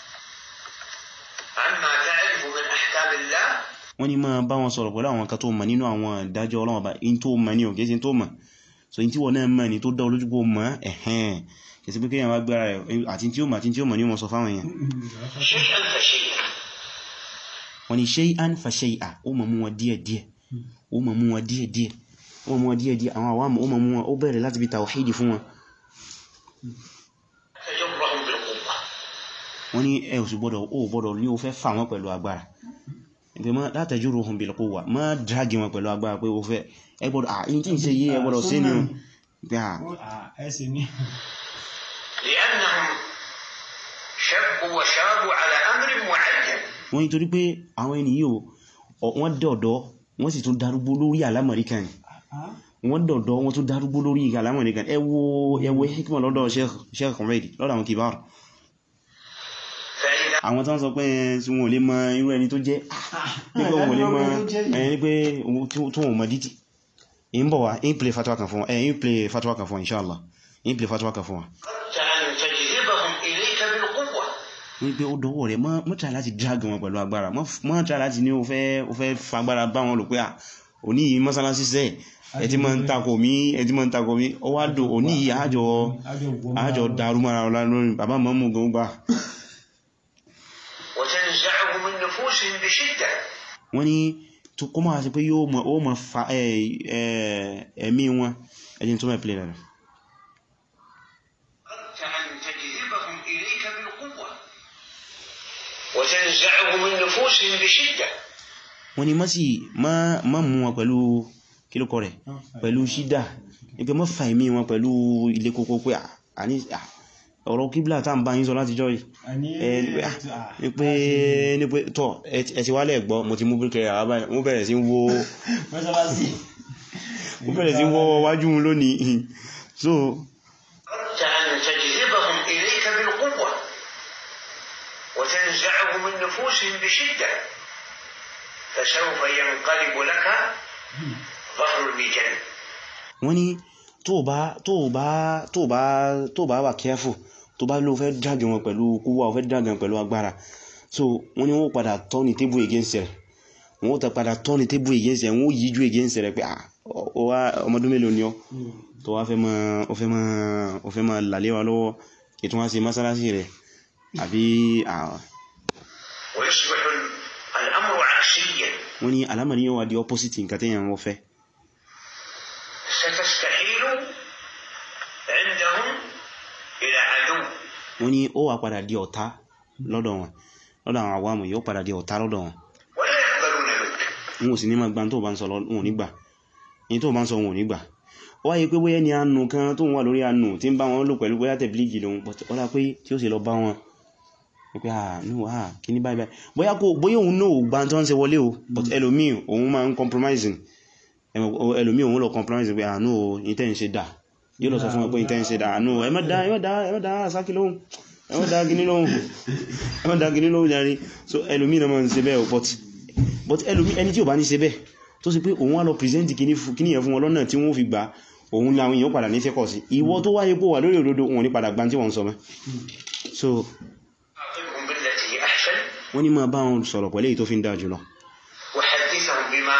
عما تعرف من أحكام الله wọ́n ní ma bá wọn sọ̀rọ̀ pẹ̀lú àwọn kan tó mọ̀ nínú àwọn ìdájọ́ Ọlọ́run Ọba in tó mọ̀ ní òkè sí tó mọ̀ so in tí wọ́n náà mọ̀ ní tó dá olójúgbò mọ̀ ẹ̀hẹ́n kìí sí pé kíyàn wá gbára rẹ̀ àti tí ó mọ̀ àti tí ó mọ̀ ní ọmọ sọ fáwọn èèyàn شيئا فشيئا wọ́n ní shay'an fa shay'a ó mọ̀ mú wọn díẹ̀díẹ̀ ó mọ̀ mú wọn díẹ̀díẹ̀ ó mọ̀ mú wọn díẹ̀díẹ̀ àwọn àwọn ó mọ̀ mú wọn ó bẹ̀rẹ̀ láti bí tawhidi fún wọn تجرهم بالقوة wọ́n ní ẹ ò sì gbọ́dọ̀ ó gbọ́dọ̀ ní ó fẹ́ fà wọ́n pẹ̀lú agbára ìpé má la tajuruhum bil quwwa má dragi wọn pẹ̀lú agbára pé ó fẹ́ ẹ gbọ́dọ̀ à in tí ń ṣe yí ẹ gbọ́dọ̀ sí ni o pé à لأنهم شبوا وشابوا على أمر معين wọ́n nítorí pé àwọn ẹni yìí o wọ́n dẹ̀ ọ̀dọ́ wọ́n sì tún darúgbó lórí àlámọ̀rí kan ni wọ́n dọ̀dọ̀ wọn tó darúgbó lórí ìgbàlámọ̀ nìkan ẹ wo ẹ wo hikma lọ́dọ̀ Sheikh Humaidi lọ́dọ̀ àwọn kìbáàrù فإذا àwọn tán sọ pé tí wọn ò lè mọ irú ẹni tó jẹ́ nígbé wọn ò lè mọ ẹni pé tó wọn mọ̀ dítì in bọ̀ wá in play fatwa kan fún ẹ in play fatwa kan fún inshallah in play fatwa kan fún wa أردت أن تجذبهم إليك بالقوة wọ́n pé ó dọwọ́ rẹ̀ mọ́ try láti drag wọn pẹ̀lú agbára mọ́ try láti ní o fẹ́ o fẹ́ fagbára bá wọn lò pé à òní yìí mọ́sálásí sẹ́ ẹ ti máa ń takò mí ẹ ti máa ń takò mí ó wá dò òní yìí àjọ àjọ dàrú mara ọlá lórí bàbá mọ́mú gan gbà وتنزعه من نفوسهم بشدة wọ́n ní tó kó máa sí pé yóò mọ̀ ó mọ̀ fa ẹ̀- ẹ̀- ẹ̀mí wọn ẹjìn tó mẹ́ play rẹ̀ أردت أن تجذبهم إليك بالقوة وتنزعه من نفوسهم بشدة wọ́n ní má sì má má mú wọn pẹ̀lú kílùkọ rẹ̀ pẹ̀lú ṣídà ní pé má fa ẹ̀mí wọn pẹ̀lú ilé kókó pé à- àní à, ọ̀rọ̀ kíblà tá ń bá yín sọ láti jọ́ yìí ẹ ní pé, ah, ní pé ní pé tọ́ ẹ ti- ẹ ti wálẹ̀ gbọ́ mo ti mú bíkẹrẹ àwábá wọ́n bẹ̀rẹ̀ sí ń wó wọ́n bẹ̀rẹ̀ sí ń wọ́ wájú wọn lónìí so أردت أن تجذبهم إليك بالقوة وتنزعه من نفوسهم بشدة فسوف ينقلب لك ظهر الميجان wọ́n ní tó bá tó bá tó bá tó bá wà careful tó bá ló fẹ́ drag wọn pẹ̀lú kúwà ó fẹ́ drag wọn pẹ̀lú agbára so wọ́n ní wọ́n padà turn the table against rẹ̀ wọ́n ta padà turn the table against rẹ̀ wọ́n yíjú against rẹ̀ pé ah ọ wá ọmọdún mélòó ni ọ tó wá fẹ́ mọ́ ọ fẹ́ mọ́ ọ fẹ́ mọ́ làlẹ́ wa lọ́wọ́ ètò wọn ṣe mọ́sálásí rẹ̀ àbí ah, ويصبح ال- الأمر عكسيا wọ́n ní alámọ̀ní yóò wá di opposite nǹkan tẹ́yàn wọ́n fẹ́ ستستحيل عندهم إلى عدو wọ́n ní ó wá padà di ọ̀tá lọ́dọ̀ wọn lọ́dọ̀ àwọn àwàmù yóò padà di ọ̀tá lọ́dọ̀ wọn ولا يقبلون منك wọn ò sì ní máa gba tó bá ń sọ lọ- wọn ò ní gbà ní tó bá ń sọ wọn ò ní gbà ó wáyé pé bóyá ni àánú kan tó ń wà lórí àánú tí ń bá wọn lò pẹ̀lú bóyá tẹ̀blígì lòun but ó dá pé tí ó sì lọ bá wọn wípé à ní wà kí ní báyìí báyìí bóyá kò bóyá òun náà ò gba tó ń ṣe wọlé o but ẹlòmíì òun máa ń compromising Ẹmọ- o- ẹlòmíì òun lọ compromising pé àánú o ìtẹ́ ń ṣe dà yóò lọ sọ fún wọn pé ìtẹ́ ń ṣe dà àánú ẹ má dá ẹ má dá ẹ má dá sákì lóhùn ẹ má dá gíní lóhùn ẹ má dá gíní lóhùn járe so ẹlòmíì náà máa ń ṣe bẹ́ẹ̀ o but but ẹlòmí ẹni tí ò bá ní ṣe bẹ́ẹ̀ tó sì pé òun wá lọ present kìíní fún- kìíní yẹn fún wọn lọ́nà tí wọ́n fi gbà òun láwọn èèyàn padà ní fẹ́kọ̀ sí ìwọ tó wáyé pò wà lórí òdodo wọn ní padà gbá tí wọ́n sọ mẹ́ so خاطبهم بالتي هي أحسن wọ́n ní máa bá wọn sọ̀rọ̀ pẹ̀lú èyí tó fi ń dáa jùlọ وحدثهم بما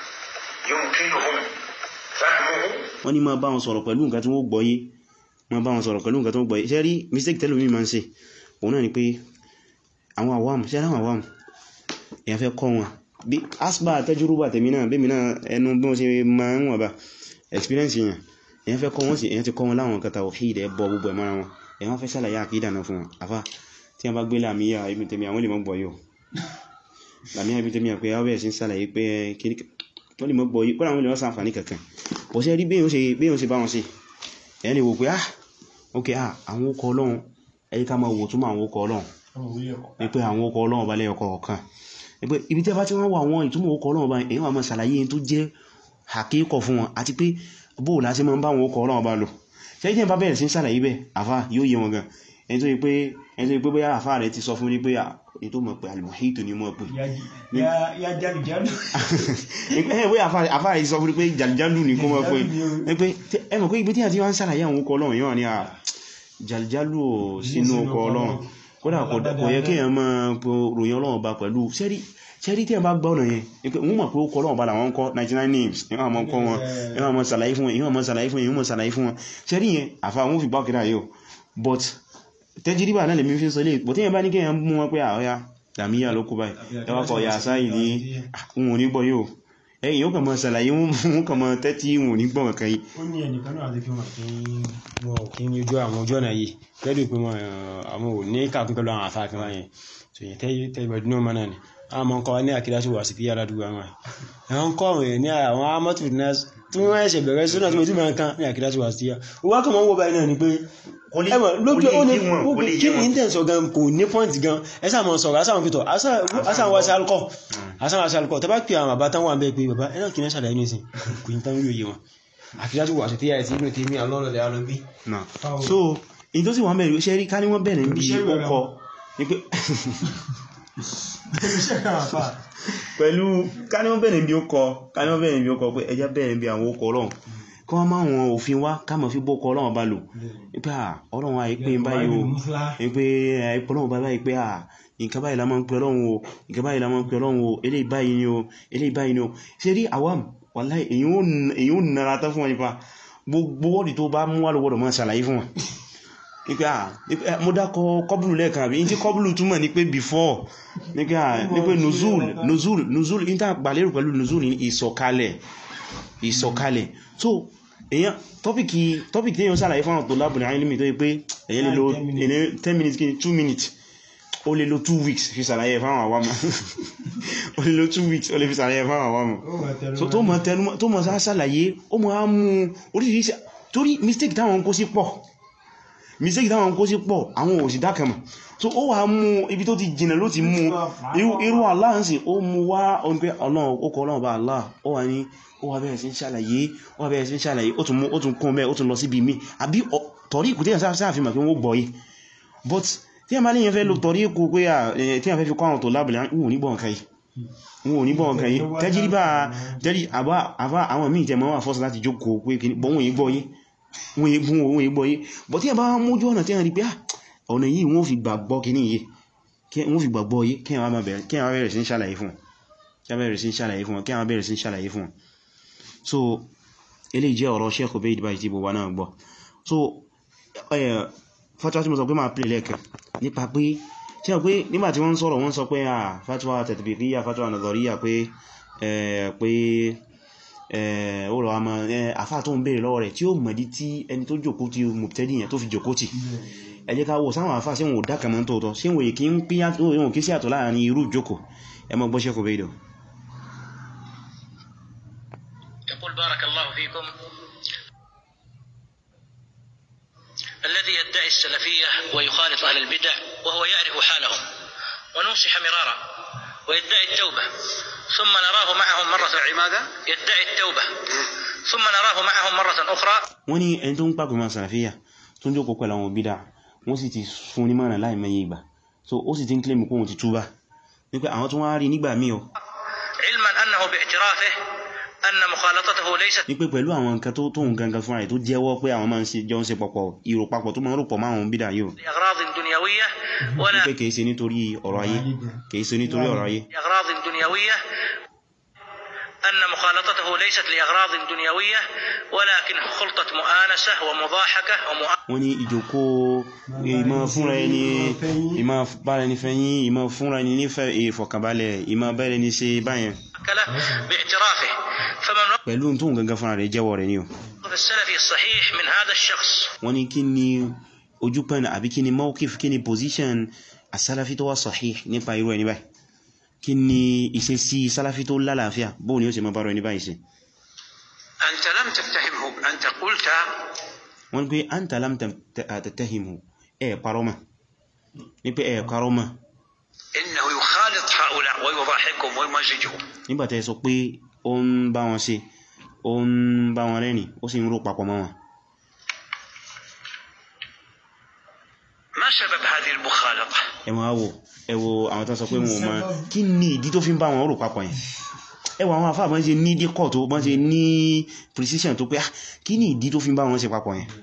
يمكنهم فهمه wọ́n ní máa bá wọn sọ̀rọ̀ pẹ̀lú nǹkan tí wọ́n gbọ́yé máa bá wọn sọ̀rọ̀ pẹ̀lú nǹkan tí wọ́n gbọ́yé ṣe rí mistake tẹ́lómi máa ń ṣe òun náà ni pé àwọn àwam ṣe àwọn àwam èèyàn fẹ́ kọ́ wọn bí asba tẹ́júrúbà tèmi náà bí mi náà ẹnu bí wọ́n ṣe máa ń wọ̀n bá experience yẹn èèyàn fẹ́ kọ́ wọn sí èèyàn ti kọ́ wọn láwọn nǹkan tawhid ẹ̀ bọ gbogbo ẹ̀ mọ́ra wọn èèyàn fẹ́ ṣàlàyé àkídà náà fún wọn àfá tí wọ́n bá gbé làmíyà ibi tèmi àwọn lè mọ́ gbọ́ yóò làmíyà ibi tèmi àpé àwọn ẹ̀sìn ṣàlàyé pé kí wọ́n lè mọ́ gbọ́ yìí kọ́nà àwọn ènìyàn sàǹfàní kankan bọ̀ sí rí bí yóò ṣe bá wọn sí ẹni wò pé ah ok ah àwọn okọ̀ ọlọ́run ẹ̀yí ká máa wò túnmọ̀ àwọn okọ̀ ọlọ́run ní pé àwọn okọ̀ ọlọ́run bá lẹ́yọkọ̀ ọ̀kan ní pé ibi tí a bá ti wọ́n wà àwọn ìtumọ̀ okọ̀ ọlọ́run bá èyí wà máa ṣàlàyé tó jẹ́ àkíkọ̀ fún wọn àti pé bóò láti máa ń bá àwọn okọ̀ ọlọ́run bá lò ṣẹ́jẹ́ bá bẹ̀rẹ̀ sí ṣàlàyé bẹ́ àfá yóò yé wọn gan ẹni tó yí pé ẹni tó yí pé bóyá àfá rẹ̀ ti sọ fún ní pé èyí tó mọ̀ pé alìmọ̀hìtò ni mọ̀ pé ya jálùjálù ẹ̀ bóyá àfá rẹ̀ ti sọ fún ní pé jàlìjálù ni kó mọ̀ pé ní pé ẹ mọ̀ pé ibi tí a ti wá ń ṣàlàyé àwọn okọ̀ ọlọ́run yóò wà ní à jàlìjálù ò sínú okọ̀ ọlọ́run kódà kò yẹ kí èèyàn máa ròyìn ọlọ́run bá pẹ̀lú sẹ́rí sẹ́rí tí ẹ bá gbọ́ ọ̀nà yẹn wọ́n mọ̀ pé ó kọ́ ọlọ́run bá làwọn kọ́ 99 names ìwọ̀n àmọ́ kọ́ wọn ìwọ̀n àmọ́ sàlàyé fún wọn ìwọ̀n àmọ́ sàlàyé fún wọn ìwọ̀n sàlàyé fún wọn sẹ́rí yẹn àfà wọn fi gbákìrá yóò but tẹ́jìríbà náà lè mi fi sọ lè bọ̀ tí yẹn bá ní kí èèyàn mú wọn pé àwọ́yá dàmíyà ló kú báyìí ẹwà kọ̀ yà sáyì ní àwọn onígbọ̀ yóò ẹ̀yìn yóò kàn mọ́ sàlàyé wọn kàn mọ́ tẹ́tí wọn onígbọ̀ kan yìí ó ní ẹnìkan náà àti fi wọn kí wọn ò kí ní ojú àwọn ojú ọ̀nà yìí pẹ̀lú pé wọn àwọn ò ní kàkún pẹ̀lú àwọn àfáà kan wáyẹn so yẹn tẹ́ ìbẹ̀dún náà mọ́nà ni a mọ́ kọ́ ní àkídáṣù wà sí fi yára dúgbà wọn ẹ̀wọ̀n kọ́ rẹ̀ ní àwọn amọ́tù tí wọ́n ẹ̀ṣẹ̀ bẹ̀rẹ̀ sínú àti mẹ́tí mẹ́kan ní àkídáṣù wà sí yá wọ́n kàn wọ́n wọ́ báyìí náà ni pé ẹmọ̀ lókè ó ní kí ní intense gan kò ní point gan ẹsà mọ̀ sọ̀rọ̀ asà wọn fìtọ̀ asà wọn sí alkọ̀ asà wọn sí alkọ̀ tẹ́bá pè àwọn bàbá tán wà ń bẹ́ pé bàbá ẹ̀nà kì ní ṣàlàyé ní ìsìn kò ní tán yóò yé wọn àfíjájú wà sí tí àìsí ìgbìn tí mi àlọ́lọ́lẹ̀ alọ́bí náà Fáwọn- so in tó sì wọ́n bẹ̀rẹ̀ ṣe rí ká ní wọ́n bẹ̀rẹ̀ níbi Iṣẹ́ ìwé ọkọ̀ ní pé pẹ̀lú ká ní wọ́n bẹ̀rẹ̀ níbi ọkọ̀ ká ní wọ́n bẹ̀rẹ̀ níbi ọkọ̀ pé ẹjá bẹ̀rẹ̀ níbi àwọn ọkọ̀ ọlọ́run kí wọ́n máa wọn òfin wá ká mọ̀ fi bọ́kọ̀ ọlọ́run bá lò pé à ọlọ́run àìpé báyìí o pé àìpé ọlọ́run bá báyìí pé à nǹkan báyìí la máa ń pè ọlọ́run o nǹkan báyìí la máa ń pè ọlọ́run o eléyìí báyìí ni o eléyìí báyìí ni o ṣe rí àwam wàláhì èyí ó n- èyí ó nara tán fún wọn nípa gbogbo wọ́ọ̀dì tó bá mú wà lọ́wọ́dọ̀ máa ṣàlàyé fún wọn nípa à mo dákọ̀ kọbùlù lẹ́ẹ̀kan àbí ní tí kọbùlù túmọ̀ ní pé before nípa à ní pé nuzul nuzul nuzul ní tá gbàlérò pẹ̀lú nuzul ní ìsọ̀kalẹ̀ ìsọ̀kalẹ̀ so èyàn tọ́pìkì tọ́pìkì tí èyàn ṣàlàyé fún àwọn tó lábùn ní ilimi tó yí pé èyàn lè lo èyàn 10 minutes kí ni 2 minutes ó lè lo 2 weeks fi ṣàlàyé fún àwọn àwámọ̀ ó lè lo 2 weeks ó lè fi ṣàlàyé fún àwọn àwámọ̀ so tó mọ̀ tẹnumọ́ tó mọ̀ sá ṣàlàyé ó mọ̀ á mú oríṣiríṣi torí mistake táwọn kó sí pọ̀ mistake táwọn kó sí pọ̀ àwọn òsì dákẹ̀mọ̀ so ó wà mú ibi tó ti jìnà ló ti mú irú- irú Allah ń sì ó mú wá ohun pé ọlọ́run ó kọ ọlọ́run bá Allah ó wà ní ó wà bẹ̀rẹ̀ sí ń ṣàlàyé ó wà bẹ̀rẹ̀ sí ń ṣàlàyé ó tún mú ó tún kún mẹ́ ó tún lọ síbi mí àbí ọ- tọ̀rí ìkù tí yẹn sáàfihàn pé wọ́n gbọ́ yìí but tí a máa léyìn fẹ́ lo tọ̀rí ìkù pé à eh, tí a fẹ́ fi kọ́ àwọn tó lábìlẹ̀ wọn ò ní gbọ́ nǹkan yìí wọn ò ní gbọ́ nǹkan yìí tẹ́jíríbà tẹ́rí àbá àbá àwọn míì jẹ mọ́ wà fọ́sí láti jókòó pé kìí bọ́ wọn yìí gbọ́ yìí wọn yìí gbọ́ wọn yìí gbọ́ yìí but tí a bá mójú ọ̀nà tí a rí pé ah, ọ̀nà yìí wọ́n fi gbàgbọ́ kìíní yìí kí wọ́n fi gbàgbọ́ yìí kí wọ́n máa bẹ̀rẹ̀ kí wọ́n bẹ̀rẹ̀ sí ń ṣàlàyé fún wọn kí wọ́n bẹ̀rẹ̀ sí ń ṣàlàyé fún wọn kí wọ́n bẹ̀rẹ̀ sí ń ṣàlàyé fún wọn so eléyìí jẹ́ ọ̀rọ̀ Sheikh Ubayd báyìí tí gbogbo wa náà gbọ́ so ẹ̀ fatwa tí mo sọ pé máa pè lẹ́ẹ̀kan nípa pé tí wọ́n pé nígbà tí wọ́n ń sọ̀rọ̀ wọ́n sọ pé à fatwa tatbiqiyya fatwa nadhariyya pé ẹ̀ pé ẹ̀ ó rọ̀ àmọ́ àfáà tó ń bèèrè lọ́wọ́ rẹ̀ tí ó mọ̀dí tí ẹni tó jòkó tí mubtadi yẹn tó fi jòkó tì ẹ jẹ́ ká wò sáwọn àfáà sí wọn ò dákàmọ́ tóótọ́ sí wọn èkí ń pín yàtọ̀ wọn kí sí àtọ̀ láàrin irú ìjókòó ẹ mọ́ gbọ́ Sheikh Ubayd يقول بارك الله فيكم الذي يدعي السلفية ويخالط أهل البدع وهو يعرف حالهم ونوصح مرارا ويدعي التوبة ثم نراه معهم مرة ماذا؟ يدعي التوبة ثم نراه معهم مرة أخرى wọ́n ní ẹni tó ń pàpẹ máa sàràfíà tó ń jókòó pẹ̀lú àwọn bídà wọ́n sì ti fún ní mọ́nà láì mẹ́yẹ ìgbà so ó sì ti ń claim kó wọn ti túbá ní pé àwọn tó wá rí nígbà míì o علما أنه باعترافه أن مخالطته ليست ní pé pẹ̀lú àwọn nǹkan tó tóun gangan fúnra rẹ̀ tó jẹ́wọ́ pé àwọn máa ń ṣe jọ ń ṣe pọ̀pọ̀ ìrò papọ̀ tó máa ń rò pọ̀ máa ń bídà yìí o لأغراض دنيوية ní ولا pé kìí ṣe nítorí ọ̀rọ̀ ayé kìí ṣe nítorí ọ̀rọ̀ ayé لأغراض دنيوية أن مخالطته ليست لأغراض دنيوية ولكن خلطة مؤانسة ومضاحكة ومؤ... wọ́n ní ìjòkó ìmọ̀ fúnra ẹni ìmọ̀ bára ẹni fẹ́yìn ìmọ̀ fúnra ẹni nífẹ̀ ìfọ̀kànbalẹ̀ ìmọ̀ bẹ́rẹ̀ ní ṣe báyẹn كله باعترافه فمن pẹ̀lú tóun gangan fúnra rẹ̀ jẹ́wọ́ rẹ̀ ni o وقف السلفي الصحيح من هذا الشخص wọ́n ní kí ni ojúpẹ́nà àbí kí ni mawqif kí ni position asálàfí tó wá sahih nípa irú ẹni báyìí kí ni ìṣesí sálàfí tó lálàáfíà bóò ni ó ṣe mọ́ bára ẹni báyìí ṣe أنت لم تتهمه أنت قلت wọ́n pé anta lam tattahimu ẹ̀ parọ́mà ní pé ẹ̀ parọ́mà إنه يخالط هؤلاء ويضاحكهم ويمزجهم nígbàtẹ́ sọ pé ó ń bá wọn ṣe ó ń bá wọn rẹ́ni ó sì ń rò papọ̀ mọ́ wọn ما سبب هذه المخالطة؟ ẹ máa wò ẹ wo àwọn tán sọ pé wọn ò mọ̀ kí ni ìdí tó fi ń bá wọn rò papọ̀ yẹn ẹ wo àwọn àfáà bọ́n ṣe ní díkọ̀ tó bọ́n ṣe ní precision tó pé ah, kí ni ìdí tó fi ń bá wọn ṣe papọ̀ yẹn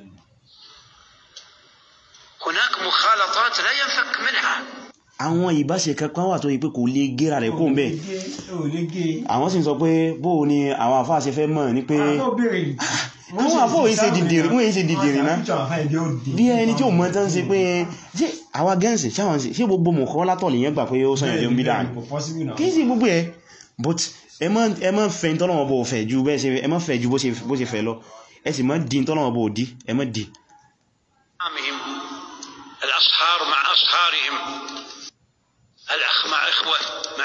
هناك مخالطات لا ينفك منها àwọn ìbáṣe kankan wà tó yí pé kò lè gẹ́ra rẹ̀ kó ń bẹ̀ àwọn sì ń sọ pé bóò ni àwọn àfáà ṣe fẹ́ mọ̀ ní pé àwọn àfáà yìí ṣe dìdìrì wọ́n yìí ṣe dìdìrì náà bí ẹni tí ò mọ̀ tán ṣe pé ṣé àwa gẹ́ǹsì ṣáwọn sí ṣé gbogbo mọ̀kọ́ látọ̀ lèyàn gbà pé ó sọ̀yàn jẹun bí dáa kí sí gbogbo ẹ̀ but ẹ má ẹ má fẹ́ tọ́lọ́wọ́ bó fẹ́ ju bẹ́ẹ̀ ṣe ẹ má fẹ́ ju bó ṣe bó ṣe fẹ́ lọ ẹ sì má di tọ́lọ́wọ́ bó di ẹ má di أمامهم الأصهار مع أصهارهم الأخ مع إخوة مع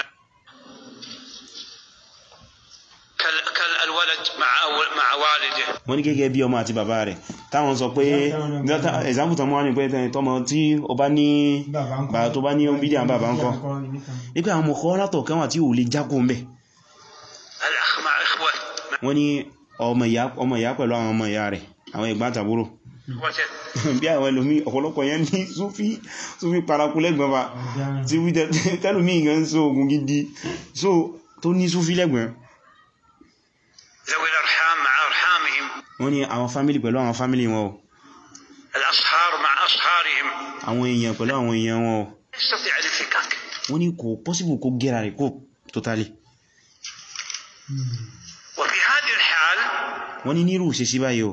كال- كالولد مع أول- مع والده wọ́n ní gẹ́gẹ́ bí ọmọ àti bàbá rẹ̀ táwọn sọ pé example tán mọ́ wá ní pé tọmọ tí ó bá ní bàbá tó bá ní ohun bídí àwọn bàbá ń kọ́ wípé àwọn mọ̀kọ́ látọ̀ kan wà tí ò lè jákò ń bẹ̀ الأخ مع إخوة مع wọ́n ní ọmọ ìyá ọmọ ìyá pẹ̀lú àwọn ọmọ ìyá rẹ̀ àwọn ìgbà àtàbúrò وت- bí àwọn ẹlòmí ọ̀pọ̀lọpọ̀ yẹn ní súfí súfí paraku lẹ́gbọ̀n bá tí wí tẹ́lùmí ìgbẹ̀ ń so ogun gidi so tó ní súfí lẹ́gbọ̀n ذوي الأرحام مع أرحامهم wọ́n ní àwọn fámílì pẹ̀lú àwọn fámílì wọn o الأصهار مع أصهارهم àwọn èèyàn pẹ̀lú àwọn èèyàn wọn o يستطيع الانفكاك wọ́n ní kò possible kó gẹ́ra rẹ̀ kó totally وفي هذه الحال wọ́n ní nírù ṣe sí báyìí o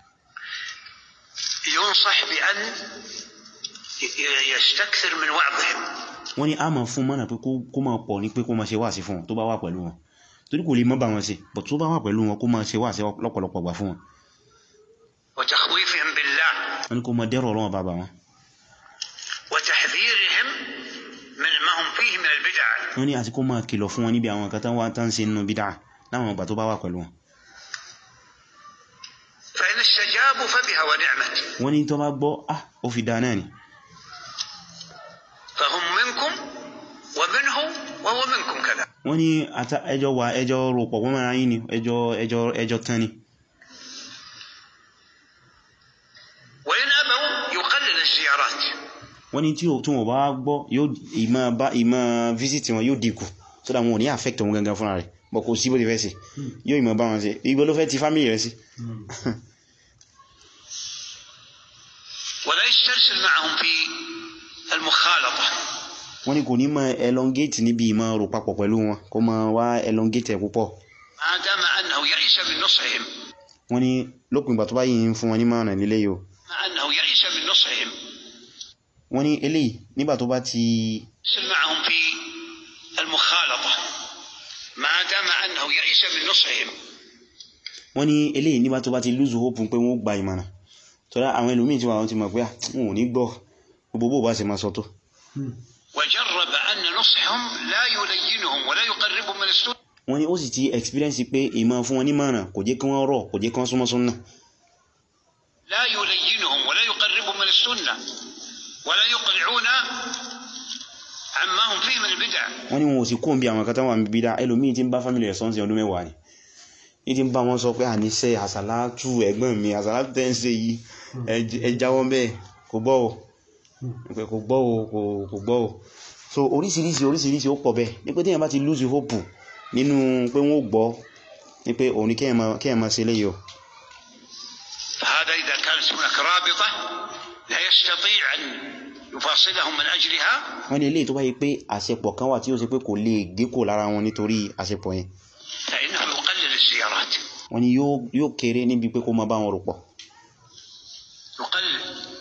ينصح بأن ي- ي- يستكثر من وعظهم wọ́n ní a máa fún mọ́nà pé kó kó máa pọ̀ ní pé kó máa ṣe wáàsí fún wọn tó bá wà pẹ̀lú wọn torí kò lè mọ́ bá wọn ṣe but tó bá wà pẹ̀lú wọn kó máa ṣe wáàsí lọ́pọ̀lọpọ̀ gbà fún wọn وتخويفهم بالله wọ́n ní kó máa dẹ́rọ̀ ọlọ́wọ́ bàbá wọn وتحذيرهم من ما هم فيه من البدع wọ́n ní àti kó máa kìlọ̀ fún wọn níbi àwọn nǹkan tán wá tán ṣe nínú bídá láwọn ìgbà tó bá wà pẹ̀lú wọn فإن استجابوا فبها ونعمت wọ́n ní tó bá gbọ́ ah ó fi dáa náà ni فهم منكم ومنه وهو منكم كذا wọ́n ní ata ẹjọ́ wà ẹjọ́ rọpọ̀ wọ́n mara yìí ni ẹjọ́ ẹjọ́ ẹjọ́ tán ni وإن أبوا يقلل الزيارات wọ́n ní tí ó- tí wọ́n bá gbọ́ yóò ìmọ̀ bá ìmọ̀ visit wọn yóò dínkù so that wọn ò ní affect wọn gangan fúnra rẹ̀ bọ̀ kò sí bó ti fẹ́ sí yóò ìmọ̀ bá wọn sí igbó ló fẹ́ ti family rẹ̀ sí ولا يسترسل معهم في المخالطة wọ́n ní kò ní mọ elongate níbi ìmọ̀ rò papọ̀ pẹ̀lú wọn kó mọ wá elongate ẹ̀ púpọ̀ ما دام أنه يئس من نصحهم wọ́n ní lópin ìgbà tó bá yìí ń fún wọn ní mọ̀ràn nílé yìí o مع أنه يئس من نصحهم wọ́n ní eléyìí nígbà tó bá ti يرسل معهم في المخالطة ما دام أنه يئس من نصحهم wọ́n ní eléyìí nígbà tó bá ti lose hope pé wọ́n gba ìmọ̀ràn tọ́lá àwọn ẹlòmíì tí wọ́n ti mọ̀ pé ah, wọn ò ní gbọ́ gbogbo bó bá ṣe máa sọ tó وجرب أن نصحهم لا يلينهم ولا يقربهم من السنة wọ́n ní ó sì ti experience pé ìmọ̀ fún wọn ní mọ̀ràn kò jẹ́ kí wọ́n rọ̀ kò jẹ́ kí wọ́n súnmọ́ súnnà لا يلينهم ولا يقربهم من السنة ولا يقلعون عما هم فيه من البدع wọ́n ní wọn ò sì kó ń bí àwọn kan tán wà níbi bídá ẹlòmíì tí ń bá family rẹ̀ sọ́nsìn ọdún mẹ́wàá ni ní ti ń bá wọn sọ pé àníṣe àsàlátù ẹ̀gbọ́n mi àsàlátù tẹ́ ń ṣe yìí ẹ- ẹ jáwọ́ bẹ́ẹ̀ kò gbọ́ o pé kò gbọ́ o kò- kò gbọ́ o so oríṣiríṣi oríṣiríṣi ó pọ̀ bẹ́ẹ̀ ní pé téèyàn bá ti lose hope nínú pé wọ́n ó gbọ́ ní pé òun ni kéèyàn máa- kéèyàn máa ṣe léyìí o فهذا إذا كانت هناك رابطة لا يستطيع أن يفاصلهم من أجلها wọ́n ní eléyìí tó bá yí pé àṣepọ̀ kan wà tí ó ṣe pé kò lè gé kò lára wọn nítorí àṣepọ̀ yẹn فإنه يقلل الزيارات wọ́n ní yóò yóò kéré níbi pé kó máa bá wọn rò pọ̀ يقلل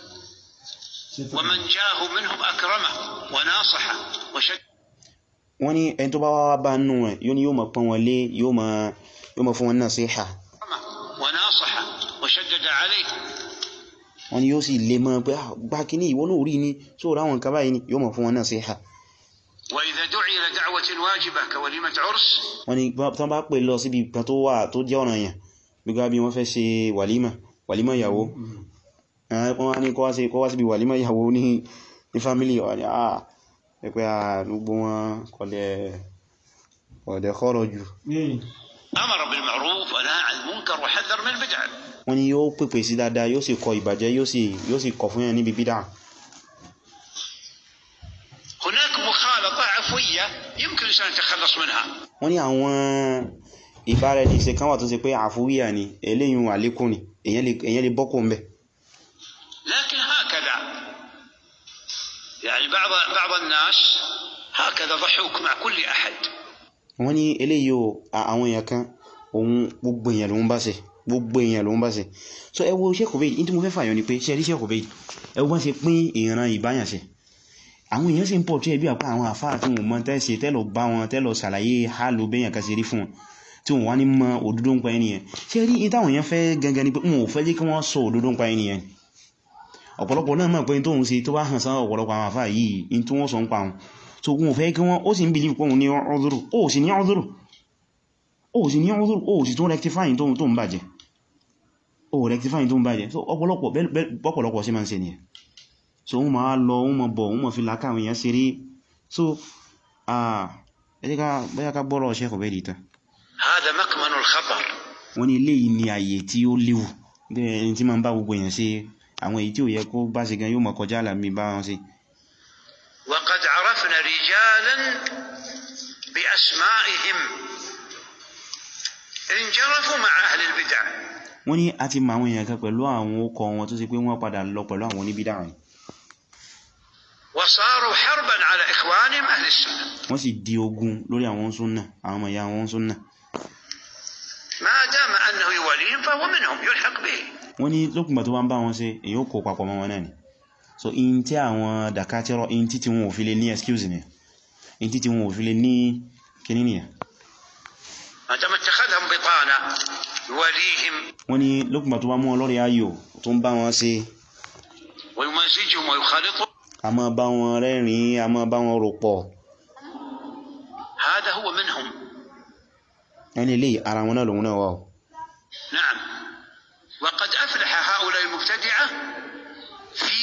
ومن جاءه منهم أكرمه وناصحه وشد wọ́n ní ẹni tó bá wá bá nù ẹ̀ yóò ní yóò máa pọ́n wọn lé yóò máa yóò máa fún wọn náà sí ìhà وناصحه وشدد عليه wọ́n ní yóò sì lè mọ́ pé "Ah, gbá kíní ìwọ náà rí ní tó ráwọn nǹkan báyìí ni yóò máa fún wọn náà sí ìhà وإذا دعي إلى دعوة واجبة كوليمة عرس wọ́n ní bá- tán bá pè lọ síbi kan tó wà tó jẹ́ ọ̀nà yẹn gbígbá bí wọ́n fẹ́ ṣe wàlímà wàlímà ìyàwó Eh, wọ́n wá ní kó wá sí- kó wá síbi wàlímà ìyàwó ní ní fámílì wà ní àà pẹ̀pẹ́ à gbogbo wọn kọ̀lẹ̀ ọ̀dẹ̀ kọ́rọ̀ jù أمر بالمعروف ونهى عن المنكر وحذر من البدع wọ́n ní yóò pèpè sí dáadáa yóò sì kọ ìbàjẹ́ yóò sì yóò sì kọ̀ fún yẹn níbi bídà هناك مخالطة عفوية يمكن الإنسان يتخلص منها wọ́n ní àwọn ìbáraẹnìṣe kan wà tó ṣe pé àfúwíyà ni eléyìn àlékún ni èyàn lè èyàn lè bọ́kù ń bẹ̀ لكن هكذا يعني بعض بعض الناس هكذا ضحوك مع كل أحد wọ́n ní eléyìí o à- àwọn èèyàn kan òun gbogbo èèyàn lòun bá ṣe gbogbo èèyàn lòun bá ṣe so ẹ wo Sheikh Ubayd ní tí mo fẹ́ fàyọ ni pé ṣe rí Sheikh Ubayd ẹ wo bá ṣe pín ìran ìbáyànṣe àwọn èèyàn sì ń pọ̀ tí ẹbí àpá àwọn àfáà tí wọ́n mọ̀ tẹ́ṣe tẹ́lọ bá wọn tẹ́lọ ṣàlàyé hálò bẹ́yàn kan ṣe rí fún wọn tí wọ́n wá ní mọ òdodo ń pa ẹniyẹn ṣe rí in táwọn èèyàn fẹ́ gangan ni pé wọn ò fẹ́ jẹ́ kí wọ́n sọ òdodo ń pa ẹniyẹn ọ̀pọ̀lọpọ̀ náà mọ̀ pé in tóhun ṣe tó bá hàn sáwọn ọ̀pọ̀lọpọ̀ àwọn àfáà yìí in tí wọ́n sọ ń pa wọn so wọn ò fẹ́ kí wọ́n ó sì ń believe pé òun ní ọdúrù ó sì ní ọdúrù ó sì ní ọdúrù ó sì tún rectifying tóhun tó ń bàjẹ́ ó rectifying tó ń bàjẹ́ so ọ̀pọ̀lọpọ̀ bẹ́ẹ̀- bẹ́ẹ̀- bọ́pọ̀lọpọ̀ sí máa ń ṣe nìyẹn so wọ́n máa lọ wọ́n máa bọ̀ wọ́n máa fi láká àwọn èèyàn ṣeré so ah ẹ jẹ́ ká bóyá ká gbọ́rọ̀ Sheikh Ubayd tán هذا مكمن الخطر wọ́n ní eléyìí ni àyè tí ó léwu ẹni tí ma ń bá gbogbo èèyàn ṣe àwọn èyí tí ò yẹ kó bá ṣe gan yóò mọ̀ kọjá àlàmì bá wọn ṣe وقد عرفنا رجالا بأسمائهم انجرفوا مع أهل البدع wọ́n ní a ti mọ àwọn èèyàn kan pẹ̀lú àwọn okọ̀ wọn tó ṣe pé wọ́n padà lọ pẹ̀lú àwọn oníbídà rìn وصاروا حربا على إخوانهم أهل السنة wọ́n sì di ogun lórí àwọn súnnà àwọn ọmọ ìyá wọn súnnà ما دام أنه يوليهم فهو منهم يلحق به wọ́n ní lókùnbà tó bá ń bá wọn ṣe èyí ó kó papọ̀ mọ́ wọn náà ni so in tí àwọn dàkátẹ́rọ in tí tí wọn ò fi lè ní excuse ni in tí tí wọn ò fi lè ní kíní nìyà ما دام اتخذهم بطانة يوليهم wọ́n ní lókùnbà tó bá mú wọn lórí ayò tó ń bá wọn ṣe ويمزجهم ويخالطهم a máa bá wọn rẹ́rìn a máa bá wọn rò pọ̀ هذا هو منهم ẹni lè ara wọn náà lòun náà wà ó نعم وقد أفلح هؤلاء المبتدعة في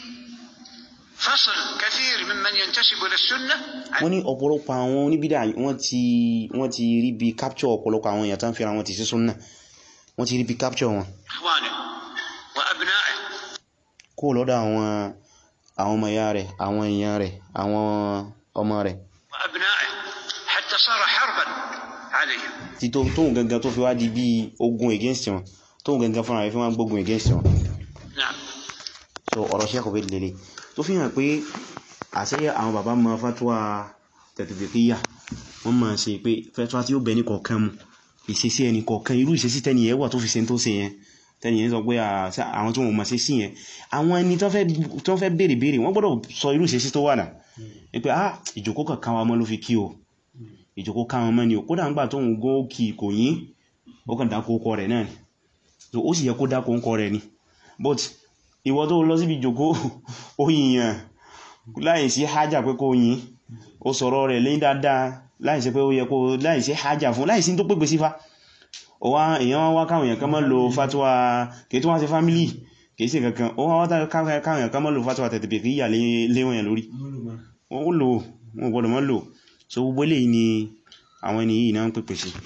فصل كثير ممن ينتسب إلى السنة عن wọ́n ní ọ̀pọ̀lọpọ̀ àwọn oníbídà wọ́n ti wọ́n ti rí bí capture ọ̀pọ̀lọpọ̀ àwọn èèyàn tán fíra wọn ti sí súnnà wọ́n ti rí bí capture wọn إخوانه وأبنائه kó lọ́dọ̀ àwọn àwọn ọmọ ìyá rẹ̀ àwọn èèyàn rẹ̀ àwọn ọmọ rẹ̀ وأبنائه حتى صار حربا عليهم tí tó tóhun gangan tó fi wá di bí ogun against wọn tóhun gangan fúnra rẹ̀ fi wọ́n gbógun against wọn نعم so ọ̀rọ̀ Sheikh Ubayd lele tó fi hàn pé àṣẹ àwọn bàbá mọ fatuwa tẹ̀tẹ̀fẹ̀kíyà wọ́n máa ṣe pé fatuwa tí ó bẹ ní kọ̀ọ̀kan mu ìṣesí ẹni kọ̀ọ̀kan irú ìṣesí tẹ́ni ẹ̀ wà tó fi ṣe tó ṣe yẹn tẹ́ni ẹ̀ sọ pé àṣà àwọn tó wọ́n mọ̀ sí sí yẹn àwọn ẹni tó fẹ́ tó fẹ́ béèrè béèrè wọ́n gbọ́dọ̀ sọ irú ìṣesí tó wà náà pé ah ìjòkó kankan wa mọ́ ló fi kí o ìjòkó káwọn mọ́ ni o kódà ń gbà tó ń gó kí kò yín ó kàn dákó ọkọ rẹ̀ náà ni so ó sì yẹ kó dákó ọkọ rẹ̀ ni but ìwọ tó lọ síbi ìjòkó ó yìnyàn láìsí hajjá pé kó yìn ó sọ̀rọ̀ rẹ̀ lẹ́yìn dáadáa láìsí pé ó yẹ kó láìsí hajjá fún láìsí tó pèpè sífá ó wá èyàn wá káwọn èèyàn kan mọ́ lo fatuwa kìí tó wá sí fámílì kìí sí kankan ó wá káwọn èèyàn kan mọ́ lo fatuwa tẹ̀tẹ̀bẹ̀ kìí yà léwọ̀n yẹn lórí ó lò wọ́n gbọ́dọ̀ mọ́ lò so gbogbo eléyìí ni àwọn ẹni yìí náà ń pèpè sí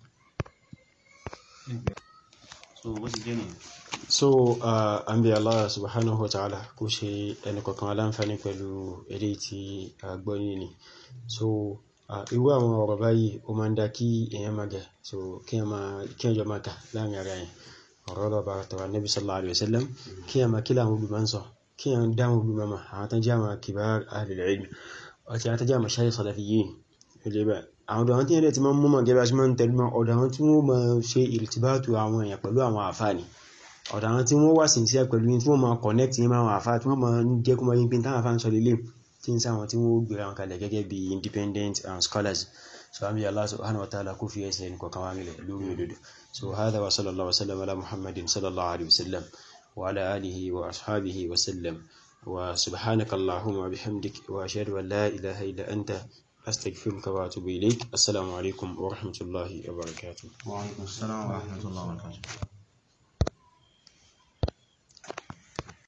so bó ti jẹ́ nìyẹn so uh, an bí Allah subhanahu wa ta'ala kó ṣe ẹni kọ̀kan aláǹfàní pẹ̀lú èdè tí a gbọ́ ní so uh, irú àwọn ọ̀rọ̀ báyìí ó máa ń dá kí èèyàn máa gẹ̀ so kí ẹjọ́ máa kà láàrin ara yẹn ọ̀rọ̀ lọ́ba tọ̀rọ̀ Nabi sallallahu alaihi wasallam kí ẹ máa kí láwọn olùmọ̀ ń sọ kí ẹ dáhùn olùmọ̀ mà àwọn tán jẹ́ àwọn kibar ahlul ilm àti àwọn tán jẹ́ àwọn mashayikh salafiyyin ilé bẹ́ẹ̀ àwọn ọ̀dọ̀ àwọn tí ẹ̀rẹ́ ti máa ń mú mọ̀ gẹ́gẹ́ bí a ṣe máa ń tẹ̀lé mọ́ ọ̀dọ̀ àwọn tí wọ́n máa ṣe ìrìtìbátù àwọn èèyàn pẹ̀lú àwọn àfáàní ọ̀dọ̀ àwọn tí wọ́n wà sí sí pẹ̀lú tí wọ́n máa connect ní máa àfá tí wọ́n máa ń jẹ́ kó máa yín pín táwọn afá ń sọ lélẹ̀ tí ń sáwọn tí wọ́n gbéra wọn kalẹ̀ gẹ́gẹ́ bí independent and scholars so àmì Allah subhanahu wa ta'ala kó fi ẹsẹ̀ ní kọ̀kan wá mílẹ̀ lórí òdodo so hadha wa sallallahu wa sallam ala muhammadin sallallahu alaihi wa sallam wa ala alihi wa ashabihi wa sallam wa subhanaka allahumma wa bihamdik wa ashhadu an la ilaha illa anta astaghfiruka wa atubu ilayk assalamu alaikum wa rahmatullahi wa barakatuh wa alaikum assalam wa rahmatullahi wa barakatuh